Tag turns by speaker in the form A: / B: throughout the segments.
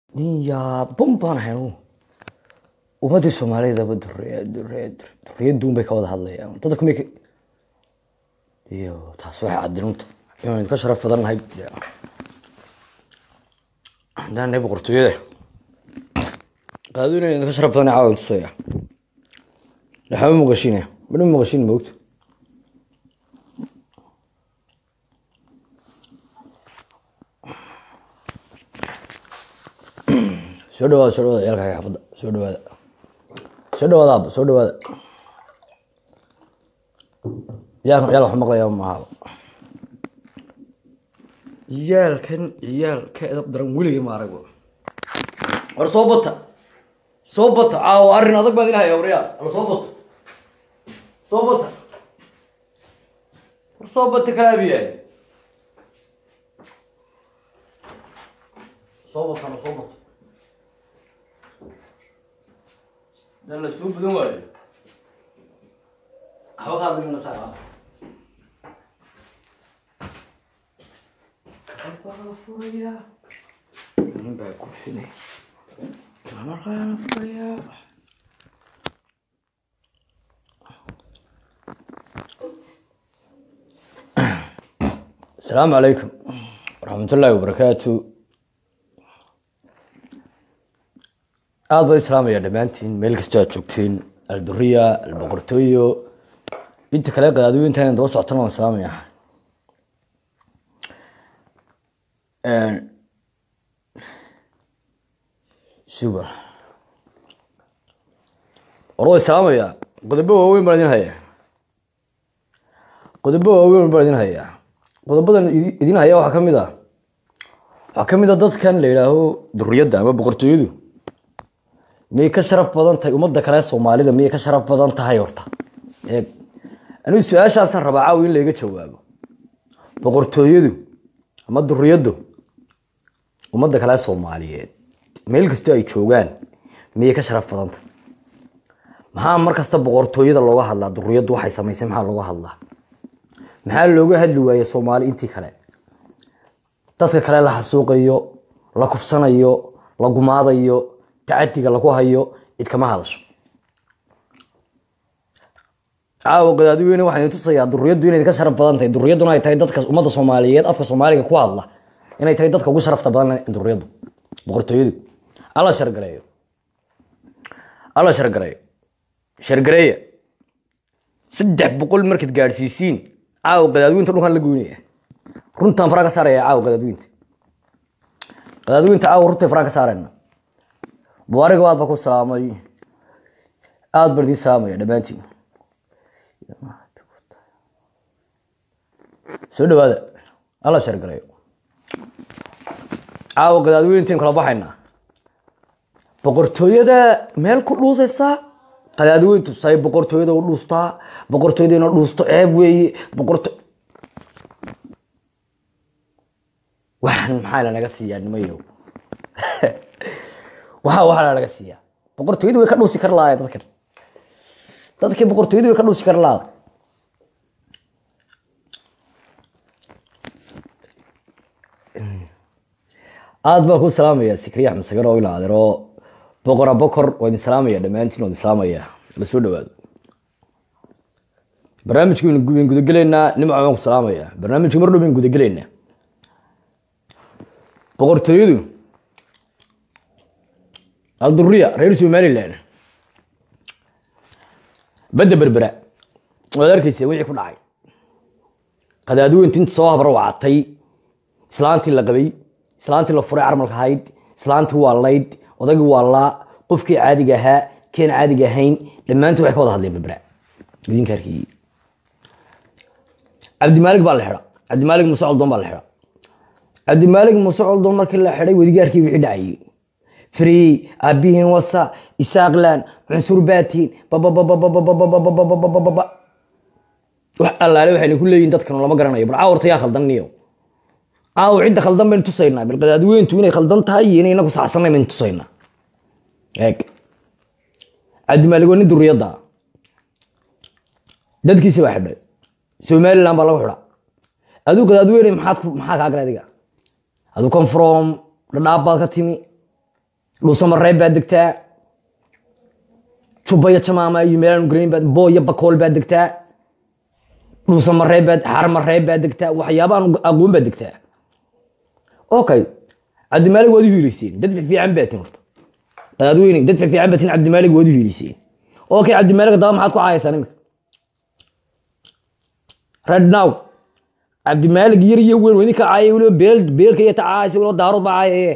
A: nin yaaban baan ahay anugu ummadii soomaalidaba duree duree duriyadduun bay ka wada hadlayaan dadka kumay ka iyo taas waxay cadinunta inaan idinka sharaf badan nahay haddaan nahay boqortooyada qaado inaan idinka sharaf badan caawa tusaya dhaxama muuqashiinaya madhan muuqashiin moogta soo dhawaada soo dhawaada ciyaalka xaafadda soo dhawaada soo dhawaada aaba soo dhawaada ciyaalkan ciyaal wax maqlaya maaha ciyaalkan ciyaal ka edab daran weligay ma arag war soo bata soo bata caawa arrin adag baan idin haya waryaa ala soo bata soo bata war soo bata kalaabiyaay soo batana soo bata dan la soo badan waayo waxba ka hadlin la saaraa baa furaya nin baa kursinay markaana furaya asalaamu calaykum waraxmat ullaahi wabarakaatu aada baa islaamaya dhammaantiin meel kastoo aad joogtiin alduriya alboqortooyo inta kale qadaadiyo intaan daba socotana waan islaamaya subar war waa islaamaya qodobo waaweyn baan idin hayaa qodobo waaweyn baan idin hayaa qodobadan idin haya waxaa kamid a waxaa kamid a dadkan la yidhaaho duriyadda ama boqortooyadu miyay ka sharaf badan tahay ummadda kale soomaalida miyay ka sharaf badan tahay horta eeg anigu su-aashaasaan rabaa caawi in layga jawaabo boqortooyadu ama duriyaddu ummadda kale soomaaliyeed meel kastoo ay joogaan miyay ka sharaf badan tahay maxaa mar kasta boqortooyada looga hadlaa duriyaddu waxay samaysay maxaa looga hadlaa maxaa looga hadli waaye soomaali intii kale dadka kale la xasuuqayo la kufsanayo la gumaadayo tacadiga lagu hayo cid kama hadasho caawa qadaadiweyne waxaan idin tusayaa duriyaddu inay ka sharaf badan tahay duriyadduna ay tahay dadka ummadda soomaaliyeed afka soomaaliga ku hadla inay tahay dadka ugu sharafta badan duriyaddu boqortooyadu alla shargareeyo alla shargareeyo shargareeya saddex boqol markaad gaadhsiisiin caawa qadaadiweynta dhulkan la goynaya runtaan faraa ka saaraya caawa qadaadiweynta qadaadiweynta caawa runta faraa ka saarayna mubaariga aad ba ku salaamay aada baan idiin salaamaya dhammaantiin soo dhawaada alla shargarayo caawa qadaadiweyntiin kala baxaynaa boqortooyada meel ku dhuusaysaa qadaadiweyntu say boqortooyada u dhuustaa boqortooyada ina dhuusto ceeb weeye boqorto waxaan maxaa lanaga siiyaa nimayow waxa waxaa laga siiyaa boqortooyadu way ka dhuusi kar lahaay dadkan dadkii boqortooyadu way ka dhuusi kar lahaada aada baa ku salaamaya sikriya axmed sagar oo ila adeero boqora bokor waa idin salaamaya dhammaantiin waa idin salaamaya la soo dhawaado barnaamijka waynu gudagelaynaa nimca baan ku salaamaya barnaamijka mar dhow baynu gudagelaynaa boqortooyadu alduriya reer somalilan badda berbera waad arkeysa wixii ku dhacay qadaadiweyntu inta soo habarwacatay islaantii la qabay islaantii la furay carmalka ahayd islaantii waa layd odagii waa laa qofkii caadiga ahaa keen caadiga ahayn dhammaantii waxay ka wada hadleen berbera idinka arkayey cabdimaalig baa la xidha cabdimaalig muuse coldoon baa la xidha cabdimaalig muuse coldoon markii la xidhay wadigaarkii wixii dhacayey free aabihiin wasa isaaqlan cunsur baatiin babababababababababababa wax allaale waxayna ku leeyihin dadkan lama garanayo bal caawarta yaa khaldan niyo caawa cidda khaldan baynu tusaynaa bal qadaadiweyntu inay khaldan tahay iyo inay inagu saxsanay baynu tusaynaa eeg cabdimaalig waa nin duriyadda dadkiisi baa xidhay somaliland baa lagu xidha aduu qadaadiweyne maxaad maxaa kaa galay adiga aduu confrom dhadhaab baad ka timi dhuusamareeb baad degtaa jubbayo jamaama iyo meelaan garayn baad booyo bakool baad degtaa dhuusamareeb baad xarmareeb baad degtaa waxyaabahan aqoon baad degtaa okay cabdimaalig waad u hiilayseen dad fiican baatin horta qadaadweyne dad fiican baatin cabdimaalig waad u hiilayseen okay cabdimaalig daba maxaad ku caayaysaa imika red now cabdimaalig yar iyo weyn weydinka caayay weliba beel beelka iyo tacaaysa weliba daarood baa caayaye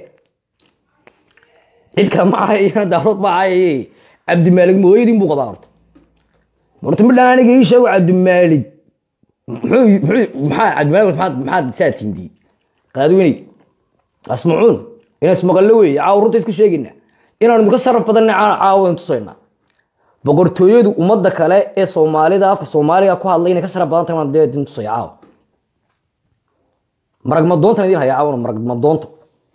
A: cid kale ma caayayana daarood baa caayaye cabdimaalig mooyadin buu qabaa horta horta midhaan aniga ii sheego cabdimaalig muxuu muxuu maxaa cabdimaalig maxaad maxaad saa tindiyey qadaadweyne asmacuun inaan ismaqallo weeye caawa runta isku sheegayna inaan idinka sharaf badanna caawa idin tusaynaa boqortooyadu ummadda kale ee soomaalida afka soomaaliga ku hadlay inay ka sharaf badan tahay waan dee idin tusaya caawa marag madoontan idin haya caawana marag madoonta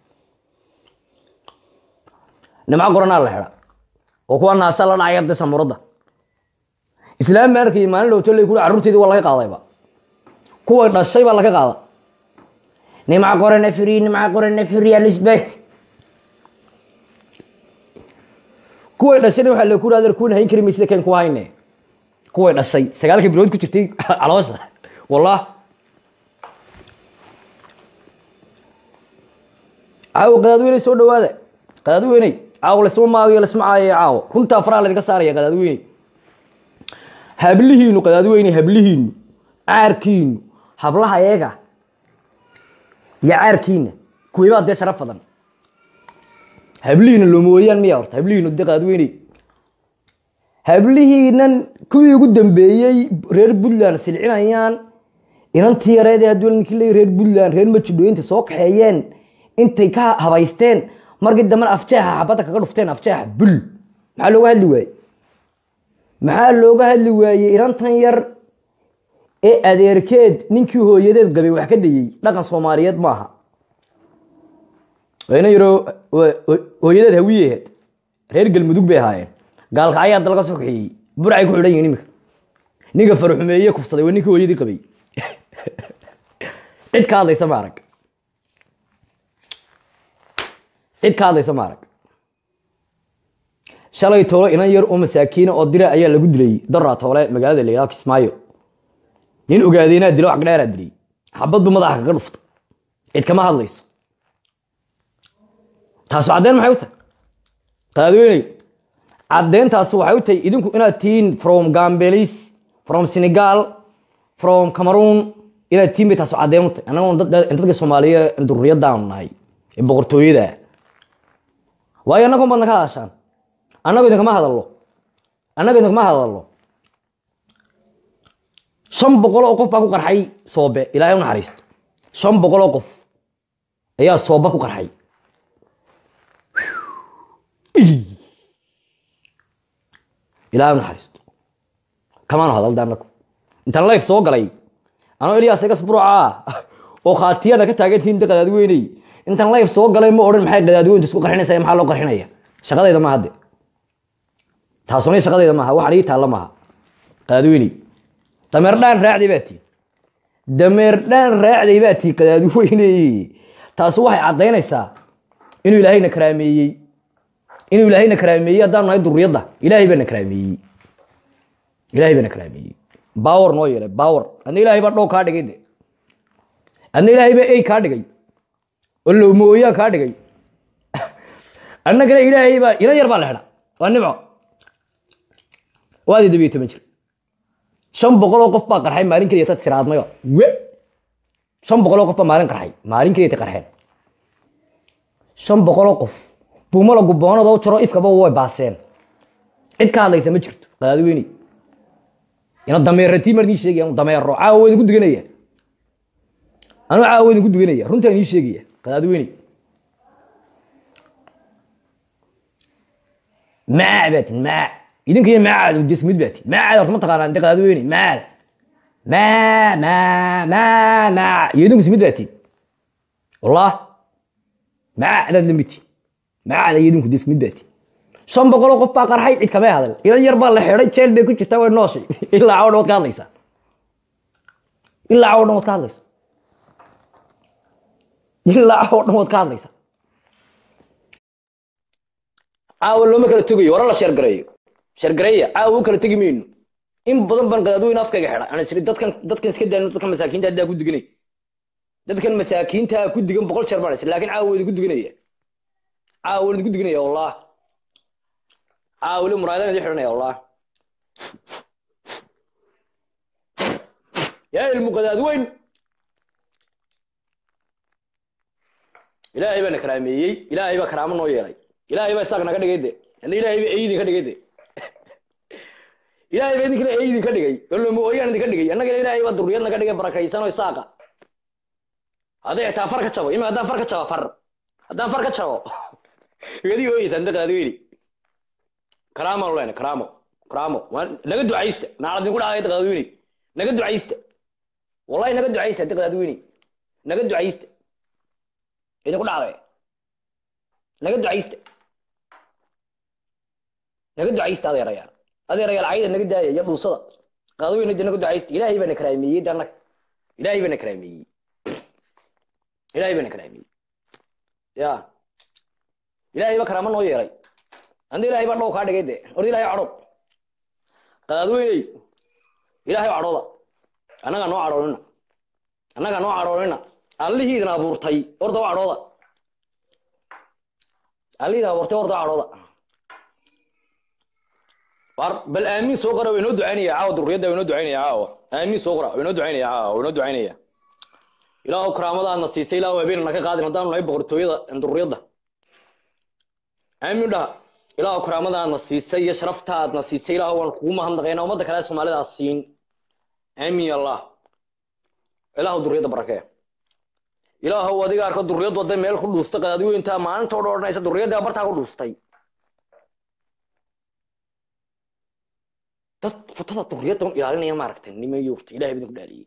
A: nimco qoranaa la xidha oo kuwa naasa la dhacaya de samuradda islaam baan arkayay maalin dhowto lay kuri carruurteedii waa laga qaadayba kuwa dhashay baa laga qaada nimca qorana firi nimca qorana firi alisbay kuway dhashayna waxaa laku raadar kuwan hayn kari maysida keen ku hayne kuway dhashay sagaalka bilood ku jirtay caloosha wallah caawo qadaadweyney soo dhawaada qadaadweyney caawo lasma maagayo lasma caayayo caawo runtaa faraha laydinka saaraya qadaadweyney hablihiinu qadaadweyney hablihiinu caarkiinu hablaha eega iyo caarkiina kuweybaa dee sharaf badan hablihiina loomooyaan miya horta hablihiinu dee qadaadweyney hablihiinan kuwii ugu dambeeyey reer puntland silcinayaan inantii yareed ee hadduu ninkii leeyahy reer puntland reer majidhooyinta soo kaxeeyeen intay ka habaysteen markii dambena afjeexa xabadda kaga dhufteen afjeexa bul maxaa looga hadli waaye maxaa looga hadli waayey inantan yar ee adeerkeed ninkii hooyadeed qabay wax ka dayey dhaqan soomaaliyeed maaha ina yaro hooyadeed hawiyehed reer galmudug bay ahaayeen gaalka ayaa da laga soo kaxeeyey burcay ku xidhan yihin imika ninka farxumeeye kufsaday waa ninkii hooyadii qabay cid ka hadlaysa ma arag cid ka hadlaysa ma arag shalay toolo inan yar oo masaakiina oo dira ayaa lagu dilay daraa toole magaalada la yidhaha kismaayo nin ogaadeenaa dilo wax dheeraa dilay xabadbu madaxa kaga dhufta cid kama hadlayso taasu caddeen maxay u tahay qadaadweyney caddeentaasu waxay u tahay idinku inaad tihiin from gambelis from senegal from cameroon inaad tihiin bay taasu caddeen u tahay annagoon dadka soomaaliya dururiyadaanu nahay ee boqortooyada waayo annagoon baadna ka hadashaan annago idinkama hadallo annago idinkama hadallo shan boqol oo qof baa ku qarxay soobe ilaahay u naxariisto shan boqol oo qof ayaa sooba ku qarxay ilaahay u naxariisto kamaanu hadalda annagu intaan life soo galay anoo eliyaas igas buruca oo khaatiyada ka taagantihiin de qadaadweyney intaan life soo galay ma odhan maxay qadaadweyntu isku qarxinaysa maxaa loo qarxinaya shaqadayda ma hadde taasuna shaqadayda maaha waxaan ii taalla maaha qadaadweyney dameer dhaan raacday baa tii dameer dhaan raacday baa tii qadaadweyney taasu waxay caddaynaysaa inuu ilaahayna karaameeyey inuu ilaahayna karaameeyey haddaan nahay duriyadda ilaahay baana karaameeyey ilaahay baana karaameeyey baawar noo yeelay baawar adna ilaahay baa dhow kaa dhigay de adna ilaahay baa ey kaa dhigay oo lowmooyaa kaa dhigay annagana ilaahay baa ila yar baa la xidha waa nimco waadi dabiyo toban jir shan boqol oo qof baa qarxay maalin keliya tad siraadmayo we shan boqol oo qof baa maalin qarxay maalin keliya ta qarxeen shan boqol oo qof buumala gubboonada u jaro ifkaba way baaseen cid ka hadlaysa ma jirto qadaadweyney ina dameeratii mar idiin sheegaya anu dameero caawa waa idinku duganaya anuu caawa waa idinku duganaya runtaan idiin sheegaya qadaadweyney maac baa tin maac idinka iyo maacaad dismid baa tin maacaad horta ma taqaanaa inte qadaadweyney maac maa maa maa maac iyo idinku ismid baa tin wallah maacdaad la mid tin maacda iyo idinku dismid baa tin shan boqoloo qof baa qarxay cid kamay hadal ilan yar baa la xidhay jeel bay ku jirtaa way nooshay ilaa cawo dhan waad ka hadlaysaa ilaa cawo dhan waad ka hadlaysaa ilaa cawo dhan waad ka hadlaysaa caawa looma kala tegayo wara la sheergareeyo sheergareeya caawa u kala tegi mayno in badan baan qadaadweyne afkayga xidha aan isiri dadkan dadkan iska daano dadkan masaakiinta haddaa ku diganay dadkan masaakiinta ku digan boqol jeer baan isiri laakiin caawa waa idinku diganaya caawa waan idinku diganaya wallah caawa weli muraayadaan idin xidhanaya wallah yaa ilmu qadaadweyn ilaahay baa na karaameeyey ilaahay baa karaamo noo yeelay ilaahay baa isaaq naga dhigay de hadna ilaahay baa eidin ka dhigay de ilaahay baa idinkana eidin ka dhigay olomo ooyaan idinka dhigay annagana ilaahay baa durriyad naga dhigay barakaysan oo isaaqa hadday xitaa far ka jabo ima haddaan far ka jabo far haddaan far ka jabo igadi ooyeysaan da qadaadweyni karaamo lena karaamo karaamo naga ducaysta naclad idinku dhacday da qadaadweyni naga ducaysta wallahi naga ducaysta da qadaadweyni naga ducaysta idinku dhacday naga ducaysta naga ducaysta adeerayaal adeerayaal cayda naga daaya iyo dhuusada qaadaweyna de naga ducaysta ilaahay baa na karaameeyey de annaga ilaahay baa na karaameeyey ilaahay baa na karaameeyey ya ilaahay baa karaamo noo yeelay anda ilaahay baa dhow kaa dhigay de orda ilahay cadhood qadaadweyney ilaahay cadhooda annagaa noo cadhoonina annagaa noo cadhoonina allihii idin abuurtay orda waa cadhooda allihii idin abuurtay orda waa cadhooda war bal aamin soo qora waynoo ducaynaya caawa durriyadda waynoo ducaynaya caawa aamin soo qora waynoo ducaynaya caawa waynoo ducaynaya ilaahu karaamadaadna siisay ilaahu habeen naka qaadin haddaanu nahay boqortooyada durriyadda aamin dhaha ilaahu karaamadaadna siisay iyo sharaftaadna siisay ilaahu waan kugu mahadnaqaynaa ummadda kale soomaalida siin aamin ya allah ilaahu durriyadda barakee ilaahu adiga arko durriyad wadda meel ku dhuusta qadaadweynta maalinta o dhan odhanaysa durriyadda bartaa ku dhuustay dad futada durriyadda un ilaalinaya maaragtay nimayo urta ilahay baa idinku dhaaliyey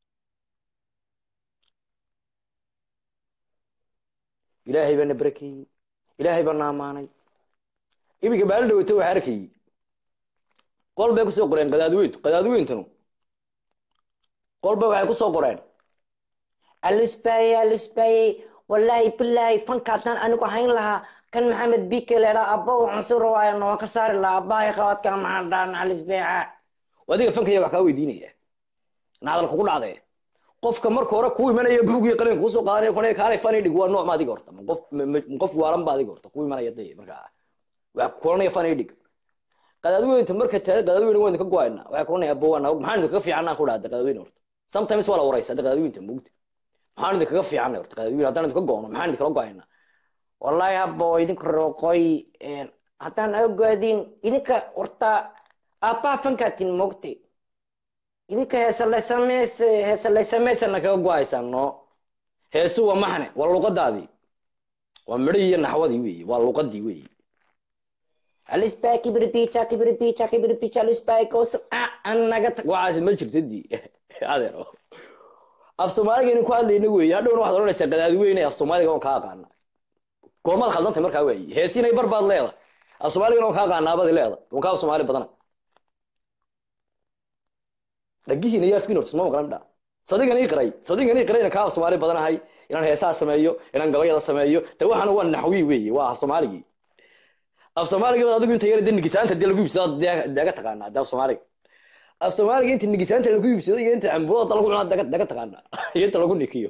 A: ilaahay baa na barakeeyey ilaahay baa na amaanay iminka maalin dhaweyta waxaa arkayey qol bay kusoo qoreen qadaadweyntu qadaadweyntanu qol bay waxay kusoo qoreen
B: alisbaye alisbaye wallaahi bilaahi fanka haddaan anigu hayn lahaa kan maxamed bike leedhaa abba uu cunsur waayo noo ka saari lahaa abbahay qawadka maxaan dhaan alisbeeca
A: adiga fankaya wax kaa weydiinaya nacdal kugu dhacdee qofka marka hore kuu imanaya buugii qalin kuusoo qaadanaya kuna kaalay fani dhig waa nooc ma adiga horta ma qof qof waalan ba adiga horta kuu imanaya dee markaa wax kulanaya fani dhig qadaadweynta marka taada qadaadweyne waan idinka go-ayna waxay kulanaya abba waa naog maxaan idinkaga fiicannaa ku dhahda qadaadweyne horta sometimes waa la waraysa hadda qadaadweynta mugta maxaan idinkaga fiicannay horta qadaadweyne haddaan idinka go-no maxaan idinkala go-ayna
B: wallaahi habbo idinka rooqoy haddaan ogaadin idinka horta aabbaa fankaatin mogtay idinka heesalaysameys heesalaysameysana kaga go-aysaan no heesu waa maxne waa luqadaadii waa midhihii iyo naxwadii weeye waa luqadii weeye alisbaa kibirbicha kibirbicha kibirbicha alisbaa kos anaga tag waxaas ma jirta di adeero af soomaaliga inin ku hadlayna weeye hadhowna waxaad odhanaysaa qadaadweyne af soomaaliga on kaa aqaana goormaad khaldantay markaa weeye heesinay bar baad leeda af soomaaligana on kaa aqaanaabadi leeda on kaa af soomaali badana dhagihiina iyo afkiin horta suma maqlan dha sadigan ii qiray sadigan ii qiray inaan kaa af soomaali badanahay inaan heesaha sameeyo inaan gabayada sameeyo de waxana waa naxwi weeye waa af soomaaligii af soomaaliga adigu inta yara de nigisaanta dee lagu iibsado daga taqaanaa de af soomaaliga af soomaaliga inta nigisaanta lagu iibsado iyo inta cambuurada lagu cunaa daga daga taqaanaa iyo inta lagu nikiyo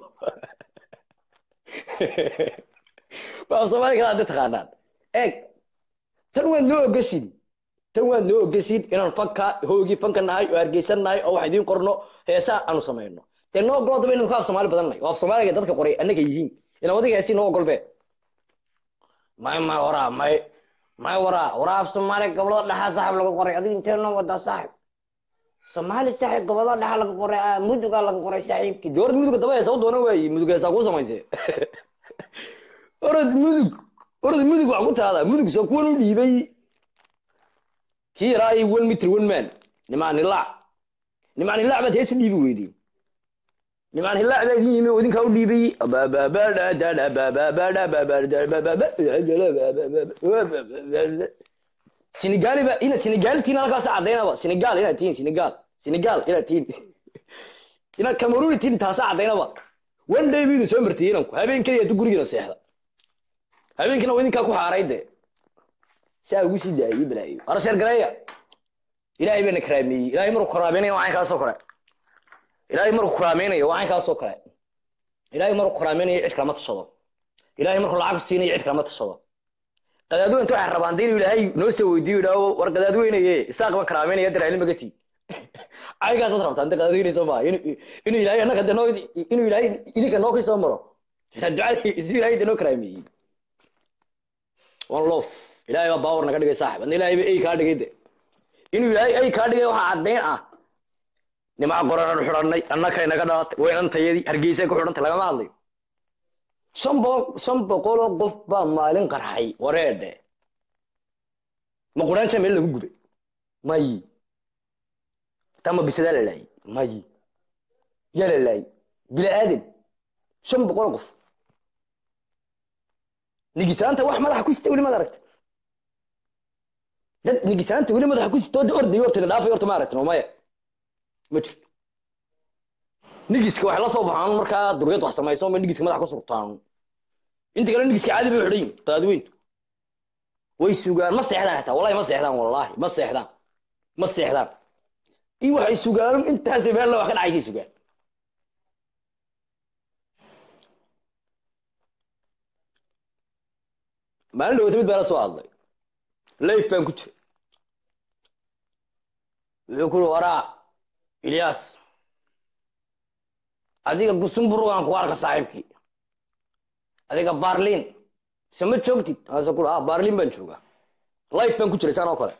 B: waa af soomaaliga kala de taqaanaan eeg tan waad noo ogashin tan waad noo ogashin inaan fanka hoogii fanka nahay oo hargeysan nahay oo wax idiin qorno heesaa aanu samayno dee noo ogolodaba inanu ka af soomaali badan nahay oo af soomaaliga dadka qoray annaga yihiin inaan wadiga heesii noo ogolbee may may waraa may may waraa waraa af soomaaliga gobolada dhexaa saaxib laga qoray adiga intee noo wadaa saaxib soomaali saaxib gobolada dhexa laga qoray mudugaa laga qoray saaxiibkii
A: dee orad muduga daba heesa u doona waayi mudug heesaa kuu samayse orad mudug orad mudug wax ku taada mudug soo kuwan u dhiibay kii yaraa iyo one mitr one man nimaan hilaac nimaan hilaac baad hees u dhiibi weydeen nimaan hilaac baa idin yimi oo idinkaa u dhiibay senegali ba ina senegali tiin halkaas cadaynaba senegal inaad tihiin senegal senegal inaad tihiin inaad cameroon tihiin taasa cadaynaba one day buu idin soo martiyey inanku habeenkii ayaa gurigiina seexda habeenkiina waa idinkaa ku xaaray dee saa ugu sii daayay balaayo war sheer gareeya ilaahay baana karaameeyey ilaahay markuu karaameynaya waa caynkaasoo kale ilaahay markuu karaameynaya waa caynkaasoo kale ilaahay markuu karaameynaya cid kalama tashado ilaahay markuu lacag siinayo cid kalama tashado qadaadweynta waxay rabaan dee inuu ilaahay noo soo weydiiyo idhaaho war qadaadweynaye isaaq baan karaameynaya daraali magati caygaasaad rabtaan de qadaadweynayso maa inuu ilaahay annaga de noo inuu ilaahay idinka noo kasoo maro ducada si ilaahay de noo karaameeyey one love ilaahay baa baawar naga dhigay saaxib adna ilaahay ba ey kaa dhigay de inuu ilaahay ey kaa dhigay waxaa caddayn ah nimaa qoranan xidhanay annakay naga dhalatay weynantayadii hargeysay ku xidhantay lagama hadlayo shan boqol shan boqoloo qof baa maalin qarxay wareedhe ma quraanja meel lagu gubay may tama bisadaa la laayay may yaa la laayay bila aadan shan boqol qof nigisaanta wax madaxa ku sita weli maad aragta dad nigisaanta weli madaxa ku sita oo orday horta dhaafay horta ma aragtin oo maya ma jirto nigiska waxay la soo baxaan markaa duriyad wax samayso ma nigiska madaxa ku surtaan inta kale nigiska caadi bay xidhan yihin qadaadweyntu way sugaan ma seexdaan xitaa wallahi ma seexdaan wallahi ma seexdaan ma seexdaan i waxay sugaan intaas meel wax ka dhacaysay sugaan maalin dhawata mid baa la soo hadlay layf baan ku jira wuxuu ku uri waraa ilyaas adiga gusumburugaan ku arka saaxiibkii adiga barlin mise ma joogtid ase ku ah barlin baan joogaa life baan ku jiray saan oo kale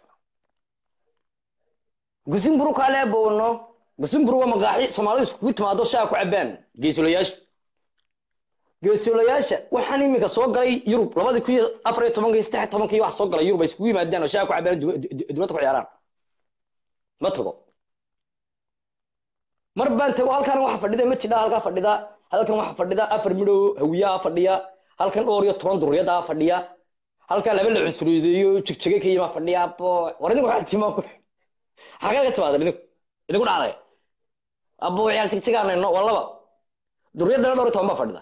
A: gusimburu kaale bowno gusimburu waa maqaaxi soomaalidu iskugu timaado shaa ku cabaan geesulayaasha geesulayaasha waxaan iminka soo galay yurub labadii kun iyo afar iyo tobanka iyo saddex tobanka iyo wax soo galay yurub ay iskugu yimaadaan oo shaa ku cabaan dibadda ku ciyaaraan ma tago mar baan tago halkan waxa fadhida ma jidha halkaa fadhida halkan waxa fadhida afar midhow hawiyaa fadhiya halkan dhowr iyo toban duriyada fadhiya halkaa laba la cusuriyeeyo jigjege ka yima fadhiya bo war idinku waxaa timaa xagee ka timaada idinku idinku dhacday abo ciyaal jigjigaanayno waa laba duriyadana dhowr iyo toban baa fadhida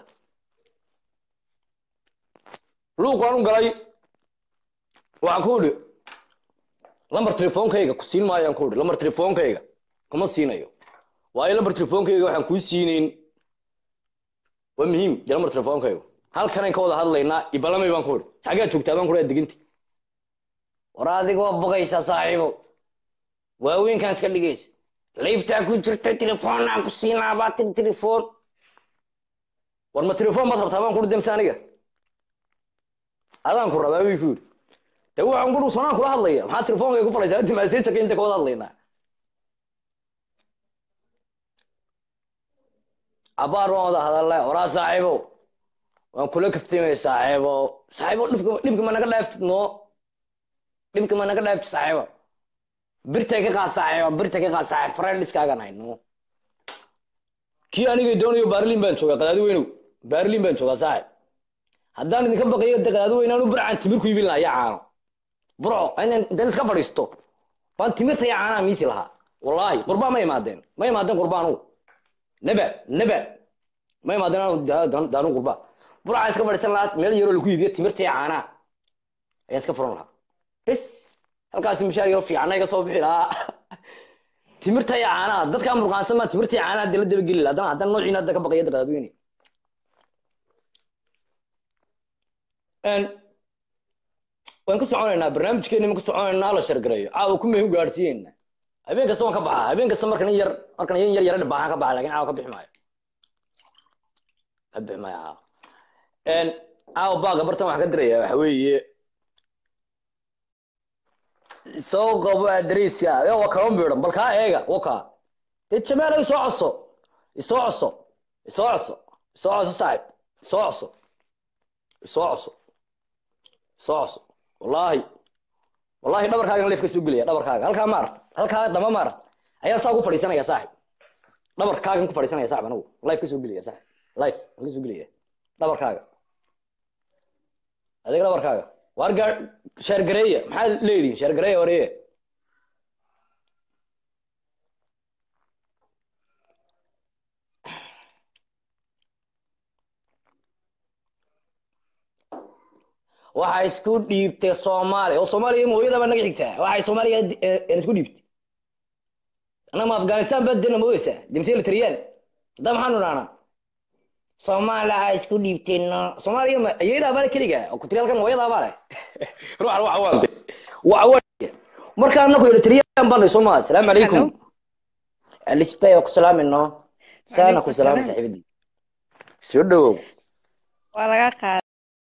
A: luuq waan u galay waxaan ku idhi lambar telefoonkayga ku siin maayaan ku idhi lambar telefoonkayga kuma siinayo waayo lambar telefoonkayga waxaan kuu siinayn waa muhiim dee lambar telefoonkayga halkanayn ka wada hadlaynaa ibalamay baan ku idhi xaggaa joogtaa baan ku idhi deginti war adigoo bogaysa saaxiibo waaweynkaan iska dhigaysa laybtaa ku jirta telefoonnaan ku siinaa baa tiri telefoon war ma telefoon baad rabtaa baan ku idhi demse aniga adaan ku rabaa bay ku yidhi de waxaan ku dhi sonaan kula hadlaya maxaa telefoonkayga ku falaysaa inta maaseejaka inta ka wada hadlaynaa abaar waan wada hadalnay horaa saaxiibo waan kula kaftamay saaxiibo saaxiibo dhibka dhibka ma naga dhaaftid noo dhibka ma naga dhaaftid saaxiibo birtay ka qaad saaxiibo birtay ka qaad saaxiib friendiskaagan hayno kii anigay doonayo baarlin baan joogaa qadaadi weynow baarlin baan joogaa saaxiib haddaan idinka baqayo de qadaadi weynaanu burcaan timir ku iibin lahaa yaa caano burco intaan iska fadhiisto baan timirta yaa caanaa miisi lahaa wallaahi qurbaan ma imaadeen ma imaadeen qurbaanugu naba naba ma imaadeen daanu qurba burcaan iska fadhiisan lahaa meel yaroo lagu iibiyo timirta iyo caanaa ayaan iska furan lahaa bes halkaasi mushaar yaro fiicana iga soo bixi lahaa timirta iyo caanaa dadkaa murqaansan baa timirta iyo caanaa dala dabageli lahaa haddana haddana noociina hadda ka baqaya qadaadweyne waan ka soconaynaa barnaamijkeeni ma ka soconaynaa la shargareeyo caawa ku mehu gaadhsiiyeyna habeen kasta waan ka baxaa habeen kasta markan in yar markan in yar yara dhibaahan ka baxa lakin caawa ka bixi maayo ka bixi maayo caawa caawa baaga bartan waxaan ka diraya waxa weeye soo qabo adreyska waa kaba miidhan bal kaa eega waka dee jamaal isoo coso isoo coso isoo coso isoo coso saaxib isoo coso isoo coso isoo coso wallahi wallahi dhabarkaagan leef ka soo gelaya dhabarkaaga halkaa ma aragt halkaa dama ma aragt ayaan saa ku fadhiisanaya saaxib dhabarkaagan ku fadhiisanaya saaxib anigu life ka soo gelaya saaxib life ka soo gelaya dhabarkaaga adiga dhabarkaaga waar gaa sheergareeya maxaad leedihin sheergareeya wareye waxaa isku dhiibtay soomaaliya oo soomaaliya ma hooyada baa naga xigtaa waxay soomaaliya eh, eh, isku dhiibtay annaga ma afghanistan baa dena moodaysaa dimse litriyaan hadda maxaanu dhahnaa soomaaliya ha isku dhiibtayno soomaaliya ma iyadaa baa keliga oo kutiriyaalkan hooyadaa baa leh ruuxa waxa waa waxa waa marka annagu eritriyaan baa soo maa asalaamu calaykum
C: Hello.
A: alisbay oo ku salaamayno saana ku
C: Waalaikum
A: salaamay
C: salaam.
A: saaxiibadii soo dhawow
C: waa laga qaaday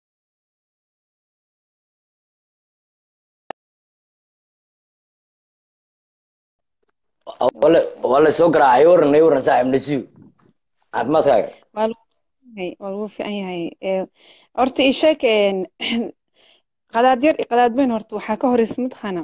A: wala wala soo garaacay waran ay waran saaxiib nasiib caafimaadkaaga
C: waa lagu yahay waa lagu fiican yahay Ee, horta ii sheeg een, qadaad yar iyo qadaad weyn horta waxaa ka horeysa mataqaana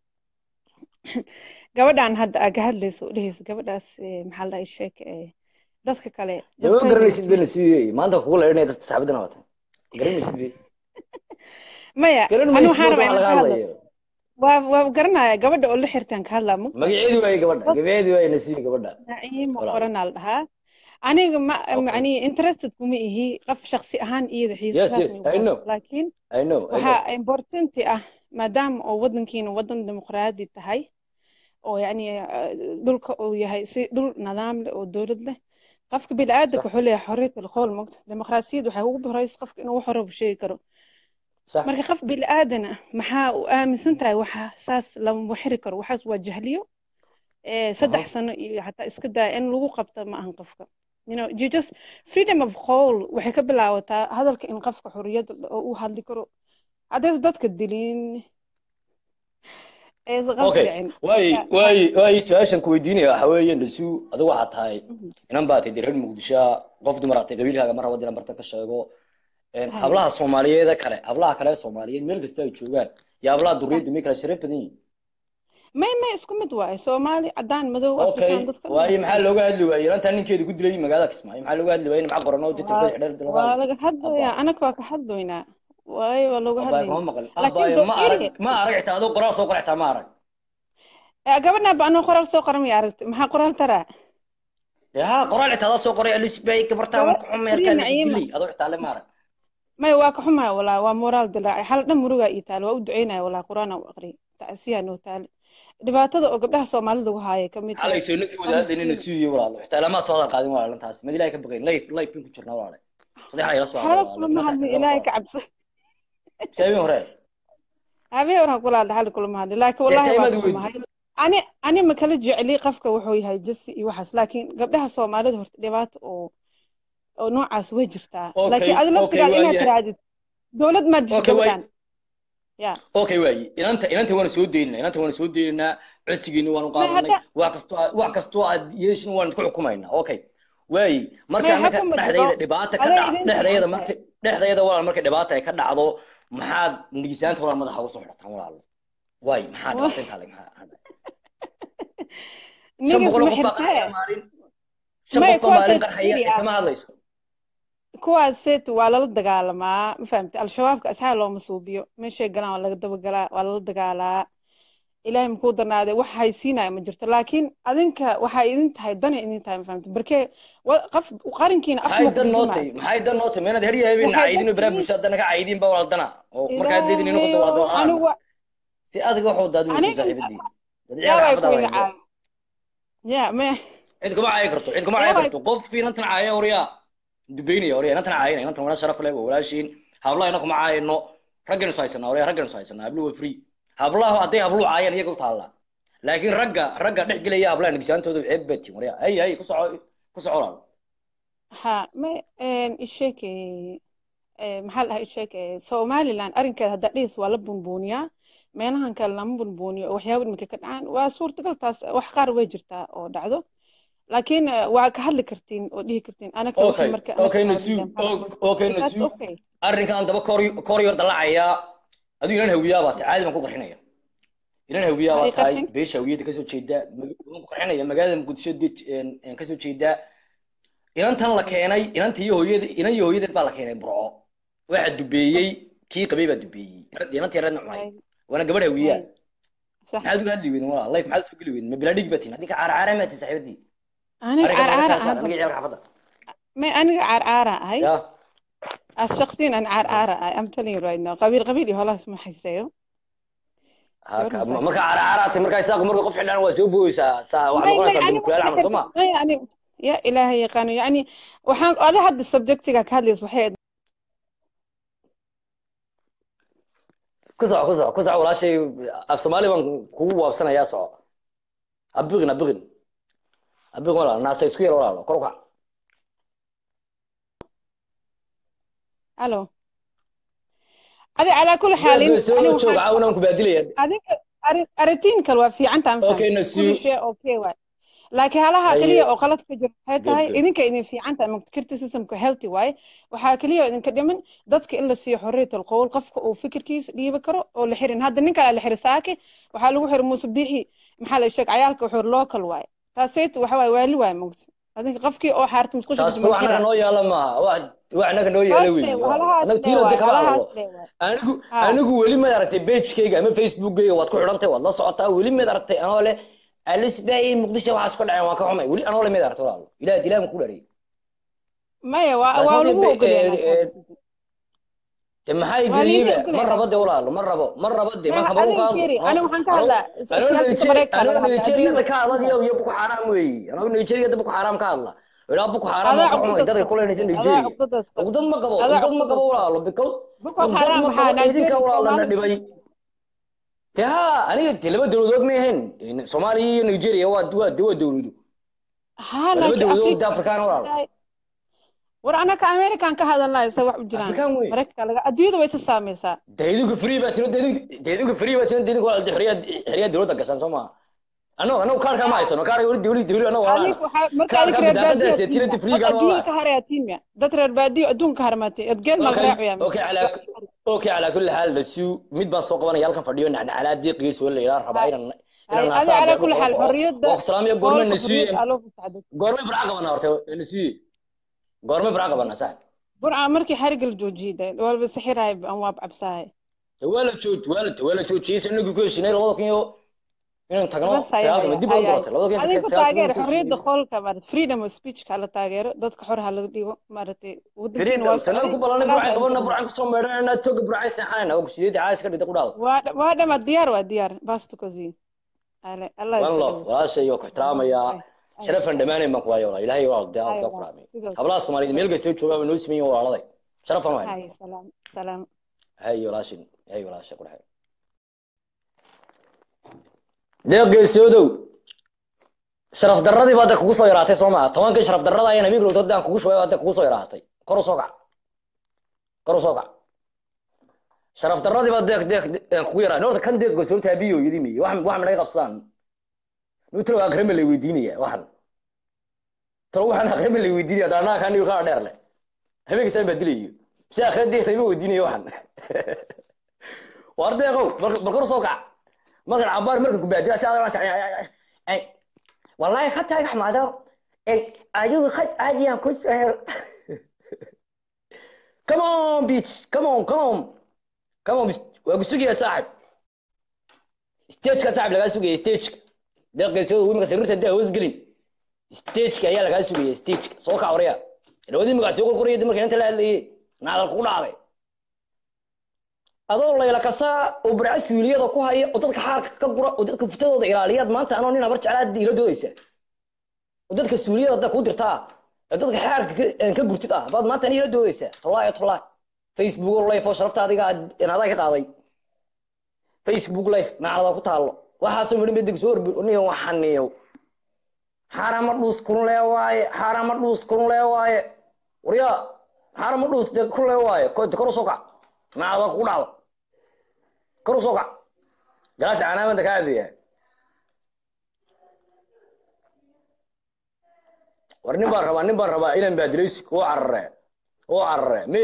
C: gabadhan hadda aa ka hadlayso u dhehaysa gabadhaas ee, maxaa la dhahaa ii sheeg ee, dadka kale
A: dama
C: dadkayga
A: garanaysid
C: markii-
A: bay nasiib maanta kugu leeranaya dadka saxaabadana wata garanaysid bay
C: maya
A: garan
C: ani
A: maysid
C: waxaan
A: marka
C: rabaa
A: waxa
C: inaan
A: laga
C: ka hadlo
A: hadlayo
C: waa waa garanaya gabadha oo la xirtaan ka hadlaa mug
A: magaceedu waaye gabadha magaceedu waaye nasiib gabadha
C: naciimo
A: Walaal.
C: qoranaa la dhahaa aniga ma
A: Okay.
C: yani interested kuma ihi qof shaksi ahaan iyada
A: Yes,
C: xiisahaas
A: yes,
C: ma
A: I know.
C: igu laakiin
A: i know I know.
C: waxaa importanti ah maadaama oo wadankiina wadan dimuqraadi tahay oo yani eh, dhulka uu yahay si dhul nidaam leh oo dowlad leh qofka bini'aadanka
A: Sax.
C: wuxuu leeyahay xorriyat alqowl mogta dimuqraasiyad waxay ugu horeysa qofka inuu wax horaba sheegi karo
A: sax
C: marka qof bini'aadan ah maxaa u aaminsan tahay waxa saas lama xiri karo waxaas waa jahliyo eh, saddex
A: Aha.
C: sano iyo xataa iska daya in lagu qabto ma ahan qofka you know you just freedom of qowl waxay ka bilaabataa hadalka in qofka xorriyad oo uu hadli karo haddaysa dadka dilin aysan qofka
A: okay
C: dhicin
A: waayi
C: Ya,
A: waayi waayi su-aashan ku weydiinaya waxa weeye nasiib adigu waxaa tahay
C: Mhm.
A: inan baa tahay reer muqdisho qof dumar aad tahay qabiilkaaga mar raba dinan barta ka sheego Een,
C: Haye.
A: hablaha soomaaliyeed kale hablaha kale ee soomaaliyeed meel kasta ay joogaan iyo hablaha duriyadda may kala sharaf badan yihiin
C: may may isku mid waaye soomaali cadaan madow
A: okay
C: afrikaan dadka dhan
A: waaye
C: waa
A: maxaa looga hadli waayey inantaa ninkeeda ku dilay magaalada kismaayo maxaa looga hadli waayey nimca qoran oo dirta
C: waa
A: xidheer
C: waa
A: dilada
C: laga hadlayaa anaga waa ka hadlaynaa waayo waa looga
A: abaaye kama
C: hadlaynaa
A: maqal
C: laakiin
A: abaaye ma arag
C: dowladda
A: ma arag xitaa adoo qoraal soo qor xitaa ma arag
C: gabadha ba anoo qoraal soo qoran maya aragti maxaa qoraal taraa
A: ya qoraal xitaa adoo soo qoray alisbay gabartaa waan ku xumay
C: Gabadh
A: arkaa lagu
C: Naciima.
A: dilay adoo xitaa le ma arag
C: maya waa ka xumahay walaa waa moraal dilaacay xal dhan murugaa ii taale waa u duceynaya walaa quraan aan u aqriyay tacsiyaa noo taale dhibaatada oo gabdhaha soomaalida lagu haaya ka mid tahay
A: xalay soo nagti wada hadlaynina suuyo walaalo xitaa lama soo hadal qaadin walaalo intaas mid ilaahay ka baqayn life life bin ku jirnaa walaalo sadexa ila soo
C: xaalad kulama hadlin ilaahay ka cabsa
A: sheegin hore
C: habeen war ha kula hadla xal kulama hadlin laakiin wallahi waa
A: Dee
C: ka
A: taymad
C: xumahay ani ani ma kala jecli qofka wuxuu yahay jasi iyo waxaas laakiin gabdhaha soomaalida horta dhibaato oo oo noocaas way jirtaa
A: Okay,
C: laakiin adi
A: okay,
C: laftigaada
A: waa
C: inaad
A: yahay.
C: tirahdid dowlad maad disho
A: Okay, waa-
C: gabadhan ya
A: okay waayi inanta inanta waana soo daynaa inanta waana soo daynaynaa codsigiina waanu qaadanay
C: hadda-
A: wax kastoo aad- wax kastoo aad yeeshin waan ku xukumaynaa okay waayi marka
C: May
A: annaga
C: xukuma
A: dhexdayda
C: jiro.
A: dhibaata ka
C: Aday
A: dhac
C: idin
A: dhexdayda
C: fiican
A: marka dhexdayda walaal marka dhibaata ay ka dhacdo maxaad nigisaanta walaal madaxa uga soo xidhataan walaalo waayi maxaa
C: Wah.
A: dhibaata intaa leg maxaa shan
C: nigis
A: boqol
C: ma
A: qof baa
C: xirtee
A: qaxaya maalin shan
C: May
A: qof baa maalin
C: kuwaas
A: qaxaya
C: askari ah.
A: kama hadlayso
C: kuwaas seet waa lala dagaalamaa ma fahamtay al-shabaabka asxaab looma suubiyo meeshay galaan waa laga dabagalaa waa lala dagaalaa ilaahay makuu darnaade wax haysiinaya ma jirto laakiin adinka waxay idin tahay danay idin tahay ma fahamtay barkee wa- qof qarankiina af
A: maxay
C: ma
A: dan noo
C: kudhimaas
A: tahay maxay dan noo tahay meenad herya habeen
C: Waxay
A: caydin
C: dan
A: baraha
C: tahay-
A: bulshada haddana ka caydin baa walaal dana oo markaad leedin inuu qodo walaal
C: Ilaahayow, anigu
A: dana si adiga waxuu daad weydiin
C: Aniga-
A: saaxiibadii
C: yaa way
A: dadciyaal
C: ku
A: xaafada
C: idin
A: waa
C: caawi ya me
A: cid kuma caayi karto cid kuma caayi
C: Yaa way-
A: karto qof inantan caaya oryaa dubeynaya oryaa inantan caayina inantan wana sharaf leh waa walaashiin hablaha ina kuma caayino ragganu is haysanaa oryaa ragganu is haysanaa habluhu waa free hablaha hadday habluhu caayaan iyaga u taallaa laakiin ragga ragga dhex gelaya hablaha nigisaantooda ceeb batiin oryaa hay hay ku soco ku soco walaal
C: ha me isheek maxaa la dhahaa isheek somaliland arrinkeeda haddaa dhihis waa la bunbuuniyaa meelahan kale lama bunbuuniyo oo waxyaaba iminka ka dhacaan waa suurtagal taas wax qaar way jirtaa oo dhacdo laakiin eh, waa ka hadli kartiin oo dhihi kartiin anaka
A: Okay,
C: wixii marka anaka
A: okay,
C: Somaliland
A: Nasiib,
C: maxaa
A: ok-
C: la-
A: okay,
C: That's
A: Nasiib.
C: okay.
A: arrinkan daba kor kor yor dalacayaa adigu inan hawiyaa baa tahay caadi baan ku qarxinaya inan hawiyaa baa
C: Ay,
A: tahay
C: qarxin.
A: beesha hawiyada kasoo jeeda mag- waan ku qarxinaya magaalada muqdisho dee- een- een kasoo jeeda inantan la keenay inanta iyo hooyada inan iyo hooyadeed baa la keenay burco waxa dubeeyey kii qabay baa dubeeyey inantii reedna cunay
C: Ay,
A: waana gabadh hawiyaa
C: ay. Sax.
A: maxaad uga hadli weydin walaa life maxaad soo geli weydin ma bilaadhig batin haddii ka caaracaara maati saaxiibadii
C: aniga
A: arrinkan naga
C: caarcaara
A: kala saar
C: ahaan
A: aniga ciyaalka xaafadda
C: me aniga caarcaara ahay
A: ya
C: as shakhsiyan aan caar caara ah I'm telling you right now qabiil qabiil iyo holahaas ma haysayo
A: Haka- ma- marka caraaraatay markaa isaaqu marka qof xidhaan waa soo booyeysaa saa waxaad noqonaysaa bulkulaal camal soo ma
C: yani ya ilaahay yaqaano yani waxaan ada hadda subjectiga ka hadlaysa waxay ahayd
A: ku soco ku soco ku soco walaashay af soomaali baan kugu waabsanayaa soco abiqin abiqin abiqin walaal naasa isku yar walaalo kor u kac
C: alo adi calaa kulli xaalin
A: soo
C: ani
A: joog
C: waxaan
A: caawinaan ku baadilaya
C: adinka ari- aritiin kale waa fiican tahay ma
A: Okay,
C: fahamtay?
A: Nasiib.
C: kulli shay okay waay laakiin halaha
A: Haye.
C: keliya oo qalad ka jiro waxay tahay
A: Good, good.
C: idinka idin fiican tahay ma criticismka healthy waaye waxaa keliya oo idinka dhiman dadka in la siiyo xorriyatul qowl qofka uu fikirkiisa dhiibi karo oo la xirin hadda ninka la xiri saaki waxaa lagu xiri muuse biixi maxaa la sheeg cayaalka wuxuu local waaye taasayt waxa waaye waali waaye mogta adinka qofkii oo xaarta musqusha
A: taas wax naga noo yaala maaha wax wax naga noo yaala wey anaga tiilada kama hadlo anigu
C: Ha.
A: anigu weli maad aragtay pagekayga ama facebookgayga waad ku xidhantay waad la socotaa weli maad aragtay anoo leh alisbaay muqdisho waxaas ka dhaceen waan ka xumay weli anoo le maad aragtay walaalo ilaah ilaah ku dhariyay
C: maya waa
A: Taas
C: waa
A: hadda
C: lagu
A: be-
C: ogolyahay
A: eh, eh, de maxay
C: Waa liiga
A: geliyeyba
C: ogolyahay.
A: ma rabo de walaalo ma rabo ma rabo de ma kaba
C: adiga fiiri ani waxaan ka hadlaa siyaasada mareykanka
A: anoo
C: laga hadlaa
A: nigeria ka hadla
C: adduunka.
A: iyo iyo buku xaaraam weey anoo nigeria buku xaaraam ka hadla ilaa buku xaaraam
C: adaa
A: waan ka xumay
C: cuqdadaas
A: dadka
C: qabta.
A: kuleynaysa
C: adaa
A: nigeria
C: cuqdadaas qabta.
A: uqdad ma qabo
C: Adaa
A: uqdad ma qabo
C: cuqdadaas
A: walaalo because
C: Boko
A: uqdad
C: Haram
A: ma
C: maxaa
A: qabo idinka
C: Nigeria
A: walaalana
C: Soomaali
A: dhibay de ha aniga de laba dowladood ma ahayn soomaaliya iyo nigeria waa waa waa dowlado
C: haa
A: laba
C: laakiin
A: dowladood de
C: Afrika
A: afrikaan walaalo
C: war anaka american ka hadalnayo se wax u jiraan
A: Afrikaan wey.
C: mareykanka laga adduunyada way isa saameysaa
A: de idinku free baa tiro de idinku de idinku free baa tiro de idinku walaal de xoriyad xoriyad dowladda gashaan soo maaha annagu annagu kaarka ma haysano kaarka weli dowlad dowlad annagu walaalo
C: adig waxaa marka
A: Kaarka
C: adig reer
A: bidaaqada
C: baadiyo
A: ee tirada free-ga
C: dad
A: waa
C: adduunka haraya tiimya dad reer baadiyo adduunka harmaatay adgeel mal raacaya
A: اوكي على اوكي على كل حال بسيو مid baan soo qabanaya halkan fadhiyo nacnacalaad deeqiis wala ilaa rabaa inaan inaan
C: adi calaa kulli xaal xorriyadda
A: oo salaamiyo goorma
C: qowlka
A: nasiye
C: xorriyadda aa loo fasaxday
A: goorma baraca qabana horta nasiye goorma baraca qabana saa
C: burca markii xariga la joojiyay de walba sixirahay aan waa cabsahay
A: wala jooj wala wala joojiyay inagu ku heshinay labada kun iyo inaan tagno
C: bas haya
A: sagaalka
C: haya
A: dib loo
C: haya
A: doortay labada kun iyo
C: adinku
A: sagaalka
C: taageer xorriyadda qowlka maarata freedom of speech ka la taageero dadka xor ha laga dhigo maaragtay wadankiina waa
A: sanad ku balanay burcan qabana burcan ku soo meedhanayna toga burcan saxanayna oo kusiyeedii caas ka dhigta ku dhaado
C: waa waa dhama diyaar waa diyaar basto kozi ale allah
A: والله walaashay oo ku ixtiraamayaa sharafan dhamaanayn baan ku waayo walaa ilaahay waa de
C: Ay,
A: ka
C: waa.
A: quraamay
C: Sidoo kale.
A: hablaha soomaaliyeed meel kastoo joogaa noo sameeyeen walaaladay sharafan waay
C: hay salaam salaam
A: hay walaashin hay walaashay quraxay deeqeysoodow sharaf darradii baa de kugu soo yaraatay soo maa tobankii sharaf darrada ayaan habeenkii lowtad aan kugu shubay baa de kugu soo yaraatay kor u soo kac kor u soo kac sharaf darradii baa deeq deeq aan kugu yaraatay horta kan deeq gosoorta abiyo yidi miye wax wax naga qabsadaan nutro akrema lay weydiinaya waxan talo waxaan akrema lay weydiinaya daanaa kan iyo kaa dheer leh habeenkii saan baa dilayo si akhradii lama weydiinayo waxan war deeqow bal kor u soo kac markan cabaar markan ku baadiya si aad wallahi khadka axmado adigu khad caadiyaan ku come on beach come on come on come on waa ku sugaya saaxib stageka saaxib lagaa sugaya stageka deeqeysooda wimika sariirta daa hoos gelin stageka ayaa lagaa sugaya stageka soo kac waraya dhawadii magac soo qorqoraya markan inta la hadlayay naadal kugu dhacday adoo layla kasaa oo barca suuliyada ku haya oo dadka xaarka ka gura oo dadka futadooda ilaaliyaad maanta anoo nin abar jeclaad ila doodaysa oo dadka suuliyada hadda kuu dirtaa ee dadka xaarka ka- ka gurtid ah baad maanta ila doodaysa tolaayo tolaa facebook life oo sharafta adiga inadaa ka qaaday facebook life macnada ku taalo waxaasoo midhan bedig soo orbi niyo waxaniyo xaarama dhuus kun lee waaye xaarama dhuus kun lee waaye waryaa xaarama dhuus de kun lee waaye ko kor u soo kac macnada kugu dhacdo kor u soo kac galaas canaamada kaa cabiya war nin baan rabaa nin baan rabaa inaan baadilaysi oo carare oo carare me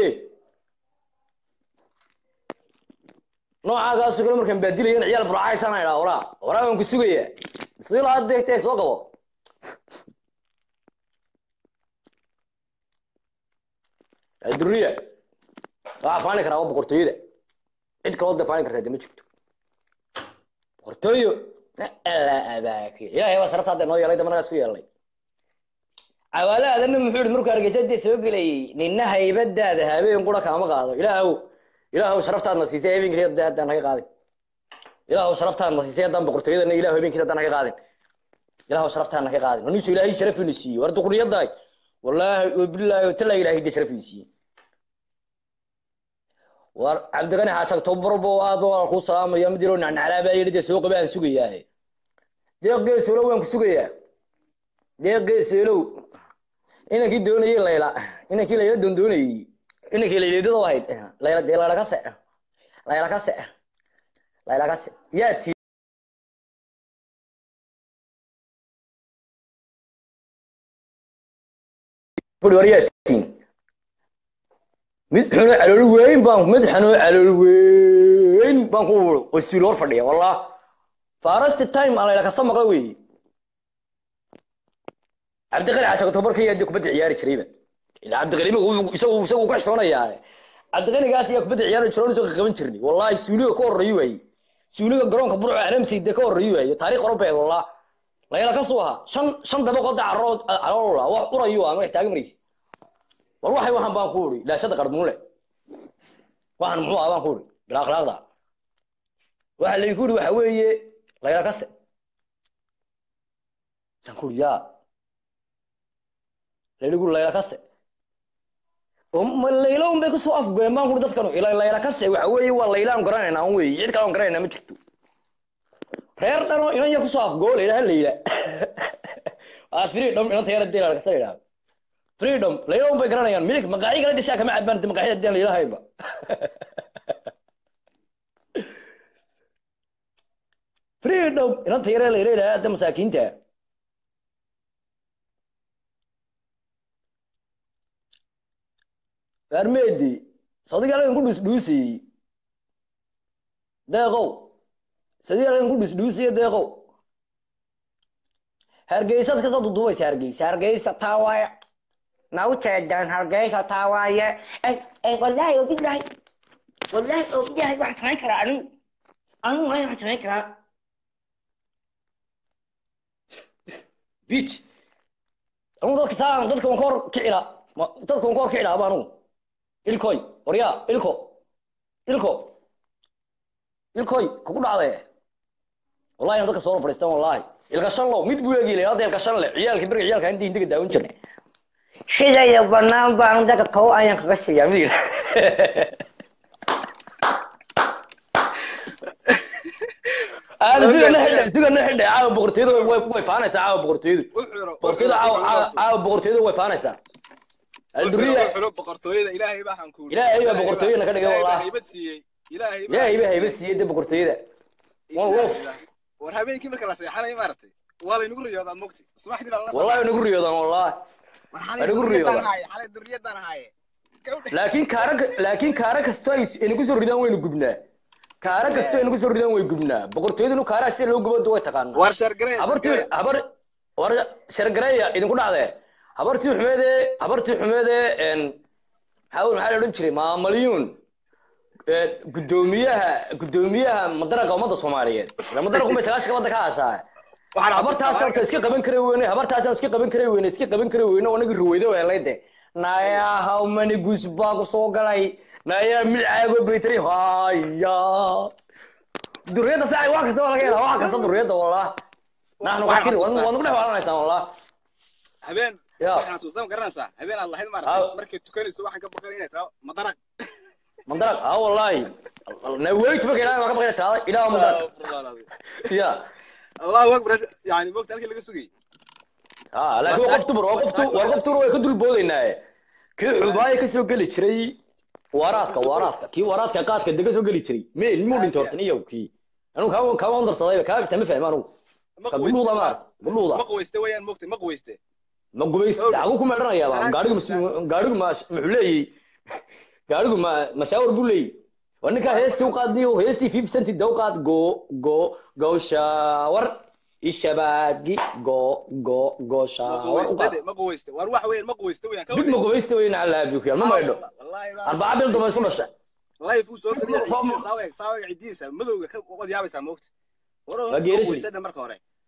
A: noocaagaasu kale markaan baadilayan ciyaal burcaysana idhaa waraa waraa waan ku sugaya sila had deegtee soo qabo duriya waxaa faani karaa waa boqortooyada cid kaloo da faani kartaa de ma jirto boqortooyo alla abaaki ilaahay waa sharafta hadda noo yeelay damanagaas ku yeelnay cawaale aadanna muxuu yihi markuu hargeysa dee soo gelayay nina haybadaada habeen qura kaama qaado ilaahow ilaahow sharaftaadna siisay habeenkii haddaan naga qaadin ilaahow sharaftaadna siisay haddaan boqortooyadana ilaahow habeenkii haddaan naga qaadin ilaahow sharaftaadna naga qaadin nisu ilaahay sharafina siiyey war duqriyadaay wallaahi wabilaahi talaa ilaahay dee sharafina siiyey war cabdiqani xaajag tobarbo aad waa kuu salaamaya mid yaroo nacnaclaa baa yidhi dee soo qabe aan sugayaaye deeq geesoolow waan ku sugayaa deeq geesoolow inankii doonayey layla inankii layla doondoonayey inankii layleedada ahayd layla dee layla kase layla kase layla kase yaa ti buri war yaa tiin mid xunoo calool weyn baan mid xunoo calool weyn baan ku wasiilo hor fadhiya wallah farasti time aan layla kasta maqla weeye cabdiqani xaajag tobarka yaa dee kubadda ciyaari jirayba ilaa cabdiqani isagu isagu ku xishoonayaa cabdiqanigaas ayaa kubadda ciyaari jiroon isoo qaban jirnay wallahi suuliga ka horreeyo waaye suuliga garoonka burco alamsayde ka horreeyo waaye taariikh orobeed wallah layla ka soo ahaa shan shan dabaqoo dacarood caloola wax urayo ah magax taagan maraysa war waxay waxan baan ku uri laashada qarmuule waxan muxuu ah baan ku uri bilaa akhlaaqda waxa laygu uri waxa weeye layla kase san ku uri yaa laygu layla kase layla un bay kusoo afgoyeen baan kuri dadkan ila layla kase waxa weeye waa layla aan garanayna an weeye cid kale aan garanayna ma jirto reer dhanoo inan yar kusoo afgoo laylaha layla waa freedom inanta yara dee layla kase la yidhahdo freedom layla un bay garanayaan midig maqaaci kale deshaa kama cabaan de maqaaci hadii aan laylahayba freedom inanta yare layla yidhahda de masaakiinta armeedi sadiga lagan ku dhusdhuusayey deeqow sadiga lagan ku dhusdhuusaya deeqow hargeysaad kasoo dudubaysa hargeysa hargeysa taa waaye na u jeedaan hargeysa taa waaye wallaahi obilahi wallaahi obilahi waxaan samayn karaa anigu anigu maayo waxaan samayn karaa bich anigu dadka saa dadka waan ka hor kicila dadka waan ka hor kicila aba anigu ilkoy waryaa ilko ilko ilkoy kugu dhacde wallahi aan dadka soo fadhiistaan wallahi ilka shanlow mid buu eegi ilaa ilka shanle ciyaalkii beriga ciyaalka intii indiga daawan jirnay sidayda banaan baan dadka kow ayaan kaga siiyaa mid sugana xidhe sugana xidhe caawa boqortooyadu way way faanaysaa caawa boqortooyadu boqortooyadu caawa caawa boqortooyadu way faanaysaa alduriya
D: boqortooyada ilaahay baaxan ku
A: ilaahay baa boqortooyada ka dhigay wallah
D: haybad siiyey ilaahay
A: ilaahay baa haybad siiyey de boqortooyada waa wof
D: war habeenkii marka la seexanayo maaragtay waa laynagu riyoodaa mogti subaxdii baa lala
A: wallahi nagu riyoodaan wallahi
D: war
A: anigu
D: xalay
A: riyoodaa.
D: duriyadaan haaye xalay duriyadaan haaye
A: laakiin kaara laakiin kaara kasto ay inagu soo ridaan waynu gubnaa kaara kasto ay inagu soo ridaan way gubnaa boqortooyadu kaara sida loo gubo way taqaanaa
D: war shargaree
A: habartii habar war shargareeya idinku dhacdee habartii xumeede habartii xumeede n maxaa maxaa la odhan jiray maamalyuun gudoomiyaha gudoomiyaha madaraqa ummadda soomaaliyeed ila madaraqu bay sagaashan wadda ka hashaa habartaas horta iska qaban kari weyne habartaas iska qaban kari weyne iska qaban kari weyne oo nagi ruweydo helay de naya how many goose baa ku soo galay naya milcaago baytari haya duriyada saa wax kasta waa laga helaa wax kasta duriyada wallah naxnu kakiri waan waan ku dhex waalanaysaa wallah
D: habeen
A: Ya.
D: waxaan xasuustaa ma garanaysaa habeen aad lahayd
A: Ah.
D: maaragtay markay tukanayso waxaan ka baqan inay tahay madaraq
A: mandaraq ah wallahi na weyt marka ilaahay waa ka baqayna taada ilaah mandaraq ya
D: allahu akbar yani mogta halkii laga sugayay
A: ah laakiin waa qof dumar waa qof tu- waa qof dumar way ka dul boodaynaaye kii xubaayo kasoo geli jiray waraadka waraadka kii waraadka qaadka de kasoo geli jiray meel muu dhintay hortan iyo kii anigu kaa kaa wandarsadayba kaa tama fahmi anigu
D: ma
A: ka guluuda ma guluuda
D: ma quwayste weeyaan mogta ma quwayste
A: ma gubays dacagu ku meedhanayaa gaarigu mas- gaarigu ma muxuu leeyahy gaarigu ma mashaawar buu leeyahy waa ninkaa heestii u qaadniyo heestii fifty centi da u qaad go go go shaawar ishabaagi go go go
D: ma
A: shaawar u
D: quwayste
A: qaad
D: de ma quwayste war waxa weeyaan ma quwayste weeyaan
A: dib ma gubaysta wey nacalaabi ku yaal ma maydho
D: wallahi
A: arbaca bil dambe isku dhasha
D: life uu soo geliya
A: Fam-
D: cidiisa saawaga saawaga cidiisa madowga ka wad yaabaysaa mogta war
A: Waa
D: hore soo
A: geerishii.
D: quwayste marka hore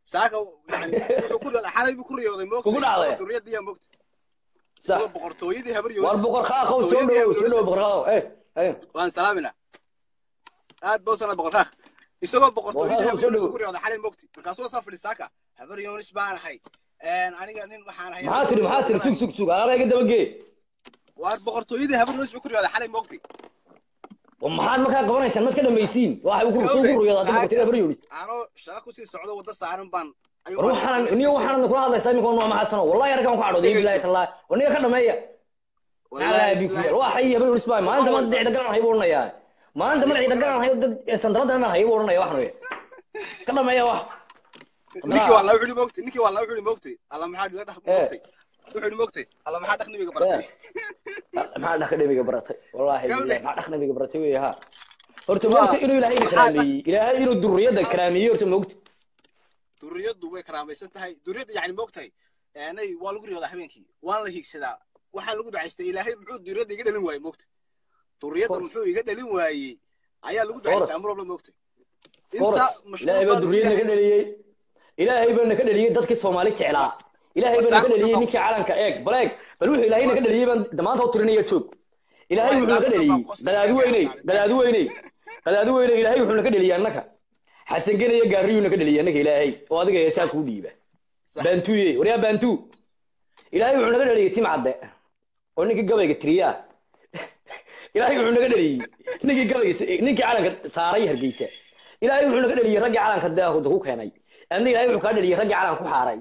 D: saaka yani wuxuu ku riyooday xalay buu ku riyooday moogta
A: Kugu dhacday?
D: isagoo duriyadiiya moogta isagoo boqortooyadii habar
A: war
D: yoonis
A: boqor qaaqow soo dhowow soo dhowow boqor qaaqow eh eh
D: waan salaaminaa aad baa usana boqor qaaq isagoo boqortooyadii
A: Boqor qaaq,
D: habar
A: soo
D: yoonis
A: dhowow.
D: ku riyooday xalay moogti markaasuu soo fadhi saaka habar yoonis baan ahay aniga nin waxaan ahay
A: maxaa tiri maxaa tiri sug sug sug alaaba iga dabagee
D: waar boqortooyadii habar yoonis buu ku riyooday xalay moogti
A: maxaad markaa qabanaysaan mad ka dhamaysiin waxa uu ku soo guruyada hadda boqortooyada baryoonis
D: anoo shaqa kusii socdo wadda saaran baan ayuu
A: war waxaan niyo waxaan kula hadlaysaa iminka waa ma xasano wallahi arkan ku cadhooday billahi tallahi war niga ka dhameeya ala bikiyar waa xay baryoonis baa maanta ma dhicda galan hay buu oranayaa maanta ma dhicda galan hay dad sandaladana ma hay buu oranaya waxan wey ka dhameeya wax
D: ninkii waa laba xuli moogtay ninkii waa laba xuli moogtay alla maxaa dhila dhaq moogtay wuxuu moogtay alla maxaa dhaq nabiga baratay
A: maxaa dhaq nabiga baratay wallahi billahi maxaa dhaq nabiga baratay wey ha horta
D: Waa-
A: moogta inuu ilaahay ina karaameeyey ilaahay inuu durriyada karaameeyey horta moogta
D: duriyadu way karaamaysan tahay duriyada yani moogtahay nay waa lagu riyoodaa habeenkii waan la hiigsadaa waxaa lagu ducaystay ilaahay muxuu duriyada iga dhalin waayey moogtay duriyada muxuu iga dhalin waayey ayaa lagu ducaystay amar walba moogtay inta
A: Boros, ilaahay baa durriyada naga dhaliyey ilaahay baa naga dhaliyey dadkii soomaali jeclaa ilaahay baa naga dhaliyey ninkii calanka eeg bal eeg bal wuxuu ilaahay naga dhaliyey baan dhammaanta u tirinaya joog ilaahay wuxuu naga dhaliyey qadaadi weyney qadaadi weyney qadaadi weyney ilaahay wuxuu naga dhaliyey annaka xasan genaya gaariyuu naga dhaliyey annaka ilaahay oo adiga heesaa kuu dhiiba baantuye waryaa baantu ilaahay wuxuu naga dhaliyey tim cadde oo ninkii gabayga tiriyaa ilaahay wuxuu naga dhaliyey ninkii gabayga ninkii calanka saaray hargeysa ilaahay wuxuu naga dhaliyey raggii calanka daahuda ku keenay adna ilaahay wuxuu kaa dhaliyey raggii calanka ku xaaray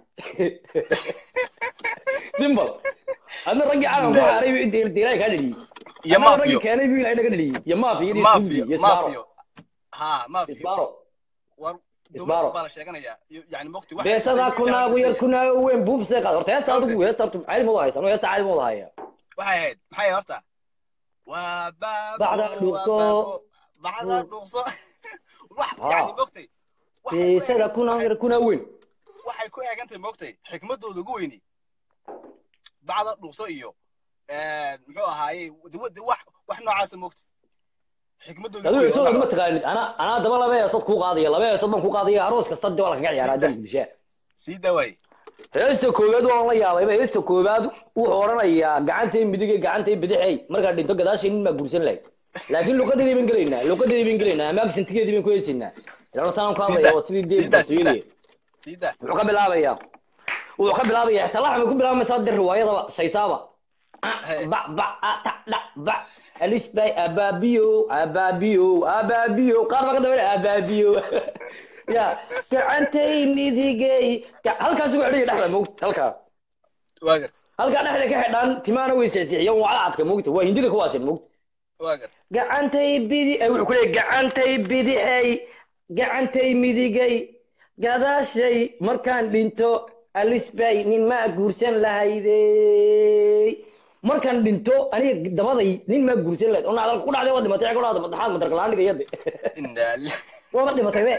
A: simbal adna raggii calanka ku xaaray buu inta ilaahay kaa dhaliyey
D: iyo
A: Adna raggii
D: maafiyo
A: keenay buu ilaahay naga dhaliyey iyo maafiyo iyo
D: maafiyo
A: iyo isbaaro
D: maafiyo ha maafiyo
A: isbaaro
D: war
A: Isbaaro.
D: dowlad baa la sheeganayaa yani moogtay wax
A: beesadaa kunaagu yar kunaago weyn buubsee qaad horta heesta adigu heesta horta caadi ma wada haysa anuu heesta caadi ma wada haya
D: waxay ahayd maxay horta waa baabo
A: Bacda dhuuqso.
D: waa baabo, bacda dhuuqso wax
A: Ah.
D: yani moogtay waxay ku
A: beesada
D: eegan-
A: kunaagu yar kunaa weyn
D: waxay ku eegantahay moogtay xikmadooda ugu weyni bacda dhuuqso iyo muxuu ahaayey de- de- wax wax noocaasa moogtay xikmadooda ugu
A: aduu
D: weyn
A: heesooda ma
D: wallahi.
A: taqaanid ana anaa daba laba heesood kuu qaadaya laba heesood baan kuu qaadaya aroos kasta dib waa la kaga ciyaaraa dan gudishaa
D: sii dawaaye
A: heesta koowaad waan la yaabayba heesta koowaad wuxuu odhanayaa gacantay midig iyo gacantay bidixey markaa dhinto gadaashay nin baa guursan lahayd laakiin luqadeedii baan gelaynaa luqadeedii baan gelaynaa amaagsantigeedii baan ku heesaynaa ilaan saan ku hadlaya waa sidii dee
D: Sida, sida.
A: boqortooyadii
D: sii daa
A: wuxuu ka bilaabayaa wuxuu ka bilaabayaa xitaa laxmay ku bilaabaysaa de riwaayadaba shaysaaba
D: Hey.
A: ba ba a ta dha ba alisbay abaabiyo abaabiyo abaabiyo qaar baa ka daba abaabiyo ya gacantay midigay Ga- halkaas ugu xidhaya dhexda moogta halkaa
D: waa garta
A: halkaa dhexda ka xidhaan timaana way seexseexiyaan waa cadka moogta waa hindida kuwaashin moogta
D: waa garta
A: gacantay bidi eh, wuxuu ku leeyahay gacantay bidixay gacantay midigay gadaashay markaan dhinto alisbay nin maa guursan lahaydey markaan dhinto aniga dabaday nin maa guursan lahayd oo nacdal ku dhacday waa dhimatay ku dhacday madaxaad madarkalaan dhigayade
D: inaa lillahi
A: waaba dhimatay be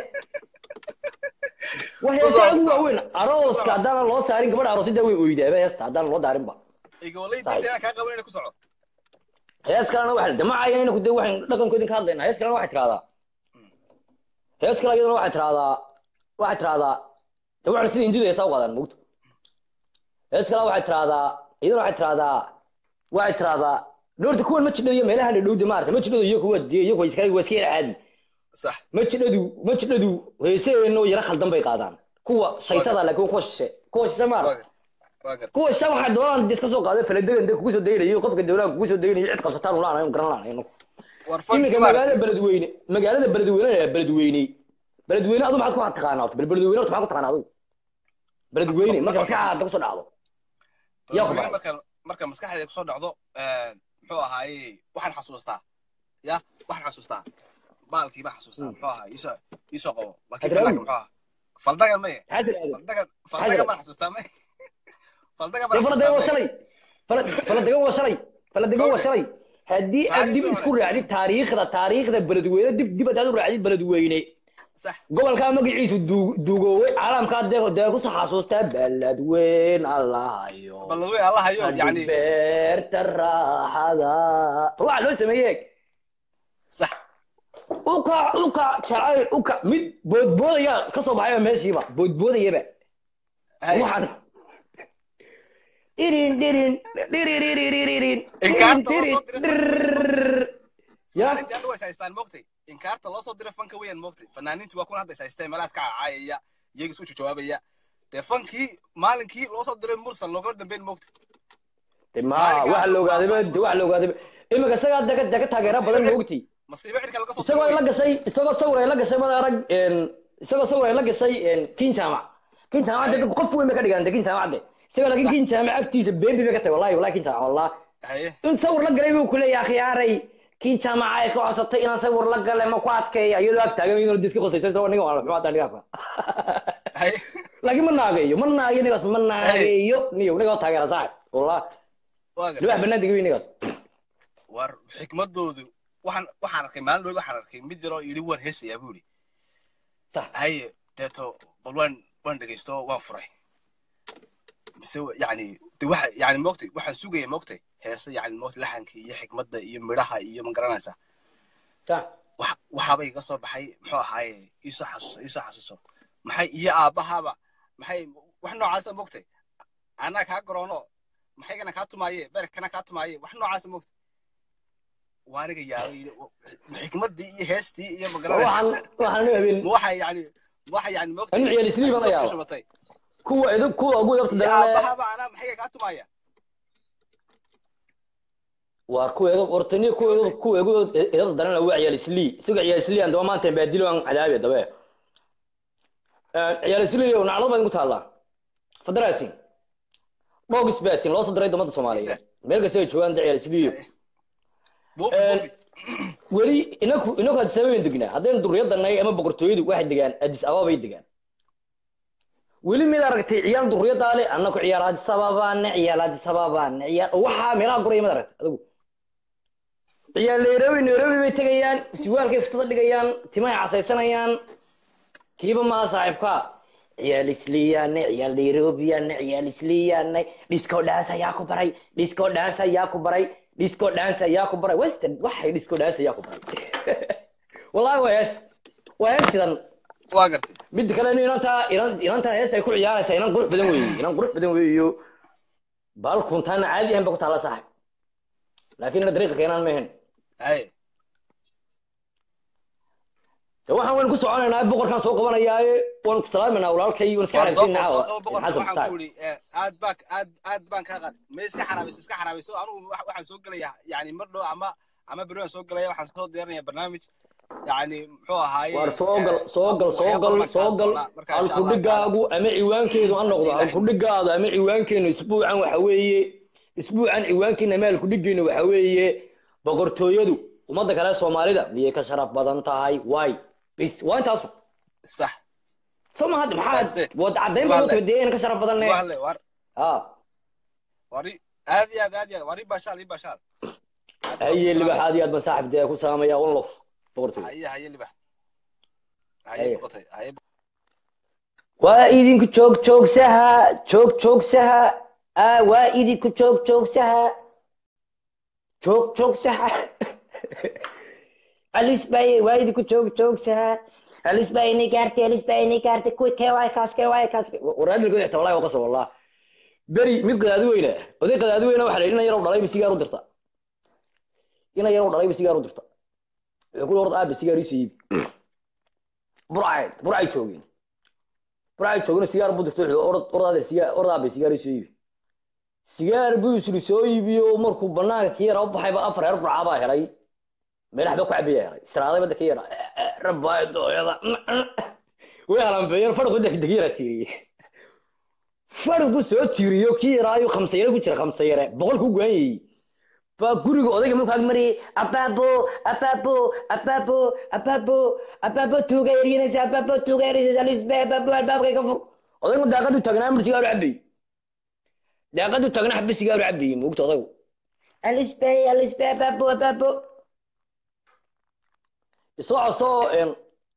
A: waa
D: Kusoo,
A: heesta ugu
D: kusoo.
A: waaweyn arooska
D: Kusoo.
A: haddaanan loo saarin gabadha aroosida way oydaaba heesta haddaanan loo daarinba
D: igolay diinta inaan kaa qaban inay ku soco
A: hees kalena waxa damacaya ina kude waxaan dhaqankoodin ka hadlaynaa hees kalena waxay tiraahdaa hees kale iyadana waxay tiraahdaa waxay tiraahdaa de waxaan sida hindida heesaa u qaadaan mugta hees kale waxay tiraahdaa iyadana waxay tiraahdaa waxay tiraahdaa dhowrta kuwan ma jidhado iyo meelaha dhadhowda maarata ma jidhado iyo kuwa dee iyagu waa iska waa iska yara caadi
D: sax
A: ma jidhadu ma jidhadu heesaheenoo yara khaldan bay qaadaan kuwa shaytada laakiin kuwa shishe kuwa shishe
D: waa
A: maarata
D: garta waa garta
A: kuwa shan waxay doonaan iska soo qaaday faladegan de kugu soo daynayo qofka dawlaha kugu soo daynayo cid qabsataan ula anayn garan laanayn
D: war
A: iminka
D: fankii
A: magaalada
D: maaragtay
A: beledweyne magaalada beledweyne ee beledweyne beledweyne adu maxaad ku taqaanaa horta beledweyne horta maxaad ku taqaanaa adu beledweyne marka maskaxda hadda kusoo dhacdo yaa ku
D: Beledweyne
A: baray
D: marka marka maskaxdeeda kusoo dhacdo muxuu ahaayey waxaan xasuustaa ya waxaan xasuustaa baalkii baan xasuustaa
A: Mm.
D: muxuu ahaa iisoo iisoo qabo laakiin
A: Hadraawi.
D: faldaga muxuu ahaa faldagan maye
A: maxaa tirahdeen
D: faldagan faldagan baan xasuustaa maye faldagan baan
A: dee faladegan waa
D: xasuustaa maye
A: shalay Fala- faladegan waa shalay faladegan waa shalay haddii aad dib isku raacdid taariikhda taariikhda beledweyne dib dib haddaad u raacdid beledweyne
D: sax
A: gobolkaa magaciisu duu- duugooway caalamkaa dee dee kusoo xasuustaa beledweyn allahayo
D: balladwey allah hayo yani
A: beerta raaxada waxaa loo sameeyey
D: sax
A: uka uka jacayl uka mid boodboodaya ka soo baxayba meeshiiba boodboodayaba
D: Hay.
A: waxaan dhirin dhirin dhiririririn
D: Inkaarta loo soo diray
A: ya
D: fanaaniintii hadda way is haystaan moogtay inkaarta loo soo diray fanka weeyaan moogtay fanaaniintii waa kuna hadda is haysteen meelahaas ka cacaayaya iyaga isu jawaabaya dee fankii maalinkii loo soo diray mursal loogala dambeyn moogtay
A: De ma waxa la ogaaday ba de waxa la ogaaday imika isagaa daga daga taageero badan ma ogti
D: masiibo cirka laga soo
A: isagoo ay la
D: diray
A: gashay isagoo sawir ay la gashay mada arag een isagoo sawir ay la gashay een kin jaamac kin jaamac de qof weyn bay ka dhigaan de kin jaamac de isagoo laakiin kin jaamac agtiisa beebi bay ka tahay wallahi wallahi kin jaamac wallahi
D: haye
A: in sawir la galay buu ku leeyahay khiyaaray kin jaamac ay ka codsatay inaan sawir la galay ma ku adkeeya iyadoo ag taagan iyadoo diska qosaysa isagoo ninga waa maxaa dhigaa
D: haye
A: laakiin ma naagayo ma naagayo nigaas ma naagayo niyo niga oo taageera saaxib wallahi
D: waa
A: libax
D: gartay
A: banaadiga wey nigaas
D: war xikmadoodu waxaan waxaan arkay maalin dhow waxaan arkay mid yaroo yidhi waan heesayaa buu yidhi
A: sax
D: haye deeto bal waan waan dhegaysto waan furay mise wa- yacni de waxa yacni moogtay waxaan sugaya moogtay heese yacni moogtay laxanka iyo xikmadda iyo midhaha iyo ma garanaysaa
A: sax
D: wax waxaaba iga soo baxay muxuu ahaaye iisoo xasuuso iisoo xasuuso maxay iyo aabbahaaba maxay wax noocaasa moogtay anaa kaa garoono maxaygana kaa tumaaye berkana kaa tumaaye wax noocaasa moogtay waa aniga yaaba yidhi xikmaddii iyo heestii iyo ma garanaysaa
A: waxaan waxaan u habeen
D: ma waxa yacni waxa yacni moogtay
A: anu ciyaal isliib ana yaaba
D: shubatay
A: kuwa idin kuwa ugu dabta
D: iyo
A: daran
D: aabbahaaba anaa maxayga kaa tumaaya
A: waa kuwa idu hortaniya kuwa idu kuwa igu idada daran waa ciyaal islii isaga ciyaal islii aan daba maanta baadilo aan cadaabe dabe ciyaal islii oo naclad baan ku taallaa fadaraatin dhogis baatin loo soo diray ummadda soomaaliyeed meel kasta ay joogaan da ciyaal islii
D: buufi
A: Eh,
D: buufi
A: weli inaku inaku addis ababa degnaa haddaynu durriyadanay ama boqortooyadu waxay degaan addis ababa bay degaan weli mid aragtay ciyaal durriyadaa le annaku ciyaal addis ababaane ciyaal addis ababaane ciyaal waxaa meelaha guraya mid aragtay adigu ciyaal nairobi nairobi bay tegayaan siwaalkay fustada dhigayaan timahay casaysanayaan kiiba maa saaxiibka ciyaal isliyaane ciyaal nairobiyaane ciyaal isliyaane disco dance ayaa ku baray disco dance ayaa ku baray disco dance ayaa ku baray western waxay disco dance ayaa ku baray wallahi waa hees waa hees sidan
D: waa gartay
A: mid kale in inantaa inan inantan heesta ay ku ciyaaraysa inan qurux badan weeye inan qurux badan weeyo baalkuntaana caadi ahan ba ku taalla saaxib laakiin ina dariiqa keenaan ma ahayn
D: haye
A: de waxaan waynu ku soconaynaa boqorkaan soo qabanayaaye waan ku salaamaynaa walaalkay waan iska
D: war soo
A: xaraysiinaa
D: soo qabo boqorka
A: xasan
D: waxaan
A: saaxib
D: ku yidhi eh, aad baa aad aad baan kaa qaad ma iska xaraabayso iska xaraabayso anugu wax- waxaan soo gelaya yani mar dhow ama ama beri waan soo gelaya waxaan soo diyaarinaya barnaamij yani muxuu ahaaye
A: waar soo gal
D: eh,
A: soo gal soo
D: waxyaabo
A: gal
D: badan
A: soo
D: kaa
A: gal
D: doonaa. Marka insha Allah
A: halkudhigaagu ama ciwaankeedu ha noqdo
D: Ilaahay.
A: halkudhigaadu ama ciwaankeenu isbuucan waxa weeye isbuucan ciwaankeena ama halkudhigeenu waxa weeye boqortooyadu ummadda kale soomaalida miyay ka sharaf badan tahay waay bis waa intaasu
D: sax
A: soo ma hadda maxaa
D: Taasi.
A: wad caddayn
D: Waa
A: baa
D: le.
A: utimi dee inaan ka sharaf badan
D: waa le war
A: ha
D: wari aad iyo aad aad iyo aad wari bashaal ii bashaal Aad baan
A: haye
D: ku
A: libax
D: salaamaya.
A: aad iyo aad baan saaxib dee ku salaamaya unlof boqortooyada
D: haye haye libax
A: Haye.
D: haye boqotay haye
A: waa idinku joog joogsaha joog joogsaha ah waa idinku joog joogsaha joog joogsaha alisbaye waa idinku joog joogsaha alisbaye ni gaartay alisbaye ni gaartay kuwi kee waay kaas kee waay kaas waraadilkooda xitaa wallahi waa qasab wallah beri mid qadaadi weyna oday qadaadi weyna waxa la yidhi ina yarow dhalayba sigaar u dirta ina yarow dhalayba sigaar u dirta wuxuu ku yidhi orda aabe sigaar iisoo iibi burcay burcay joogeen burcay joogeen sigaar buu dirta wuxuu orad ordaade sigaar ordaabe sigaar iisoo iibi sigaar buu isri soo iibiyo markuu banaanka ka yara u baxayba afar reer burcaa baa helay meel waxba ku cabaya helay siraaday badda ka yara rabbaay dooyada way halambeeyeen fadhigu deg deg yara tiiriyey fadhigu soo tiiriyo kii yaraayu khamsayare ku jira khamsayare boqol ku go'anyayey baa guriga odayga markuu ag mariyay abaabo abaabo abaabo abaabo abaabo tuuga eryanaysa abaabo tuuga eryanaysa alisbe abaabo albaabkay ka fur odaygu daaqadu taagnaa mar sigaaru cabay daaqadu taagnaa xabbi sigaaru cabayey moogta odaygu alisbe alisbe abaabo abaabo isoo codso een,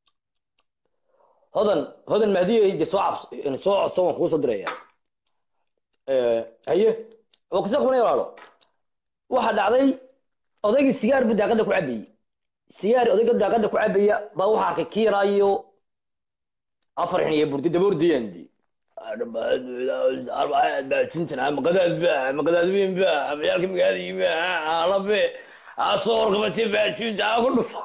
A: hodan hodan mahdiye de soo cabs een, soo codso waan kugu soo diraya Eh, haye waa kusoo qabanaya walaalo waxa dhacday odaygii sigaar buu daaqada ku cabayey sigaar odayga daaqada ku cabaya baa waxaa arkay kiiraayo afar xin iyo burdi daboordiyandi magadaadweynba magaalka magaaladiiba alabe asoo warqabatay baajunta ku dhufo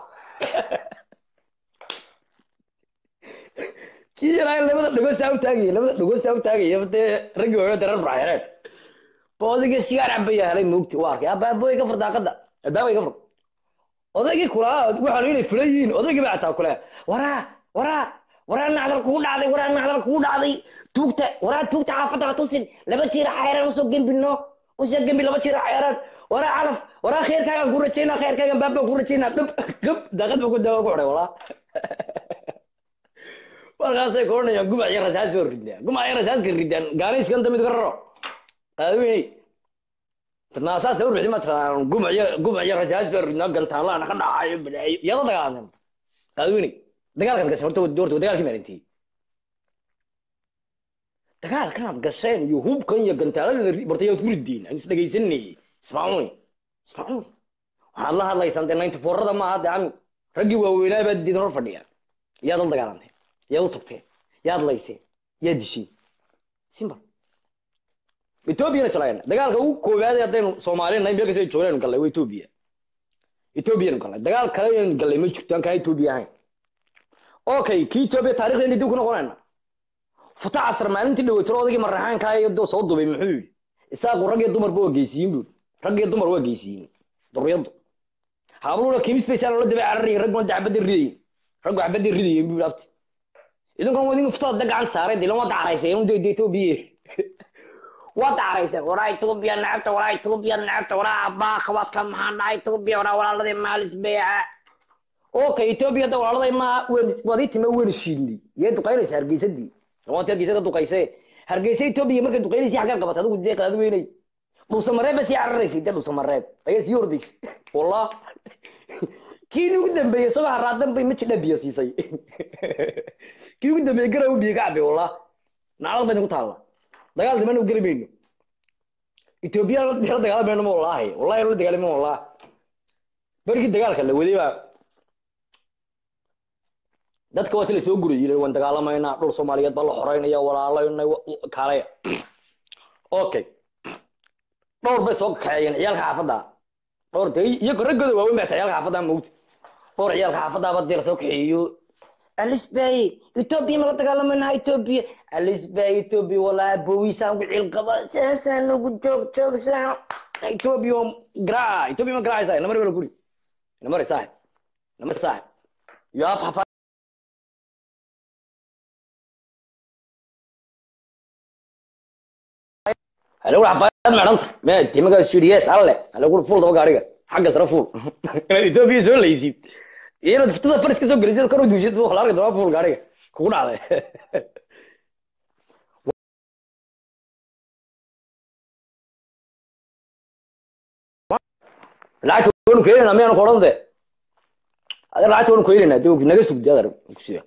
A: kii yaraa labada dhagood saa u taagaya labada dhagood saa u taagaya dee raggii hore darar baxeereen ba odayga sigaar cabaya helay moogti waa arkay abaabooy ka fur daaqada albaabay ka fur odaygii kulaa waxaan inay fulan yihiin odaygii baa taa kule waraa waraa waraa nacdal kugu dhacday waraa nacdal kugu dhacday tuugta waraa tuugta xaafadda ha tusin laba jiira xayraan usoo gembino usoo gembi laba jiira xayraan waraa calaf waraa khayrkaagaan ku rajaynaa khayrkaagan baabaan ku rajaynaa dhab gab daaqad ba ku daawa ku xidhay walaa markaasay koranayaan gumac iyo rasaas baa ridaan gumac iyo rasaaska ridaan gaanayskan damid ka raro qaadaweyne naasaas u rixi matraan gumac iyo gumac iyo rasaas baa ridnaa gantaalaana ka dhacayo badaayo iyada dagaalan qaadaweyne dagaalkan gashay horta doorta dagaalkii maalintii dagaalkanaad gasheen iyo hubkan iyo gantaalada horta yaad ku ridiin aan is dhegaysanayay ismaacuuni ismaacuuni waxaad la hadlaysaan dee ninety fourada maaha dee cami raggii waaweynaa baad diidan hor fadhiya yaad la dagaalantay yaad u tagteen yaad layseen yaad disheen simba ethoobiyan islaan dagaalka ugu koowaad haddaynu soomaaliya nahay meel kasta ay joognaanu gallay waa etoobiya ethoobiyan gallay dagaal kale aynu gallay ma jirto aan kaa etoobiya ahayn okay kii etoobiya taarikhdeeni dib ku noqonayna futa casar maalintii dhaweytiro odaygii maraxaankaa iyo doo soo dubay muxuu yidhi isaaqu rag iyo dumarba waa geysiyin buu rag iyo dumar waa geysiyin duriyadu habluna kimis bay saan la dabay cararayin ragguna dacbada ridayin raggu cabada ridayin buu abti idinkan wadin futada gacan saaray dilan waa dacaraysay un dee etoobiya waa dacaraysay waraa etoobiya nacabta waraa etoobiya nacabta waraa abbaa khawaadka maxaa dhacay etoobiya waraa walaaladii maalis beeca okay etoobiya da walaaladay ma waadii time weyn shiidnay yee duqaynaysa hargeysadii waanti hargeysa ka duqaysee hargeysa etoobiya markay duqaynaysa xaggaa qabatay adigu dee qaad weynay dhuusamareeb ba sii cararaysay dee dhuusamareeb ayaa sii hordaysay wallah kii ugu dambeeyey isagoo haraadan bay majidha biyo siisay kii ugu dambeeyey garaw biyo ka cabay wallah naclad bayna ku taalla dagaal dimana u geli mayno etoobiya la dagaalamayno ma wallaahi wallahi la dagaalamo wallah berigii dagaalka la waday baa dadka waa ti la soo gurayay waan dagaalamaynaa dhul soomaaliyeed baa la xoreynaya walaalaynay kaalaya okay dhowr bay soo kaxeeyeen ciyaalka xaafadda dhowr de iyago raggooda waaweyn baa ta ciyaalka xaafadda mawt dhowr ciyaalka xaafaddaaba dee lasoo kaxeeyo alisbay etoobiya ma la dagaalamaynaha etoobiya alisbay etoobiya walaa bowiisaan ku cilqaba saasaan ugu joog joogsaa etoobiya garaaca etoobiya ma garaacaysaa namar bala guri namar saaxib namar saaxib yo af hafa alagu xafaayad meedhanta me timaga siriyees alle alagu fuul daba gaariga xagga sare fuul inaad etoobiya soo laysid inaad futada faris ka soo gelisid kor u duushid la arki doonaa fuul gaariga kugu dhacday lacagta waanu keenayna miyaanu koran de ade lacagta waanu keenayna de naga sugdi adar kusiya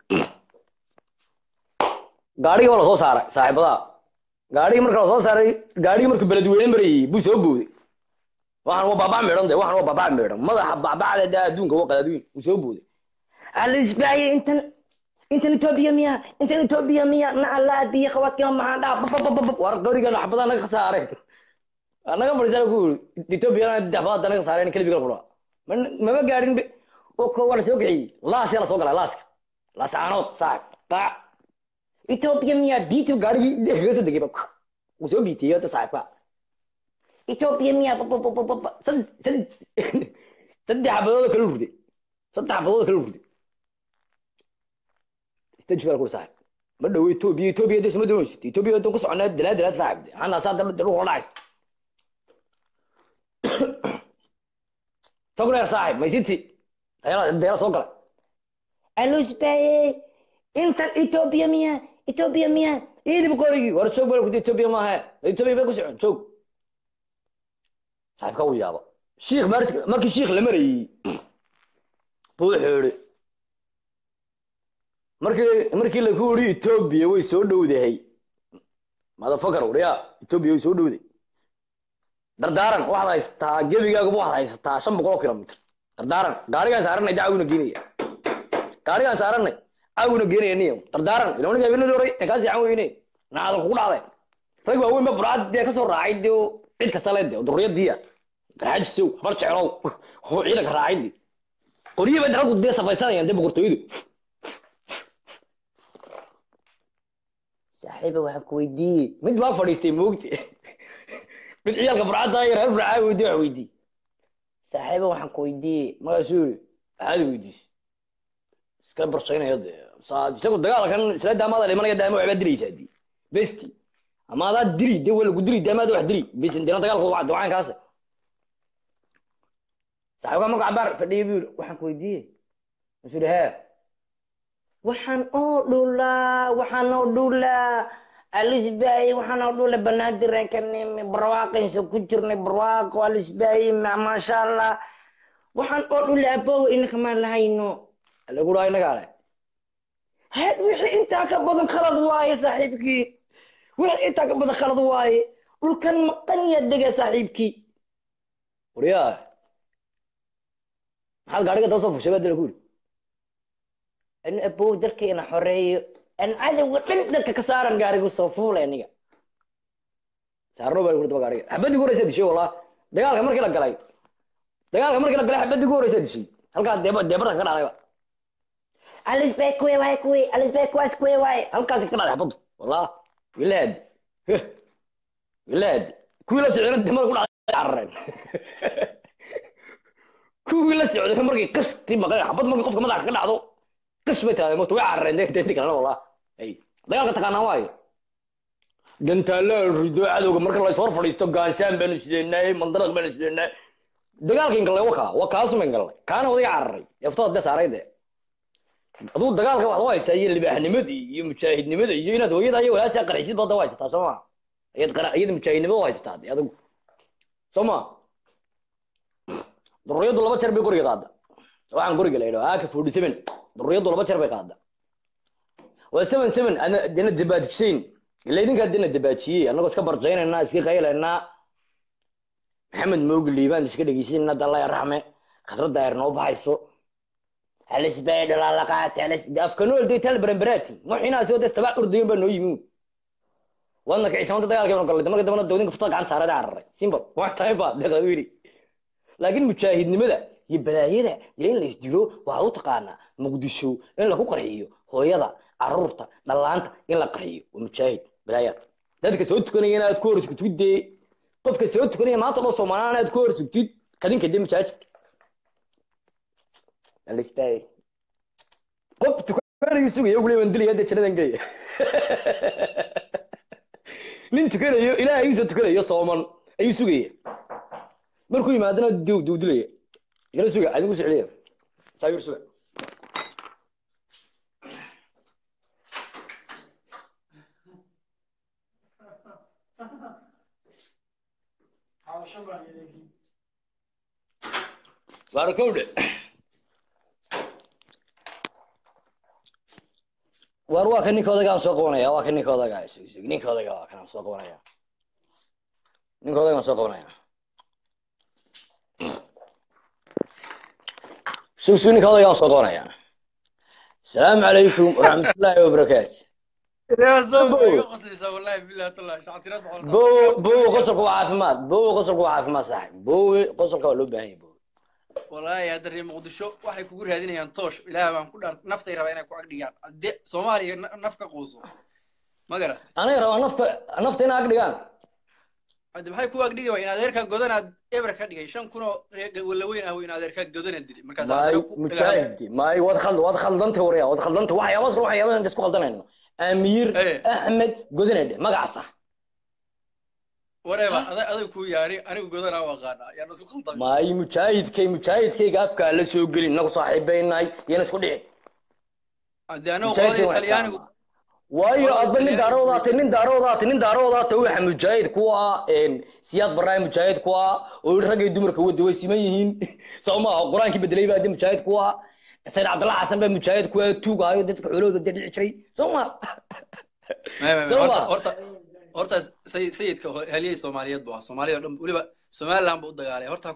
A: gaarigii baa lasoo saaray saaxiibadaha gaarigii marka lasoo saaray gaarigii markuu beledweyne marayay buu soo booday waxaan waa baabaa meedhan de waxaan waa baabaa meedhan madaxa baabacda de adduunka waa qadaadweyn buu soo booday alisbaaye intan intan etoobiya miya intan etoobiya miya nacalaa biyo khawaadkima maxaa dhaa babababab war qoriga xabadaa naga khasaareen anaga fadhiisana ku etoobiyana xabadaa naga khasaareen kelibiga qura mama gaadhin waa la soo kiciyey laas yaa lasoo galay laaska laas caanood saaxib qaac etoobiya miya biiti gaarigii kaga soo degay wuu soo biitiyey hadda saaxibka etoobiya miya saddex xabadood kala rurday saddex xabadood kala rurday stage baa kula saaxib ma dhow etoobiya etoobiya hadda isma doonaysid etoobiya hadda ku soconaa dalaad dalaad saaxib hana saa dal dal kula dhacaysa togleer saaxib maysiti deela soo galay alusbaye intan etoobiya miya etoobiya miya idib qorigii war joog baa kudi etoobiya maaha etoobiya bay ku socon joog saaxibka uu yaaba shiikh markii shiikh la marayey buu wuxuu yihi markii markii laku yidhi etoobiya way soo dhowdahay madafakar wariya etoobiya way soo dhowday dardaaran waxaad haysataa gebigaaguba waxaad haysataa shan boqol oo kilomitr dardaaran gaarigaan saaranay da caawina geenaya gaarigaan saaranay caawina geenaya niyo dardaaran ila aniga habeenadii hore ee kaa siixan weyne nacdal kugu dhacday rag waaweyn ba buraad dee kasoo raacay dee oo cid kasta le dee oo durriyadiiya garxaajisow habar jeclow oo ciidanka raacay dee qoryihi bay raggu dee safaysanayaan dee boqortooyadu saaxiiba waxaan ku weydiiyey mid baa fadhiistay moogte mid ciyaalka burcadda iyo reer burcaa weydiye wax weydiiyey saaxiiba waxaan ku weydiiyey magaasuu yiri maxaad weydiisay iska barsaynaya dee saa- isagu dagaalkan isla daamaada dhimanaya daama waxbaa dilaysaa dii besti ama adaa dili dee waa lagu dili daamaada wax dili bes dina dagaalka waa ducaankaas saaxiibka marka cabaar fadhiyay buu yiri waxaan ku weydiiyey masuu yiri hee waxaan oo dhulaa waxaan oo dhulaa alisbaay waxaan oo dhulaa banaadireen ka nimi barwaaqaysa ku jirnay barwaaqo alisbaay maasha allah waxaan oo dhulaa abow inaka maan lahayno lagu dhaha inaga ale had wixii intaa ka badan khalad waaye saaxiibkii wixii intaa ka badan khalad waaye dhulkan maqan yaa dega saaxiibkii waryaa maxaad gaariga daba soo fushay baa dila ku yidhi in abow dalkayna xoreeyo an cadowga dhan dalka ka saaran gaarigu soo fuulay aniga saarno baa kurdaba gaariga xabadii ugu horeysa dishay wallah dagaalka markii la galay dagaalka markii la galay xabadii ugu horeysa dishay halkaa deeba deebarka ka dhacdayba alisbay kuwe waay kuwe alisbay kuwaas kuwe waay halkaas ka dhacday xabadu wallah wilaad wilaad kuwii la socdana demada ku dhacday carareen kuwii la socday markii qasti maqay xabad markii qofka madaxa ka dhacdo qis bay tahay moto way carareen dee intii kalena wallah ay dagaalka taqaanaa waayo gantaalla rido cadowga marka la ishor fadhiisto gaanshaan baanu sideynay mandaraq baanu sideynay dagaalkin gallay waka waa kaasuman gallay kaana odayga cararay eftada dee saaray dee aduu dagaalka waxaad u haysaa iyo libaaxnimadii iyo mujaahidnimada iyo inaad hooyada iyo walaashaa qarxisid baad u haysataa soo ma ayaad qara iyada mujaahidnimada u haysataa dee adigu soo ma durriyadu laba jeer bay guriga qaada waxaan guriga la yidhaho aka forty seven durriyadu laba jeer bay qaada waa seven seven ana dena dabaajiseen ila idinkaa dena dabaajiyey annagoo iska barjaynaynaa iska qaylaynaa maxamed moogi liibaan iska dhegeysanayna dalla raxme khadradda ayar noo baxayso halisbay dhalaalaqaate afkanool dee tal baranbaraati muxinaasi oo destaba urdayen baa noo yimi waadna kicisamanta dagaalkeenu gallay marka dambana dowdinka futada gacan saarada cararay simple wax tahay baa deeqadu yidhi laakiin mujaahidnimada iyo balaayada iyo in la isdilo waxaad u taqaanaa muqdisho in lagu qarxiyo hooyada caruurta dhallaanta in la qarxiyo waa mujaahid balaayaad dadka soo tukanaya inaad ku hor sugtid dee qofka soo tukanaya maanta oo soomaaliyaan inaad ku hor sugtid kadinka dee mujaahidka alisbay qof tukanayo sugaya ugu leeyahay dilaya dee janadan gelaya nin tukanayo ilaahay ayuu soo tukanayo sooman ayuu sugaya markuu yimaadana duu duu dilaya igala suga adigu socliya saayir suga baarakowdhe waar waa ka ninka odagaan soo qabanaya waa ka ninka odaga sug sug ninka odaga waa kanaan soo qabanaya ninka odagaan soo qabanaya sug sug ninka odagaan soo qabanaya asalaamu calaykum waraxmatullaahi wabarakaatu bow bow qosolka waa caafimaad bow qosolka waa caafimaad saaxib bow qosolka waa loo baahan yahay bow
E: wallaahi hadda reer muqdisho waxay kugu raadinayaan toosh ilaah baan ku dhaar naftay rabaa inay ku agdhigaan de soomaaliya na- naf ka quuso ma garat
A: aniga rabaa nafta nafta inaa ag dhigaan
E: hadde maxay ku agdhigi waa in adeerkaa godanaad eber ka dhigay shan kun oo reer walaweyn ah in adeerkaa godanaad dili markaas
A: maay
E: haddana ku dhagaal
A: mujaahidi maay waad khald waad khaldantay warya waad khaldantay waxyaabaas kale waxyaabahan isku khaldanayno amiir
E: Eh.
A: axmed godinedhe magacaas ah
E: wareeba ada adag ku yaani anigu godanaa u aqaanaa yaan isku khaldamay
A: maay mujaahidkay mujaahidkayga afkaa la soo gelin inagu saaxiibaynahay iyana isku dhicin
E: hadde anagu
A: mujaahidkay
E: qolada
A: waa
E: talyaanigu
A: ixtiraama. waayo
E: qolada
A: adba nin
E: talyaanigu
A: daaroodaatay nin daaroodaatay nin daaroodaatay waxa mujaahid ku ah siyaad barnaay mujaahid ku ah oo yidhi raggay dumarka wada way siman yihiin soo maaha qur-aankii bedelay baa de mujaahid ku ah sayid cabdalla xasan baa mujaahid ku ah tuugaayo dadka xoolahooda dee dhici jiray soo ma
E: Maya, maya,
A: Soo
E: horta
A: ma?
E: horta horta say- sayidka ho- halyey soomaaliyeed bu ahaa soomaalida o dhan weliba somaliland buu u dagaalay horta ku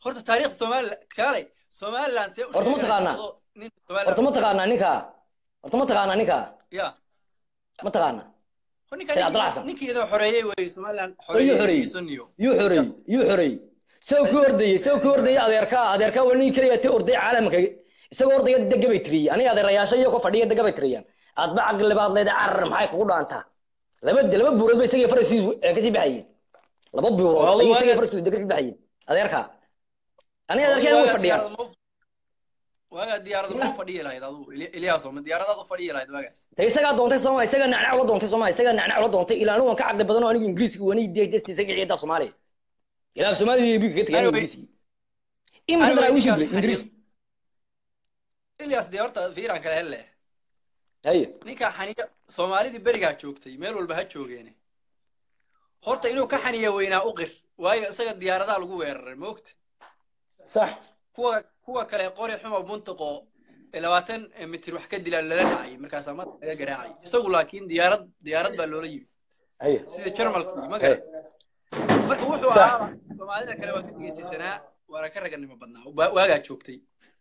E: horta taariikhda somalilan kaalay somalilan see u
A: Horta ma taqaanaa?
E: sheeganaysa nin somalilan
A: horta ma taqaanaa ninka horta ma taqaanaa ninka
E: ya
A: ma taqaanaa
E: ninka
A: Sayid Cabdul Xasan.
E: ninkii idin xoreeyey wey somalilan
A: Ayuu
E: xoreeyey
A: xoreeyey.
E: isaniyo
A: yuu xoreeyey yuu xoreeyey isagoo ku ordayey isagoo ku ordayey adeerkaa adeerkaa waa nin keliya ti orday caalamka isagoo ordaya dega bay tiriyey aniga adeerayaasha iyo ku fadhiya dega bay tiriyaan aadba caqli baad leedahay carar maxay kugu dhaantaa laba laba buurood ba isagii farasiisu kasii baxayeen laba buurood
E: Waa
A: ayay
E: waaga-
A: isagii farasiisu kasii baxayeen adeerkaa aniga adeerkaa way fadhiyaan
E: waagaa diyaarada ma fadhiyi lahayd adigu Ili- ilyaas ma diyaaradaad u fadhiyi lahayd waagaas
A: de isagaa doontay sooma isagaa nacnac ula doontay sooma isagaa nacnac ula doontay ilaa anigu waan ka caqli badan oo anigu ingiriiska wani deegdesti isaga ciidaa soomaaliya ilaa soomaaliya iyo biga ka tagay
E: Anyway-
A: ingiriiska imika
E: Anyway,
A: daraa wishi
E: ninkaas
A: dilay ingiriis
E: ilyaas dee horta fiiraan kale helle
A: haye
E: ninka xaniya soomaalidii berigaa joogtay meel walba ha joogeene horta inuu ka xaniya weynaa u qir waayo isaga diyaaradaha lagu weeraray moogta
A: sax
E: kuwa kuwa kale qori xumo buntiqo ee labaatan mitir wax ka dila lala dhacay markaasaa mad laga garaacay isagu laakiin diyaarad diyaarad baa loola yimi
A: haye
E: sida jarmalkii ma garat marka wuxuu
A: Sax.
E: ahaa soomaalida kale waa ka geesisanaa waana ka raganimo badnaa Wa- waagaa joogtay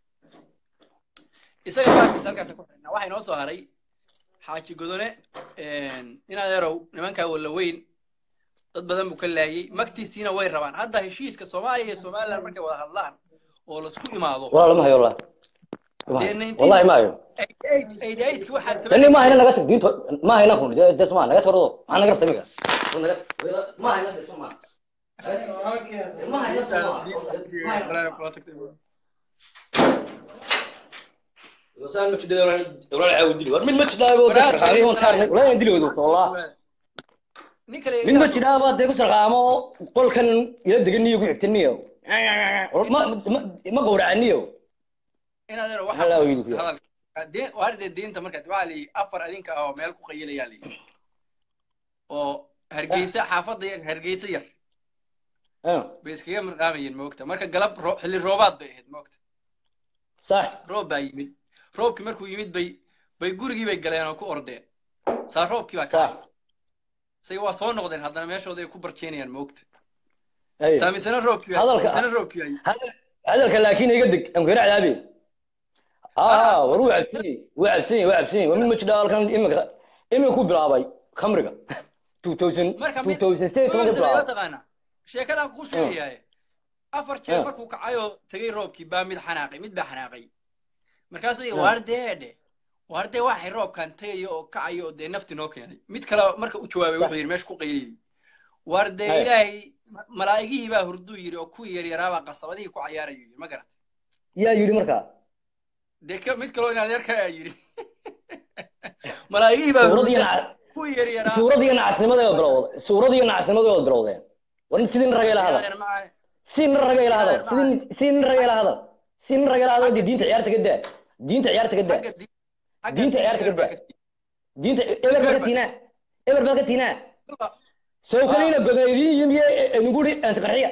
E: isaga baarkiisa halkaasa ku xidhnaa waxaa inoo soo haray xaaji godone in adeerow nimankaa walla weyn dad badan buu ka laayey magtiisiina way rabaan hadda heshiiska soomaaliya iyo somaliland markay wada hadlaan oo laisku imaado
A: والله لما هي والله ما هي.
E: dee 19
A: والله ما هي
E: 88 ki waxaad
A: لاني ما هي نقطة دين ما هي نكون ده ده اسمع نقطة رضو ما نقطة ميكا ما هي نقطة اسمع ما هي نقطة وسام مش ده ولا عاود دي من مش ده ولا خاري هون صار ولا يدري ودو والله
E: nin kale
A: من مش ده بعد ده كسر قامو قول كان يدقني يقول يحتني ما ما قورعنيه
E: in adeero
A: Hala
E: waxa
A: wiilku.
E: hadalka deen waarde deenta markaad waxaa la yidhi afar adinka ah oo meel ku qayilayaa la yidhi oo hargeysa xaafadda yar hargeysa yar
A: اه
E: bay iskaga mirqaamayeen moogta marka galab roo- xilli roobaad bay ahayd moogta
A: صح
E: roob baa yimid roobkii markuu yimid bay bay gurigii bay galeen oo ku ordeen saa roobkii baa kacay
A: صح
E: isaga waa soo noqdeen haddana meeshooda ay ku barjeenayaan moogta
A: ايوه
E: saamisana roobkii
A: Hadalka-
E: saamisana roobkii ay
A: هذا هذا لكن يقدك ام كير عذابي اه
E: آه،
A: وروح عبسين وعبسين وعبسين ومن مش دال كان امك امك كو بلااباي خمرغا 2000
E: marka mid
A: 2006
E: wuxuu
A: ما
E: sameeyey
A: بلااباي
E: mataqaanaa sheekadaan kuu sheegayaaye afar jeer
A: Ah.
E: markuu kacayoo tegay roobkii baa mid xanaaqay mid baa xanaaqay markaasuu yidhi
A: Ah.
E: waardeedhe waardee waxay roobkan tagayo oo kacayo oo dee nafti noo keenay mid kale marka u jawaabay wuxuu yidhi meesha ku qayliyey waardee
A: Hey.
E: ilaahay ma- malaa'igihii baa hurduu yidhi oo kuwii yaryaraabaa qasabadihii ku cayaarayu yidhi ma garat
A: يا يوري مركا
E: dee ka- mid kaloo in adeerka ayaa yidhi malaa'igihii baa
A: سورة دي
E: hurda
A: نع...
E: kuwii yaryaraa
A: سورة دي نعسنمده بلود سورة دي نعسنمده بلودين ورن سيدين رجال هذا
E: adeer macaa
A: سين رجال هذا سين سين رجال هذا سين رجال هذا دي دين عيارتك قد دين عيارتك
E: xagga
A: قد
E: di- xagga
A: diinta
E: diinta
A: ciyaarta
E: eber baa
A: ka
E: ka
A: دين ايبر بكتينا ايبر بكتينا
E: tii.
A: soo kalina godaydin yimiye nuguri ansqarxiya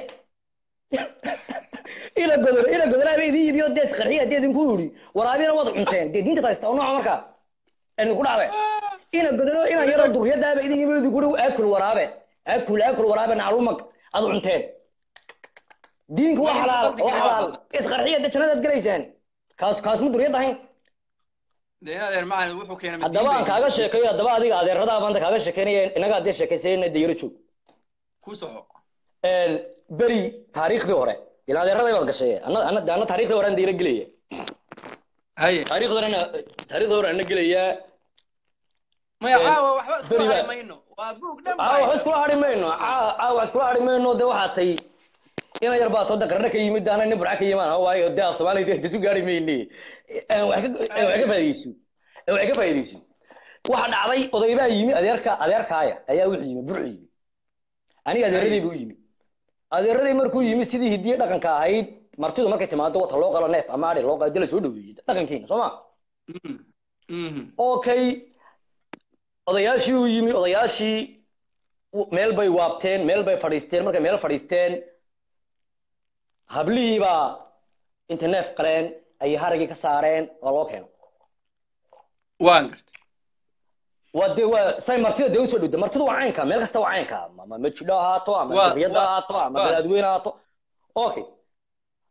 A: ila godor ila godora idin yimiyo des qarxiya dee idinku yiri waraabina wad cunteen dee diinta taasta oo nooca marka idin ku dhacday ina godoro ina yaro duriyadaaba idin yimiyo idinku yiri akul waraabe akul akul waraabe naclumag ad cunteen diinku waa xalaal waa xalaal isqarxiya dee jannadaad galaysaan kaas kaas ma duriyad ahayn
E: dee in adeer macalin wuxuu keenay mid
A: haddaba
E: diin
A: aan
E: bay
A: kaaga
E: yidhi.
A: sheekeeyo haddaba adiga adeeradaa maanta kaaga sheekeynaya inaga haddee sheekaysayna dee yaro joog
E: ku soco
A: beri taariikhdii hore ilaa adeeraday baad gashay ana ana ana taariikhdii hore aan diira gelaya
E: haye
A: taariikhdii hore taariikhdii hore ana gelaya
E: maya
A: Een,
E: caawa waxba isku
A: beri baa-
E: hari mayno waa buug dhan
A: aa wax
E: baa
A: iskula hadhi mayno aa aa wax iskula hadhi mayno dee waxaad tay ina yar baa tooda qarna ka yimid ana nin burca ka yimaan waayo dee af soomaaliya dee isu gaari mayne Een, wax ka een, wax ka faa'iidayso Een, wax ka faa'iidayso waxa dhacday oday baa yimi adeerka adeerkaaya ayaa wuxuu yimi burcu yimi aniga adeeradii buu yimi adeeradii markuu yimi sidii hidiye dhaqanka ahayd martidu markay timaado wata loo qalo neef ama adhi loo qalo dee la soo dhaweeyey dhaqankeena soo ma
E: Mhm. Mhm.
A: okay odayaashii uu yimi odayaashii w- meel bay waabteen meel bay fadhiisteen markay meel fadhiisteen hablihii baa inta neef qaleen ayay haragii ka saareen waa loo keeno
E: waan gartay
A: waa dee waa say martida dee usoo dhowda martidu waa caynka meel kasta waa caynka ama majidho ahaato ama
E: Waa-
A: duriyada
E: waa-
A: ahaato ama
E: waa-
A: balaadweyne ahaato okay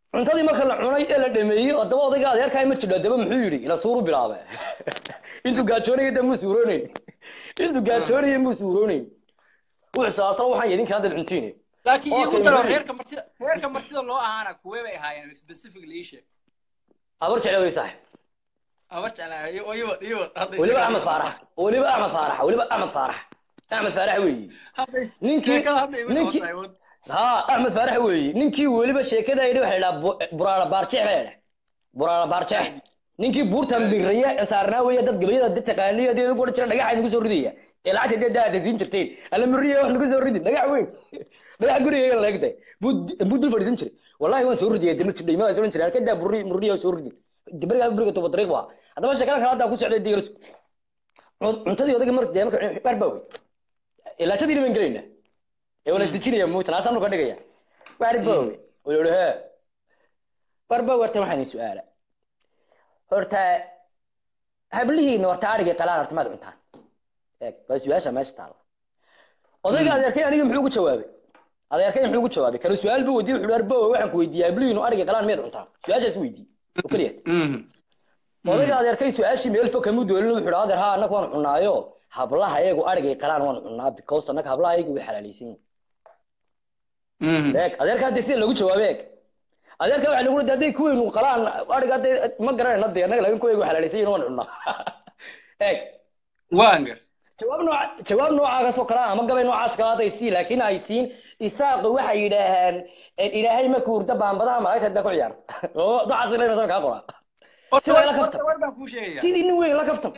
A: cuntadii marka la cunay ee la dhameeyey haddaba odayga adeerkaa ma jidho haddaba muxuu yidhi ila suuru bilaabe intuu gaajoonaya de muu suuroonayn intuu gaajoonaya muu suuroonayn wuxuu saabtana waxaan idinka hadda cuntiine
E: laakiin
A: Okay,
E: iigu daro
A: Mary.
E: reerka martida reerka martida loo ahaana kuwee bay ahaayeen specifically ii sheeg
A: abar jecla way saaxib
E: abar jeclaa iyo iyo iyo hadda
A: weliba axmed faarax weliba axmed faarax weliba axmed faarax axmed faarax weeyi
E: hadda
A: Ninkii-
E: sheekada hadda igu soo
A: ninkii-
E: tahay wad
A: ha axmed faarax weeyi ninkii weliba sheekada yidhi waxay idhaa buraara baarjeex baa idhaa buraara baarjeex ninkii buurtan biraya ee saarnaa weeye dad gabayada dad taqaaniya dad ugu jira dhagaxa nagu soo ridaya ee lacagta dee daada siin jirteen alla muriya wax nagu soo ridi dhagax weyn dhagax guriga leegtay buu dul fadhiisan jiray wallahi waan soo ridiyay dama jirdhay ma soo jiray halka buri muriya soo ridi dibariga buriga toba dariiq waa haddaba sheekada kale hadda ku socday diirs cuntadii odayga mar dee marka bar baa wey ilaa shadii baan gelaynaa ee wala isdejinaya muutan asaanu ka dhigaya bar baa wey oo yidhi hee bar baa warta waxaan idin su-aala horta hablihiina horta arigay qalaan horta maad cuntaan eeg waa su-aasha meesha taala odayga adeerkay aniga muxuu ku jawaabay adeerkay muxuu ku jawaabay kale su-aal buu weydiiyey wuxuu arbo waxaan ku weydiiyey hablihiinu arigay qalaan miyaad cuntaan su-aashaas weydiiyey oo keliya odayga adeerkay su-aashii meel fog kamuu doolin wuxuu adeer haa annaga waan cunaayo hablaha iyagu arigay qalaan waan cunaa because annaga hablaha iyagu way xalaalaysan yihiin eeg adeerka hadda sida lagu jawaabay eeg adeerka waxa lagu leeyahay hadday kuweynu qalaan ariga hadday ma garanayna dee annaga laakiin kuwaygu xalaalaysan yihiin waan cunaa eeg
E: waan gar
A: jawaab nooca jawaab noocaas oo kale ah ama gabay noocaas kale hadday sii laakiin ay siin isaaqu waxay yidhaaheen ilaahay ma kuurda baambadaha malaagta hadda ku ciyaarta oo dacaas ilaa inaan kaa qoraa
E: horta
A: Sida la
E: war-
A: kaftan.
E: horta war baan kuu sheegaya
A: sidii nin weyn la kaftan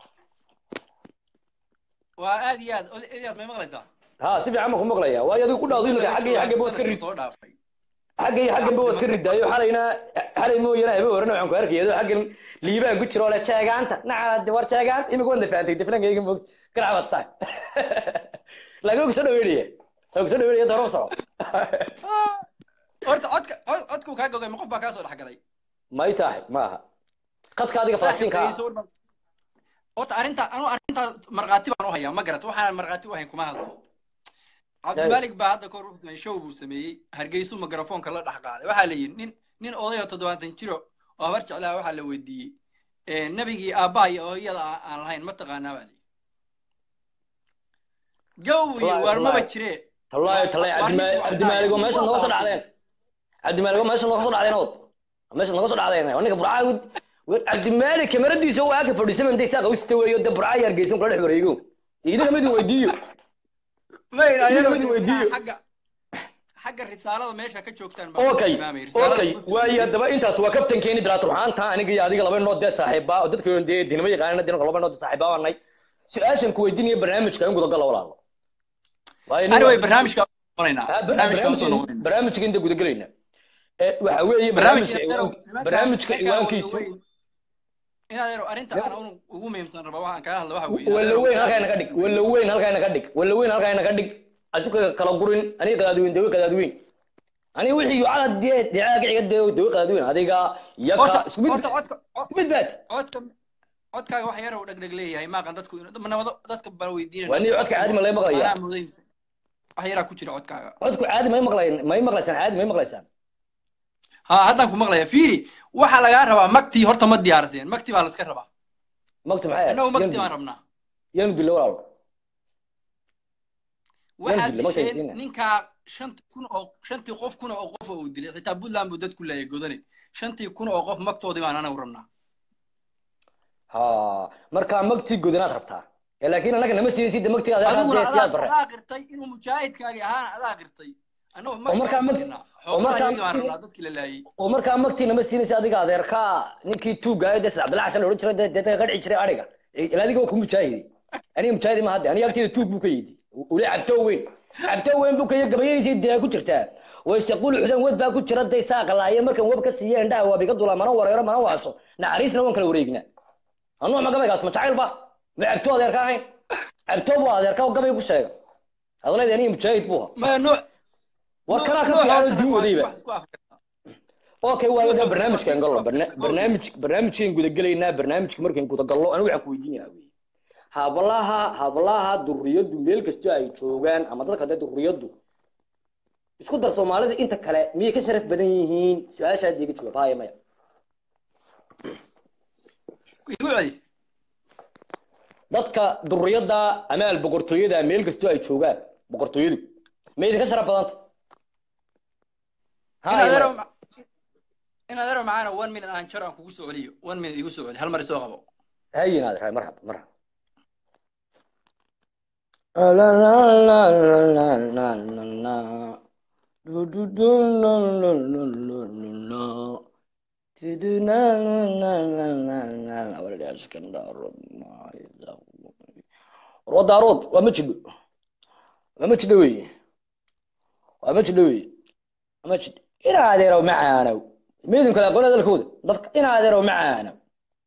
E: waa aad iyo aad Od- Elias may maqlaysaa
A: ha si fiican ma ku maqlaya waayo adigu ku dhaawdo imika xagga iyo xagga bood ka rid
E: soo dhaafay
A: xagga iyo xagga bood ka ridaayo xalayna xalay mooyana habe horena waxaan ku arkaya adoo xaggan liibaan ku jiro oo le jeegaanta nacala war jeegaanta imika waan dafaantay daflankayga moog garacbaad saay laakiin og soo dhaweynaya og soo dhaweynaya daro soco
E: horta codka cod- codkuu kaa gogay ma qof baa kaa soo dhexgalay
A: may saaxib ma aha qadka adiga falastinka ah
E: saaxiibkayso war horta arrinta anu arrintaa markhaati baan u hayaa ma garat waxaan markhaati u hayn kuma hadlo cabdimalik baa hadda kahor wuxuu sameeyey show buu sameeyey hargeysuu mikrafoonka la dhex qaaday waxaa la yidhi nin nin oday oo toddobaatan jiro oo habar jeclaha waxaa la weydiiyey nabigii aabbaha iyo hooyada aan aan lahayn ma taqaanaa baa la yidhi gow buu yidhi
A: Wallaahi,
E: waar maba
A: wallaahi.
E: jiree
A: tallahi tallahi
E: Waa- waa
A: cabdima-
E: nin-
A: cabdimaaligo meesha nooga soo dhacdeen cabdimaaligo meesha nooga soo dhacdeen ood meesha nooga soo dhacdeen ninka burcaa cabdimaalik kamaradiisa waa ka fadhiisay intay saaqa u sita weeyo de burcaa yar geysan kula dhex wareego idinka mid weydiiyo
E: ma ilaayaro
A: Mid weydiiyo.
E: xagga xagga risaalada meesha ka joogtaan baa
A: okay
E: tilmaamay. Risaalada
A: okay
E: wuxuu
A: waayo
E: sameeyey.
A: haddaba intaas waa kabtankeeni bilaatur waxaanta aniga iyo adiga laba nood dee saaxiiba oo dadka dee dinama yaqaanana dinka laba nood saaxiiba waanay su-aashan ku weydiinaya barnaamijka in gudagala walaalo waayo nin-
E: anyway barnaamijka noqonaynaa
A: Ah,
E: barnaamijka usoo
A: barnaamijka
E: noqonaynaa
A: barnaamijka inta gudagelayna Eh, waxa weeye
E: barnaamijka
A: barnaamijka
E: yarow,
A: ciwaan-
E: nimanka-
A: barnaamijka
E: nimanka
A: ciwaankiisu
E: waaweyn, inaad yaro arrinta aan anu ugu muhiimsan raba waxaan kaga hadla waxa weeye
A: walla weyn halkaa inaga dhig walla weyn halkaa inaga dhig walla weyn halkaa inaga dhig asuka kala gurin aniga qadaadweyn dawe qadaadweyn aniga wixii yucada dee dicaa kiciga dee dawe qadaadweyn adiga yaka
E: horta
A: isku mid
E: horta codka
A: isku mid baad
E: codka codkaaga wax yar oo dhegdheg leeyahay maaqan dadku inuu nabado dadka baa weydiinaya
A: Waa nin codka caadi ma laga maqlayaa?
E: Anaa mooday mise- wax yaraa ku jira codkaaga
A: codku caadi may maqlayn may maqlaysaan caadi may maqlaysaan
E: ha haddaan ku maqlaya fiiri waxaa lagaa rabaa magtii horta ma diyaarseen magtii baa la iska rabaa
A: magta maxay
E: annagu magtii baan rabnaa
A: yaanu dilo walaalo
E: waxaad
A: dilo, magtii
E: disheen
A: siinaya.
E: ninkaa shantii kun oo shantii qof kun oo qof oo uu dilay xitaa puntland buu dadku laayay godane shantii kun oo qof magtoodii baan anagu rabnaa
A: ha markaa magtii godanaad rabtaa Eh, laakiin annaga nama siinaysid de magtii
E: adiguna
A: adeer siyaad
E: adaa
A: bare
E: adaa qirtay inuu mujaahidkaagii ahaana adaa qirtay annagu
A: Oo markaa mag-
E: magtii
A: oo markaa
E: xoogahayagii baan
A: magtii-
E: rabnaa dadkii la laayay
A: oo markaa magtii nama siinaysa adiga adeerka ninkii tuugaayo dee sida cabdilla xasan la odhan jiray dee dee qadci jiray ariga ila adiga waa ku mujaahiday aniga mujaahidi ma hadde aniga agteeda tuug buu ka yidi ule cabtoo weyn cabtoo weyn buu ka yidi gabayadiisii dee ku jirtaa waysequl xudan wed baa ku jira day saaqa laaye markan web ka siiye indhaha waa biga dulaa mana wareero mana waaso naxariisna waan kala wareegnaa anuu ma gabaygaas ma jacayl ba ma cabtoo adeerka ahayn cabtoo buu adeerka oo gabay ku sheega adaleed aniga mujaahid buu ahaa
E: maya nooc
A: war kanaa ka fiican oo diin wadayba okay waa wada
E: Wuxuu-
A: barnaamijkan gallo barna-
E: wuxuu-
A: barnaamij barnaamijkan gudagelaynaa barnaamijka markaan gudagallo anigu waxaan ku weydiinayaa wey hablaha hablaha durriyadu meel kastoo ay joogaan ama dadka dee durriyadu isku dar soomaalida inta kale miyay ka sharaf badan yihiin su-aashaad iga jawaab haya maya
E: igu celi
A: dadka duriyada amaal boqortooyada meel kastoo ay joogaan boqortooyadu ma idinka sharaf badanta
E: in adeero in adeero macaana one minute aan jar aan kugu soo celiyo one minute igu soo celi hal mar isoo qabo
A: hayin aad rahay marxaba marxaba wadaarood waa ma jidho waa ma jidho weye waa ma jidho weye waa ma jidho ina adeerow macaanow meydin kale aqoon hadalkooda dadka ina adeerow macaanow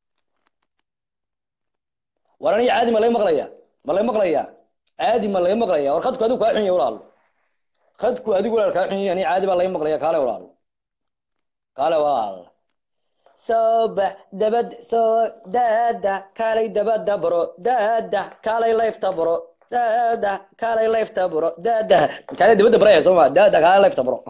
A: war aniga caadi ma laga maqlaya ma laga maqlaya caadi ma laga maqlaya war khadku adigu kaa xun yahay walaalo khadku adigu walaal kaa xun yahay aniga caadi baa laga maqlaya kaale walaalo kaale walaal sooba dabad soo daada kaalay dabada baro daada kaalay layfta baro daada kaalay layfta baro daada kaalay dabada baraya soo ma daada kaalay layfta baro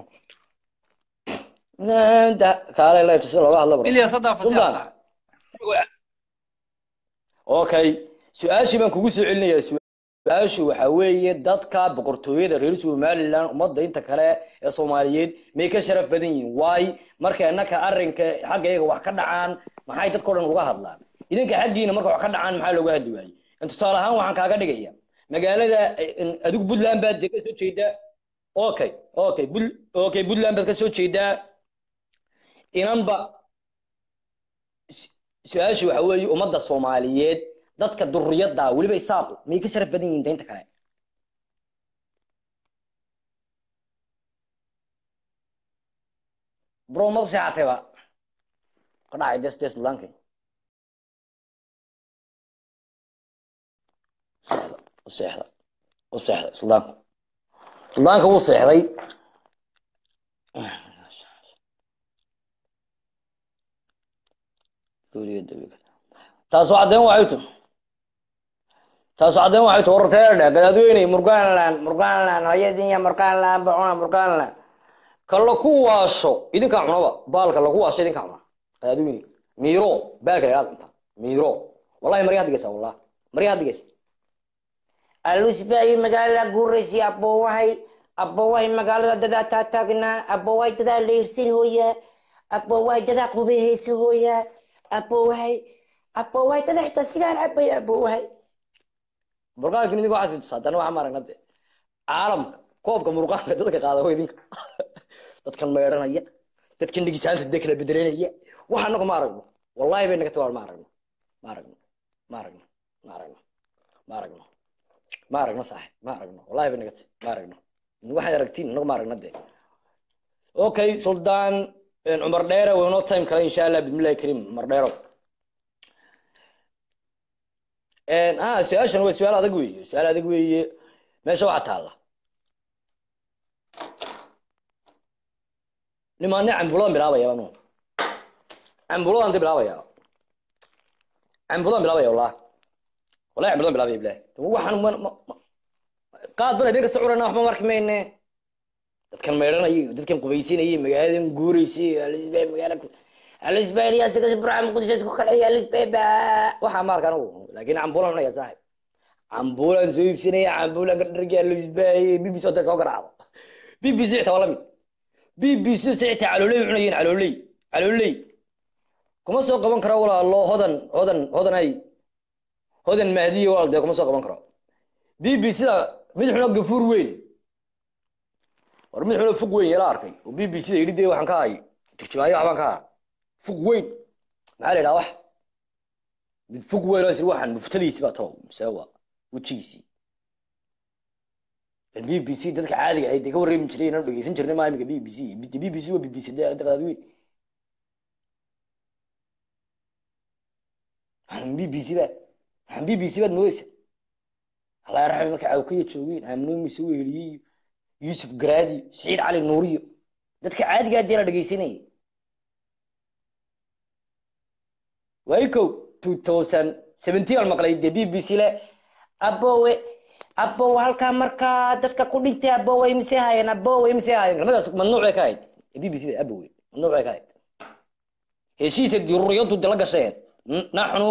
A: daada kaalay layfta si looga hadlo baro
E: ilyas haddaa fasax tahay
A: okay su-aashii baan kugu soo celinayaa su-aashu waxa weeye dadka boqortooyada reer somaliland ummadda inta kale ee soomaaliyeed may ka sharaf badan yihiin waay marka innaka arrinka xagga iyaga wax ka dhacaan maxay dadka o dhan uga hadlaan idinka xaggiina marka wax ka dhacaan maxaa looga hadli waayey in tusaale ahaan waxaan kaaga dhigaya magaalada adigu puntland baad dee ka soo jeedaa okay okay bul okay puntland baad ka soo jeedaa inanba su-aasha waxa weeye ummadda soomaaliyeed dadka duriyada weliba isaaqu may ka sharaf badan yihiin daynta kale bro mad seexatayba ka dhacay des des lulankay u seexda u seexda suldaanku suldaanka wuu seexday taasoo caddeyn waxay tu taasoo caddeyn waxay tu warteedhe gadaadweyne murgaanland murgaanland hayadinya murgaanland bacuna murgaanland ka laku waasho idinkaa cunaba baalka laku waasho idinkaa cuna gadaadweyne miiro baalka la idhaad cunta miiro wallahi maryaa digaysa wallah maryaa digaysa
B: alusbaayi magaalada guuraysi aboowahay aboowahay magaalada dadaa taataagnaa aboowahay dadaa leyrsan hooyaa aboowahay dadaa qubeheysa hooyaa aboowahay aboowahay dadaa xitaa sigaan cabay aboowahay
A: murqaankan idinka waxaa tusaa haddana waxaa maaragna de caalamka koobka murqaanka dadka qaada wa idinka dadkan meedhanaya dadkan dhigisaanta dee kala bedelanaya waxa anagu ma aragno wallahi bay naga tiwaan ma aragno ma aragno ma aragno ma aragno ma aragno ma aragno saaxib ma aragno wallahi bay naga ti ma aragno waxaad aragtiin anagu ma aragno de okay suldaan cumar dheere waynoo time kale insha allah bismillahi kariim cumar dheero ah su-aashan waa su-aal adag weeye su-aal adag weeye meesha waxaa taalla nimaane cambuladaan bilaabaya anu cambuladaan de bilaabaya cambuladaan bilaabaya wallah wallahi cambuladaan bilaabaya bilahi waxaan ma ma qaad bana been kasta curana waxba marki mayne dadkan meedhanayay dadkan qubaysanayay magaaladan guuraysay alisbay magaala alisbay ilyaasa kasi burca muqdisho isku kaleeya alisbay ba waxaa ma arkaan anigu laakiin cambulan cunaya saaxib cambulan soo iibsanaya cambulan ka dhargi alisbay bbc hadday soo garaacdo bbc xitaa waa lamid bbc si xitaa calooley cunayeen calooley calooley kuma soo qaban karo walaalo hodan hodan hodan ay hodan mahdiye walaal dee kuma soo qaban karo bbc da mid xuno gafuur weyn war mid xuno fog weyn yala arkay oo b b c da yidhi dee waxaan ka hay turjumaayo waxbaan ka ha fog weyn maxaa la yidhaha wax mid fog weyn oo isir waxaan muftadiisi baa talow mise waa wejigiisii b b c dadka caadiga ahayd dee ka warreemi jiray inaan dhegeysan jirnay maa imika b b c b b c waa b b c dee daqaad weyn waxaan b b c ba waxaan b b c baad moodeysa allah yarxame marka cawkaya joogeen aamino mise weheliyey yusuf garaadi siciid cali nuuriyo dadka caadigaa dee la dhegeysanayay waay kow two thousand seventeen aan maqlay dee b b c le
B: aboowe abow halkaa markaa dadka ku dhintay abow way mise haayeen abow way mise haayeen kelmadaas mamnuuc bay ka ahayd b b c da abow mamnuuc bay ka ahayd heshiisa dururiyadu de la gasheen N- naxnu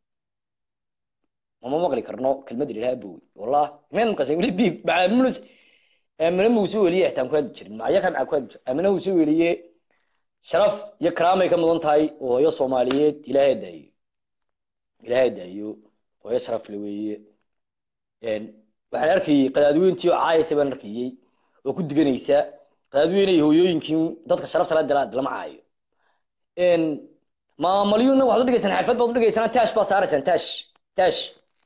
B: mama maqli karno kelmada ilaha abow wallah meen maqashay weli bib bacamulus amina muu soo weliye ixtaan ku hadli jirin macya ka maca ku hadli jir amina uu soo weliye sharaf iyo karaamay ka mudan tahay oo hooyo soomaaliyeed ilaahay daayo ilaahay daayo hooyo sharaf le weeye Een, waxaan arkayay qadaadweyntii oo caayaysa baan arkayay oo ku diganaysa qadaadweyne iyo hooyooyinkii dadka sharafta la dala lama caayo Een, maamalyuuna waxaad u dhigaysaan xirfad baad u dhigaysaan taash baad saaraysaan taash taash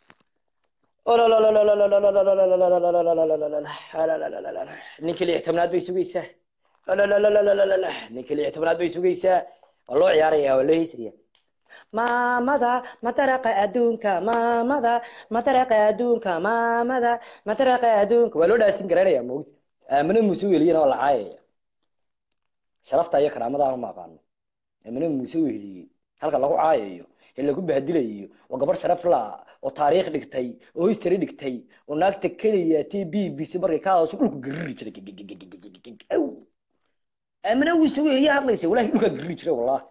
B: ninkii lix tobnaad bay sugaysaa ninkii lix tobnaad bay sugaysaa waa loo ciyaaraya waa loo heysaya maamada mataraqa adduunka maamada mataraqa adduunka maamada mataraqa adduunka waa loo dhaasin garanaya mogta aamina muuse weliyana waa la caayaya sharafta iyo karaamadaana ma aqaano aamina muuse weliyey halka lagu caayayo ee lagu bahdilayo waa gabar sharaf la oo taariikh dhigtay oo history dhigtay oo naagta keliya t b b c markay ka hadasho dhulku gariri jiray Aw. aamina muuse weliye hadlaysa walahi dhulkaa gariri jiray wallahi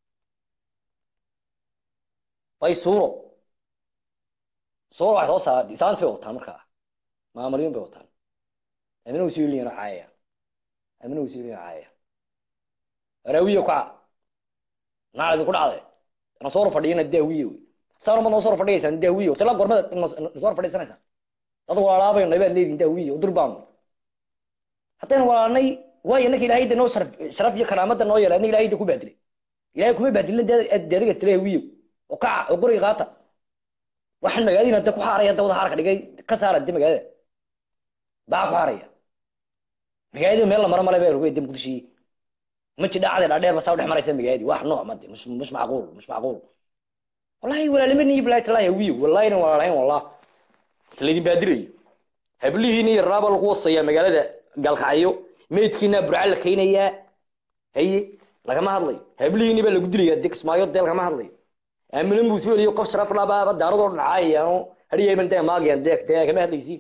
B: bay suuro suuro waxay soo saar isaanti bay wataan markaa maamalyun bay wataan amina wasiiliyana caayaya amina wasiiliyana caayaya raawiya kaca naa idinku dhacday na soo fadhiyana daawiye wey saana ma noo soo fadhigaysaan daawiye tala gormada soo fadhiisanaysaan dad walaalaabayn qaybaad leedihin daawiye oo durbaanu haddaynu walaalnay waayo innaka ilaahay de noo sharaf sharaf iyo karaamada noo yeelay anna ilaahay de ku baadilay ilaahay kuma baadilin deedigas tala hawiye oo kaca oo guriga qaata waxaan magaaladiina de ku xaaraya dawada xaarka dhigay ka saara de magaalada baa ku xaaraya magaalada meel la maro male baa rugay de muqdishii ma jidha cadi dhaadheer ba saa u dhex maraysa magaaladii wax nooc made mش مش macquul mش macquul wallahi walaalimani bilahi talahi wiyo wallahi ina walaalahayn wallah laydin baadirayo hablihiina iyo raaba lagu wasaya magaalada galkacyo meydkiina burca la keenayaa haye lagama hadlayo hablihiini baa lagu dilayaa de kismaayo dee lagama hadlayo aamina muuse weliyo qof sharaf labaaba daaradoo dhacayaano hadhiyayban dee maagayaan dee dee kama hadlaysiin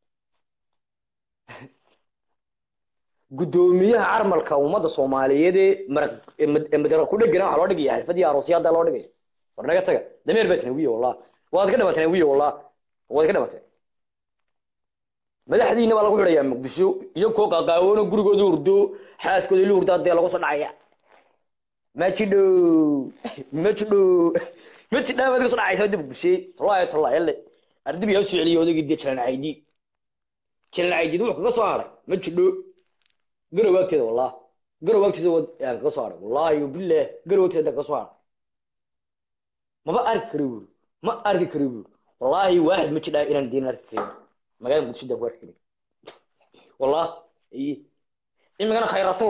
B: guddoomiyaha carmalka ummadda soomaaliyeed ee maraq ee mad- ee madara ku dhegana waxaa loo dhigaya xalfadii aroosyaada loo dhigaya war naga taga dameer baa tanawiye wallah waad ka dhamateen wiye wallah waad ka dhamateen madaxdiina baa lagu xidhayaa muqdisho iyo kuwa qaaqaawoona gurigooda hurdo xaaskooda la hurdaa dee lagu soo dhacaya majidho majidho majidha baad ka soo dhacaysa dib muqdishe wallahi tallahi yalle ardib yaa soo celiyay odaygii dee jalan caydi jalan caydi wuxuu kaga soo haray majidho garow agteeda wallah garow agteeda wad yaan kaga soo haray wallahi billaah garow agteeda kaga soo haray maba arki kari buuri ma arki kari buuri wallahi waaxid ma jidhaa inaan diin arki karin magaalada muqdisho daan ku arki karin wallah iye imikana khayratuur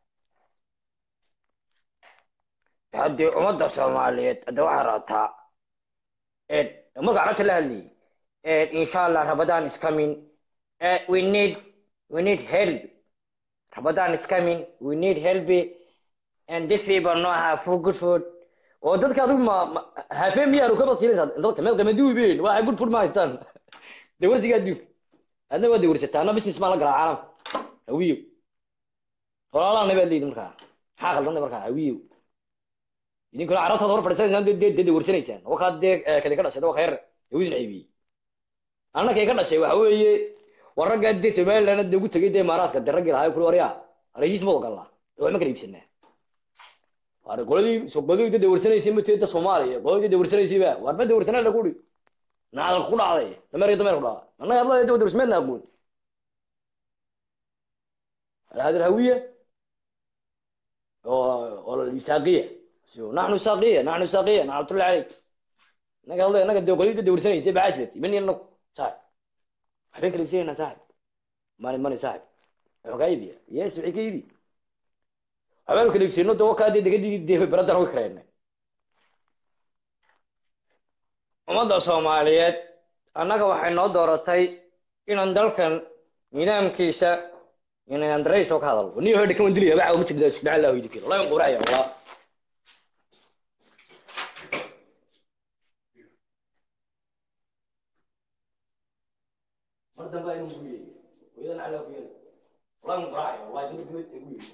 B: haddii ummadda soomaaliyeed hadda waxaa rabtaa marka carabta la hadlayay insha allah ramadan is coming Eh, we need we need help ramadan is coming we need help and these people know have food good food oo dadka adigu ma ma- hafeen miyaanu ka basiinaysaa dadka meel qamaduwi been waxay good food ma haystaan dawarsiga adduunka adna waa dawarsataa anna business maa la galaa caalamka hawiyo walaalaana baad leedin markaa maxaa khaldanta markaa hawiyo idinkuna carabtaad hor fadhiisanaysaan dee dee- dee dawarsanaysaan wakaad dee eh, kadi ka dhashay waa khayr hawidin ceebiyey anna kay ka dhashay waxa weeye war raggaa dee somaliland dee ugu tegay dee imaaraadka dee raggii lahaa kuli waryaa heshiis ma ogolnaa dee wax ma kala iibsanaa war qoladii so qoladii dee dawarsanaysay ma teeda soomaaliya qoladii dee dawarsanaysay ba war ma dawarsanaa la kuri naadal ku dhacday dameer dameer ku dhacday annaga hadlaya dee dawarsmeedna aqoon هذه الهوية والميثاقية شو نحن ساقية نحن ساقية نحن طلع عليك نقول الله نقول دو قليل دور سنة يسيب عشرتي مني انك صاحب حبيك اللي بسينا صاحب ماني ماني صاحب عقايبي يس عقايبي حبيك اللي بسينا دو كادي دي دي دي برادر هو كرينا ummadda soomaaliyeed annaga waxay noo dooratay inaan dalkan nidaamkiisa inaan darayso ka hadalno niyo hodha kawan dilaya baca uma jirda subxaan allah idinkeeda wallahi waan quracaya wallah
A: mar dambe aynu ku yeeyay hooyadan calaa ku yeelay wallahi muqraaci wallahi mid mid igu yeeyay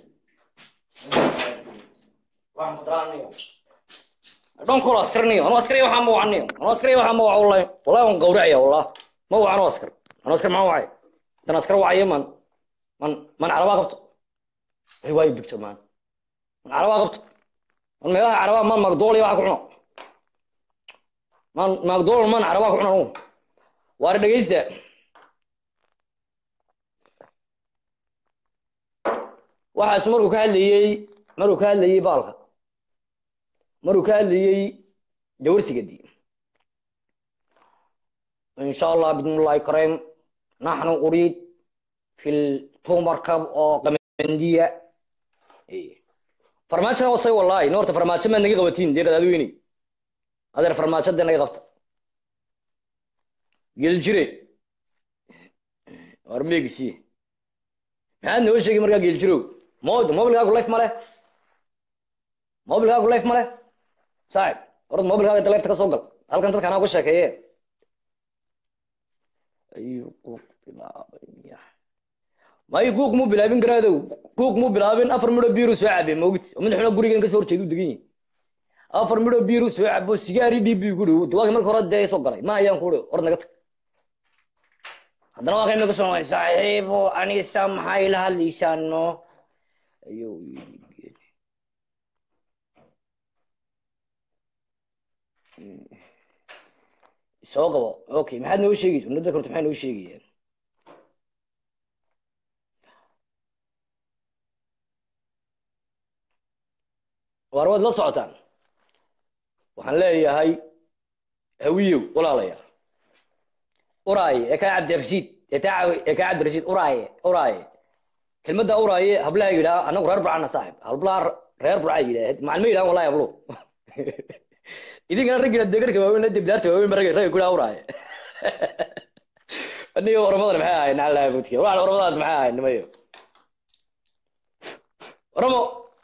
A: waxaan mudraanayo dhan kula askarniyo anu askariya waxaa ma wacaniyo anu askariya waxaa ma waca wallahi wallahi waan gawracaya wallah ma wacan oo askar anu askar maxaa wacay intan askar wacayo man man man carabaa qabto way waayo bigto maan man carabaa qabto man meelaha carabaa man magdool iyo waxa ku cuno man magdool man carabaa ku cuno anu waari dhegeysta waxaas markuu ka hadlayey markuu ka hadlayey baalka markuu ka hadlayey dawarsigadi in sha allah bidnillahi kareem naxnu uriid fi ltumarkab oo qamandiya farmaajona wasay wallahi nin horta farmaajo maad naga qabatiin dee qadaadweyney adeer farmaajo dee naga qabta geljire war meegisi maxaad noo sheegi markaa geeljirow mod mobilkaagu life male mobilkaagu life male saaxib horad mobilkaaga inta lifta ka soo gal halkan dadka anaa uga sheekeeye ayuu quuq bilaabay may kuuq muu bilaabin garaadow kuuq muu bilaabin afar midho biiru soo cabe moogti oo madaxuna gurigan kasoo horjeeda u degan yihin afar midho biiru soo cabo sigaari dhiib bii ku dhow waagi marka hore dee soo galay ma ayaan ku dhow hor naga tag haddana waa kayma kasoo noqday saaxiibo anisa maxay la hadlaysaano ayuu yidhi soo qabo okay maxaad noo sheegaysa unada korta maxay noo sheegayaan waar waad la socotaan waxaan leeyahay hawiyow walaalayaal uraaye ee kaa cabdirashiid ee taa ee kaa cabdirashiid uraaye uraaye kelmadda uraaye hablaha yidhaha anagu reer burcana saaxib hablaha reer burca yidhaah macalma yidhahan wallahi hablo idinkana raggina degarka waaweyn dibdaarta waaweyn ba ragga ragga ku dhaha uraaye aniga oramadan maxay ahayn nacalaha budka waxaan oramadaas maxay ahayn nimayo oramo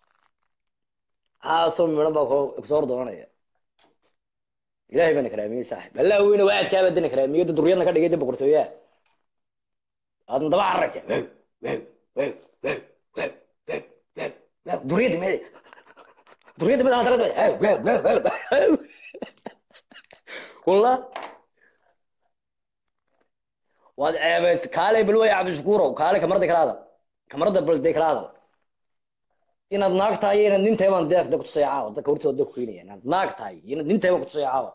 A: haasoo midhan baa kusoo hor doonanaya ilahay baana karaamiyey saaxib allah weyne waadkaa baadana karaamiyey da duryadna ka dhigay da boqortooyaa aadna daba cararaysa wow wow wow wow wow wow wow wow duryada mee duryada mid aan taras wow wow wow wow wallah waad ceebays kaale bal way cabdishakuurow kaale kamarada kala hadal kamarada bal dee kala hadal inaad naag tahay iyo inaad nin tahay baan deeqda kutusaya caawa dadka hortooda da kukeynaya inaad naag tahay iyo inaad nin tahay baan kutusaya caawa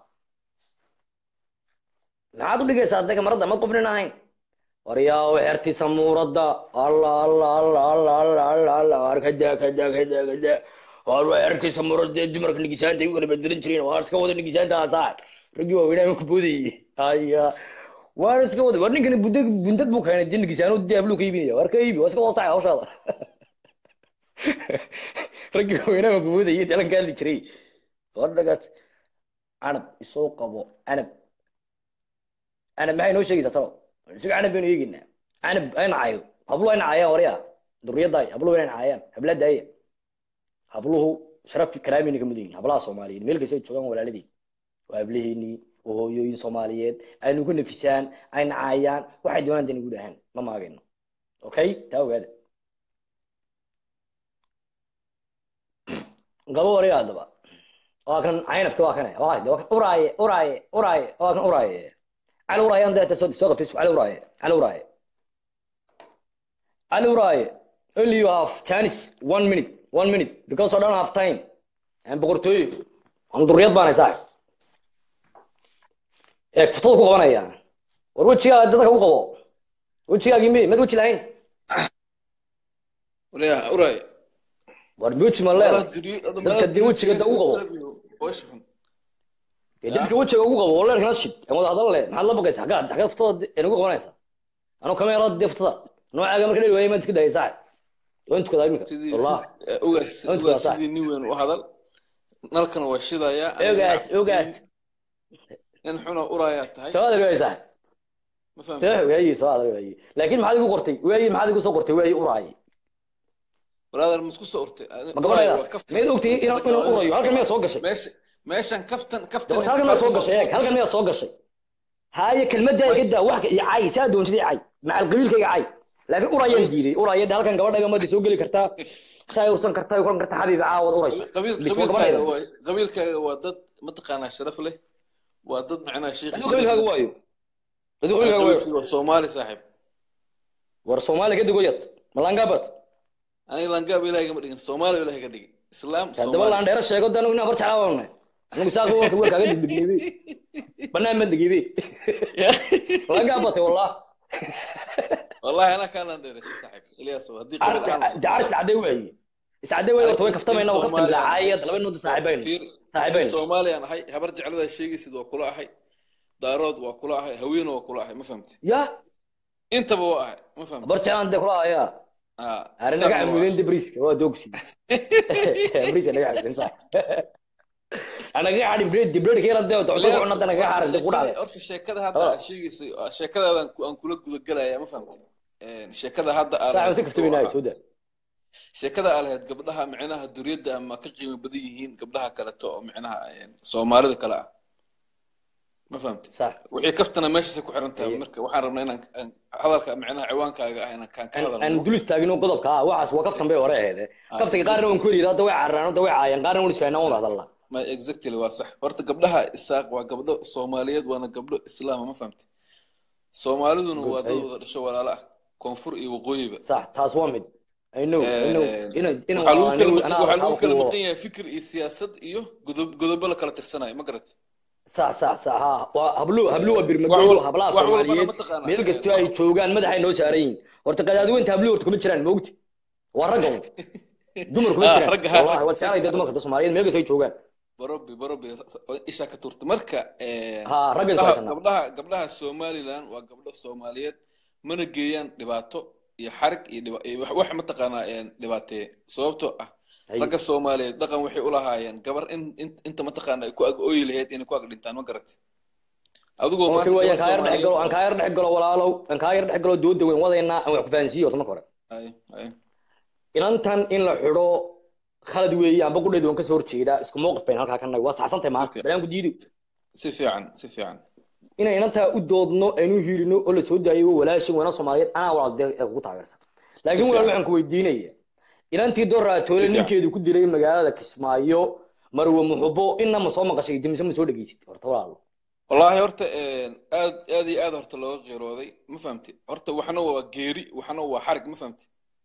A: maxaad u dhigaysaa dadka marada mad qofnin ahayn waryaa xertiisa muuradda alla alla alla alla alla alla alla waar kada kada kada kada waar waa xertiisa muuradda ee dumarka nigisaanta ay u kala bedelan jireen waar iska wada nigisaanta asaa raggii waaweynaa ku boodayay haya waar iska wada war ninkani bunda bundad buu keenay dee nigisaano dee abluu ka iibinaya waar ka iibi waa iska wada sacay hawshaada raggii waaweynaa ku boodayay dalan ka hadli jiray war dhagaad canab isoo qabo canab canab maxay noo sheegaysaa talo isaga canab baynu eegeynaa canab ay nacayo habluhu ay nacayaan warya duriyadaay habluhu inay nacayaan hablaadaaya habluhu sharafki karaamini ka mudan yihin hablaha soomaaliyeed meel kasta ay joogaan walaaladii waa hablaheenii oo hooyooyin soomaaliyeed aynu ku nafisaan ay nacayaan waxay doonaan dani guud ahaan ma maagayno okay taa ogaada gabo warya haddaba waa kan caynabki waa kane waa kan uraaye uraaye uraaye waa kan uraaye cali uraaye aan deeta soo soo qabtay cali uraaye cali uraaye cali uraaye only you have chance one minute one minute because I don't have time aan boqortooyo aan duriyad baan haysaa ee futada ku qabanaya war wejigaa dadka ku qabo wejigaagii mi mad weji lahayn
F: Uriya, uriya.
A: war weji ma leedahay
F: Walahi diri- adama
A: dadka dee
F: diri-
A: wejiga da ugu qabo
F: Foosha xun.
A: dee dadka wejiga ugu qabo leerkana shid aan wada hadal le maxaad la baqaysa xaggaa xaggaa futada inagu qabanaysa anuu kameerada dee futada noocaaga marka dheer waayay maad iska dayay saaxib waan tukadaa iminka
F: Sidii-
A: wallah
F: sidii- eh, ugaas
A: Inta
F: ugaas
A: waa sax.
F: sidii nin weyn u hadal nalkana waa shidayaa
A: ogaas ogaas
F: nin xuna urayaa tahay
A: soo adar waayay saaxib
F: ma
A: soo
F: fahamtay
A: waayi soo adar waayi laakiin maxaad igu qortay waayi maxaad igu soo qortay waayi uraaye
F: brother ma isku soo urtay
A: ma gabadhayda miyaad ogtay inaan inaan urayo halkan miyaad soo gashay
F: meesha meeshan kaftan kaftan
A: Dabad halkan miyaad soo gashay eeg halkan miyaad soo gashay haaye kelmaddaa iga daa wax iyo cay saa doontida cay macal qabiilkayga cay laakiin urayaan diiday urayada halkan gabadha gamada soo geli kartaa saa ursan kartaa kulan kartaa xabiib caawad uraysa
F: qabiil
A: Bis waa
F: qabiilkaaga
A: gabadheeda.
F: waa qabiilkaaga waa dad mataqaanaa sharaf leh waa dad macnaha sheekh
A: adigu qabiilkaaga waayo adigu qabiilkaaga waayo
F: qabiilkaaga waa soomaali saaxiib
A: war soomaali ka digoyad malangaabad
F: aniga langaab ilaahay kama dhigin soomaali ilaahay ka dhigin islaam
A: haddaba
F: soomaali
A: laan dheero sheego dan inaa bar jeclaabana anigu saa kuwanka waa kaaga degdegneebe banaan ma degebe malangaabate wallah
F: wallahi anaa kaan laan dheeray saaxiib ilyaas haddii qabiil ahaan
A: jacar iscade waaye iscade waaye horta way kaftamayna waa kaftan lacaayad laba nood saaxiibayna
F: fiir
A: saaxiibayna
F: soomaaliyaan ahay habar jecladaa sheegaysid waa kula ahay daarood waa kula ahay haweena waa kula ahay ma fahamti
A: ya
F: intaba waa ahay ma fahamti
A: bar jeclaan dee kula hayaa
F: Ah,
A: arrin
F: saa
A: naga
F: waa
A: camuudeen
F: ahay.
A: de briiska waa doogsi briiska naga camuudeen sax anaga xadhin breed de breed keela dee docdo ku cunada naga xarin de ku dhacday
F: horta sheekada hadda
A: Oh.
F: aad sheegayso sheekadaadan aan kula gudagelaya ma fahamti sheekada hadda aad
A: sax si kaftamayna soo daa
F: sheekada aa lahayd gabdhaha micnaha duriyadda ama ka qiimo badan yihiin gabdhaha kaleto oo micnaha een, soomaalida kale ah ma fahamti
A: sax
F: wixii kaftana meeshaasay ku xiran tahay
A: Aye.
F: marka waxaan rabnaa inaan aan hadalka micnaha ciwaankaaga ah inaan kaan ka
A: aan
F: hadalno
A: dul istaagino qodobka ah waxaas waa kaftan bay hore aheede kaftanka qaarna waan ku yidhi hadda way cararaan hadda way caayaan qaarna waan isfahanaa waan hadalnaa
F: ma exactly waa sax horta gabdhaha isaaq waa gabdho soomaaliyeed waana gabdho islaama ma fahamti soomaaliduna waa dad
A: Aye.
F: wada dhasho walaalo ah koonfur iyo waqooyiba
A: sax taas waa mid I know, I know.
F: Een,
A: Ina ina
F: waxaa lagu
A: waa
F: kala
A: anigu-
F: maqan-
A: anaa
F: waxaa lagu
A: waxaa
F: kala
A: ku-
F: maqan yahay fikir iyo siyaasad iyo godob godobo la kala tirsanayo ma garat
A: sax sax sax ha waa hablo hablo waa
F: wax
A: birmagoolo
F: wal-
A: hablaha
F: wax walbana
A: soomaaliyeed
F: mataqaanaa,
A: meel
F: ee,
A: kastoo ay
F: wax-
A: joogaan madaxay noo saaran yihiin horta qadaadiweynta hablo horta kuma jiraan maogti waa ragga un dumar kuma
F: Ah,
A: jiraan
F: ragga, ha,
A: wallahi
F: ragga.
A: waa jeclay dee dumarka soomaaliyeed meel kastoo ay joogaan
F: barobi barobi ishaa ka turta marka een,
A: ha ragga
F: gabdhaha
A: iswaasana
F: gabdhaha gabdhaha somaliland waa gabdho soomaaliyeed mana geeyaan dhibaato iyo xarig iyo dhiba- iyo wax- wax mataqaanaa een, dhibaateeye sababtoo ah ragga soomaaliyeed dhaqan waxay u lahaayeen gabar in in- inta mataqaana ay ku ag ooyi lahayd inay ku ag dhintaan ma garat adigoo
A: okay
F: maanta
A: waaya
F: gabar
A: kaa yar dhex galo aan
F: soomaaliyeed
A: kaa yar dhex galo walaalow aan kaa yar dhex galo dooda weyn wadaynaa aan wax ku fahansiiyo horta marka hore
F: ay ay
A: inantan in la xidho khalad weeye amba qudheed waan kasoo horjeedaa isku mowqif bayn halkaa ka nahay waa saxsantahay maanta
F: Okay.
A: balaan ku diido
F: si fiican si fiican
A: inay inantaa u doodno aynu hiilino oo la soo daayo walaashin wana soomaaliyeed anaa walaal dee ee kugu taageersan laakiin
F: Si
A: walaal
F: fiican.
A: waxaan ku weydiinaya inantii doraatoole
F: Si fiican.
A: ninkeedu ku dilay magaalada kismaayo marwe muxubo inna ma soo maqashay dimise ma soo dhegeysid horta walaalo
F: wallaahi horta een, aad aad iyo aad horta looga qeerooday ma fahamti horta waxna waa geeri waxna waa xarig ma fahamti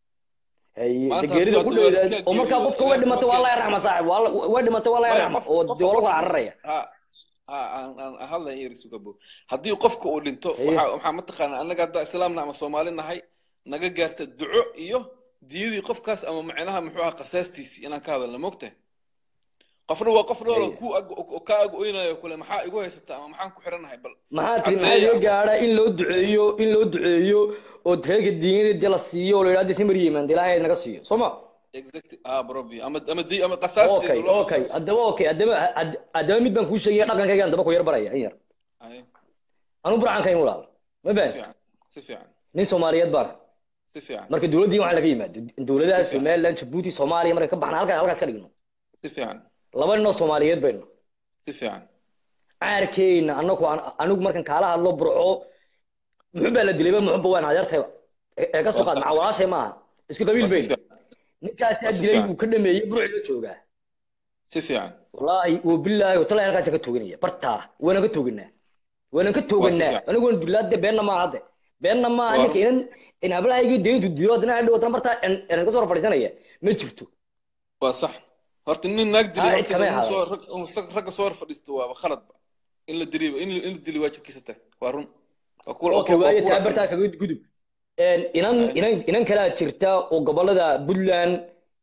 A: haye
F: Maanta
A: degeerida
F: hadduu
A: ku dheedaad
F: adduunka
A: oo markaa
F: geeriyo,
A: qofka way
F: ilaahay
A: dhimatay
F: kuma
A: waa la
F: keeno.
A: yarxama saaxib waa la- way dhimatay waa la
F: Maya,
A: yarxama
F: qof-
A: oo
F: qof-
A: dee waa lagu
F: qof-
A: cararaya
F: ha ha aan aan aan hadlayn yar sugabo haddii qofka uu dhinto
A: Haye.
F: waxa waxaa mataqaanaa annaga hadda islaamna ama soomaali nahay naga gaarta duco iyo diyadii qofkaas ama macnaha muxuu ahaa qasaastiisii inaan ka hadalna mogtahay qofna waa qof nool oo
A: Haye.
F: ku ag oo ka ag oynayo kule maxaa igu haysata ama maxaan ku xiranahay bal
A: maxaa tiri maxaa
F: Caddeeya
A: laga
F: ama-
A: gaadhaa in loo duceeyo in loo duceeyo oo reerka diinada dee la siiyo oo la yidhahdo si maryeman dee ilaahay naga siiyo soo ma
F: exactly ah brobi ama ama di ama qasaasteeda
A: okay
F: loo
A: okay
F: qasaaso
A: haddaba okay haddaba had- haddaba mid baan kuu sheegaya dhaqankaygaan daba ku yar baraya in yar
F: Haye,
A: anu burcan kayn walaal ma
F: si
A: baan
F: fiican si fiican
A: nin soomaaliyeed baan
F: si fiican
A: marka dowladdii waxaa laga yimaado dowladaha
F: Si fiican.
A: somaliland jabuuti soomaaliya marka ka baxna halkaas halkaas ka dhigno
F: si fiican
A: laba nin oo soomaaliyeed baynu
F: si fiican
A: caarkeyna anagu anigu markan kaala hadlo burco muxuu baa la dilayba muxuba waan adeertayba ee ee ka soo
F: Waa
A: qaad
F: sax.
A: maca walaashay maaha isku qabiil
F: waa si
A: baynu
F: fiican
A: ninkaasaa
F: Waa si
A: dilay
F: fiican.
A: buu ka dhameeyey burcila joogaa
F: si fiican
A: wallaahi wabilaahi watalahi halkaasa ka tooganaya bartaa waana ka tooganaa waana ka tooganaa
F: fiican.
A: anigu waan dulaade beenna maaha hadde beenna maaha
F: Waa
A: ninka inan in hablahaygii deyntu dilo haddana hadhow haddana bartaa inan ka soo fadhiisanaya ma jirto
F: waa sax horta nin naag dilay
A: Ha,
F: horta
A: kamay
F: inuu soo
A: ahaadeen.
F: rag inuu sag- ragga soo hor fadhiisto waaba khaladba in la diliba in la- in la dili waajibkiisa tahay waa run waa kuwa
A: okay
F: waa
A: waaye
F: kuwa
A: taa bartaa kaga gudub Een, inan
F: Aye.
A: inan inan kalaa jirta oo gobolada puntland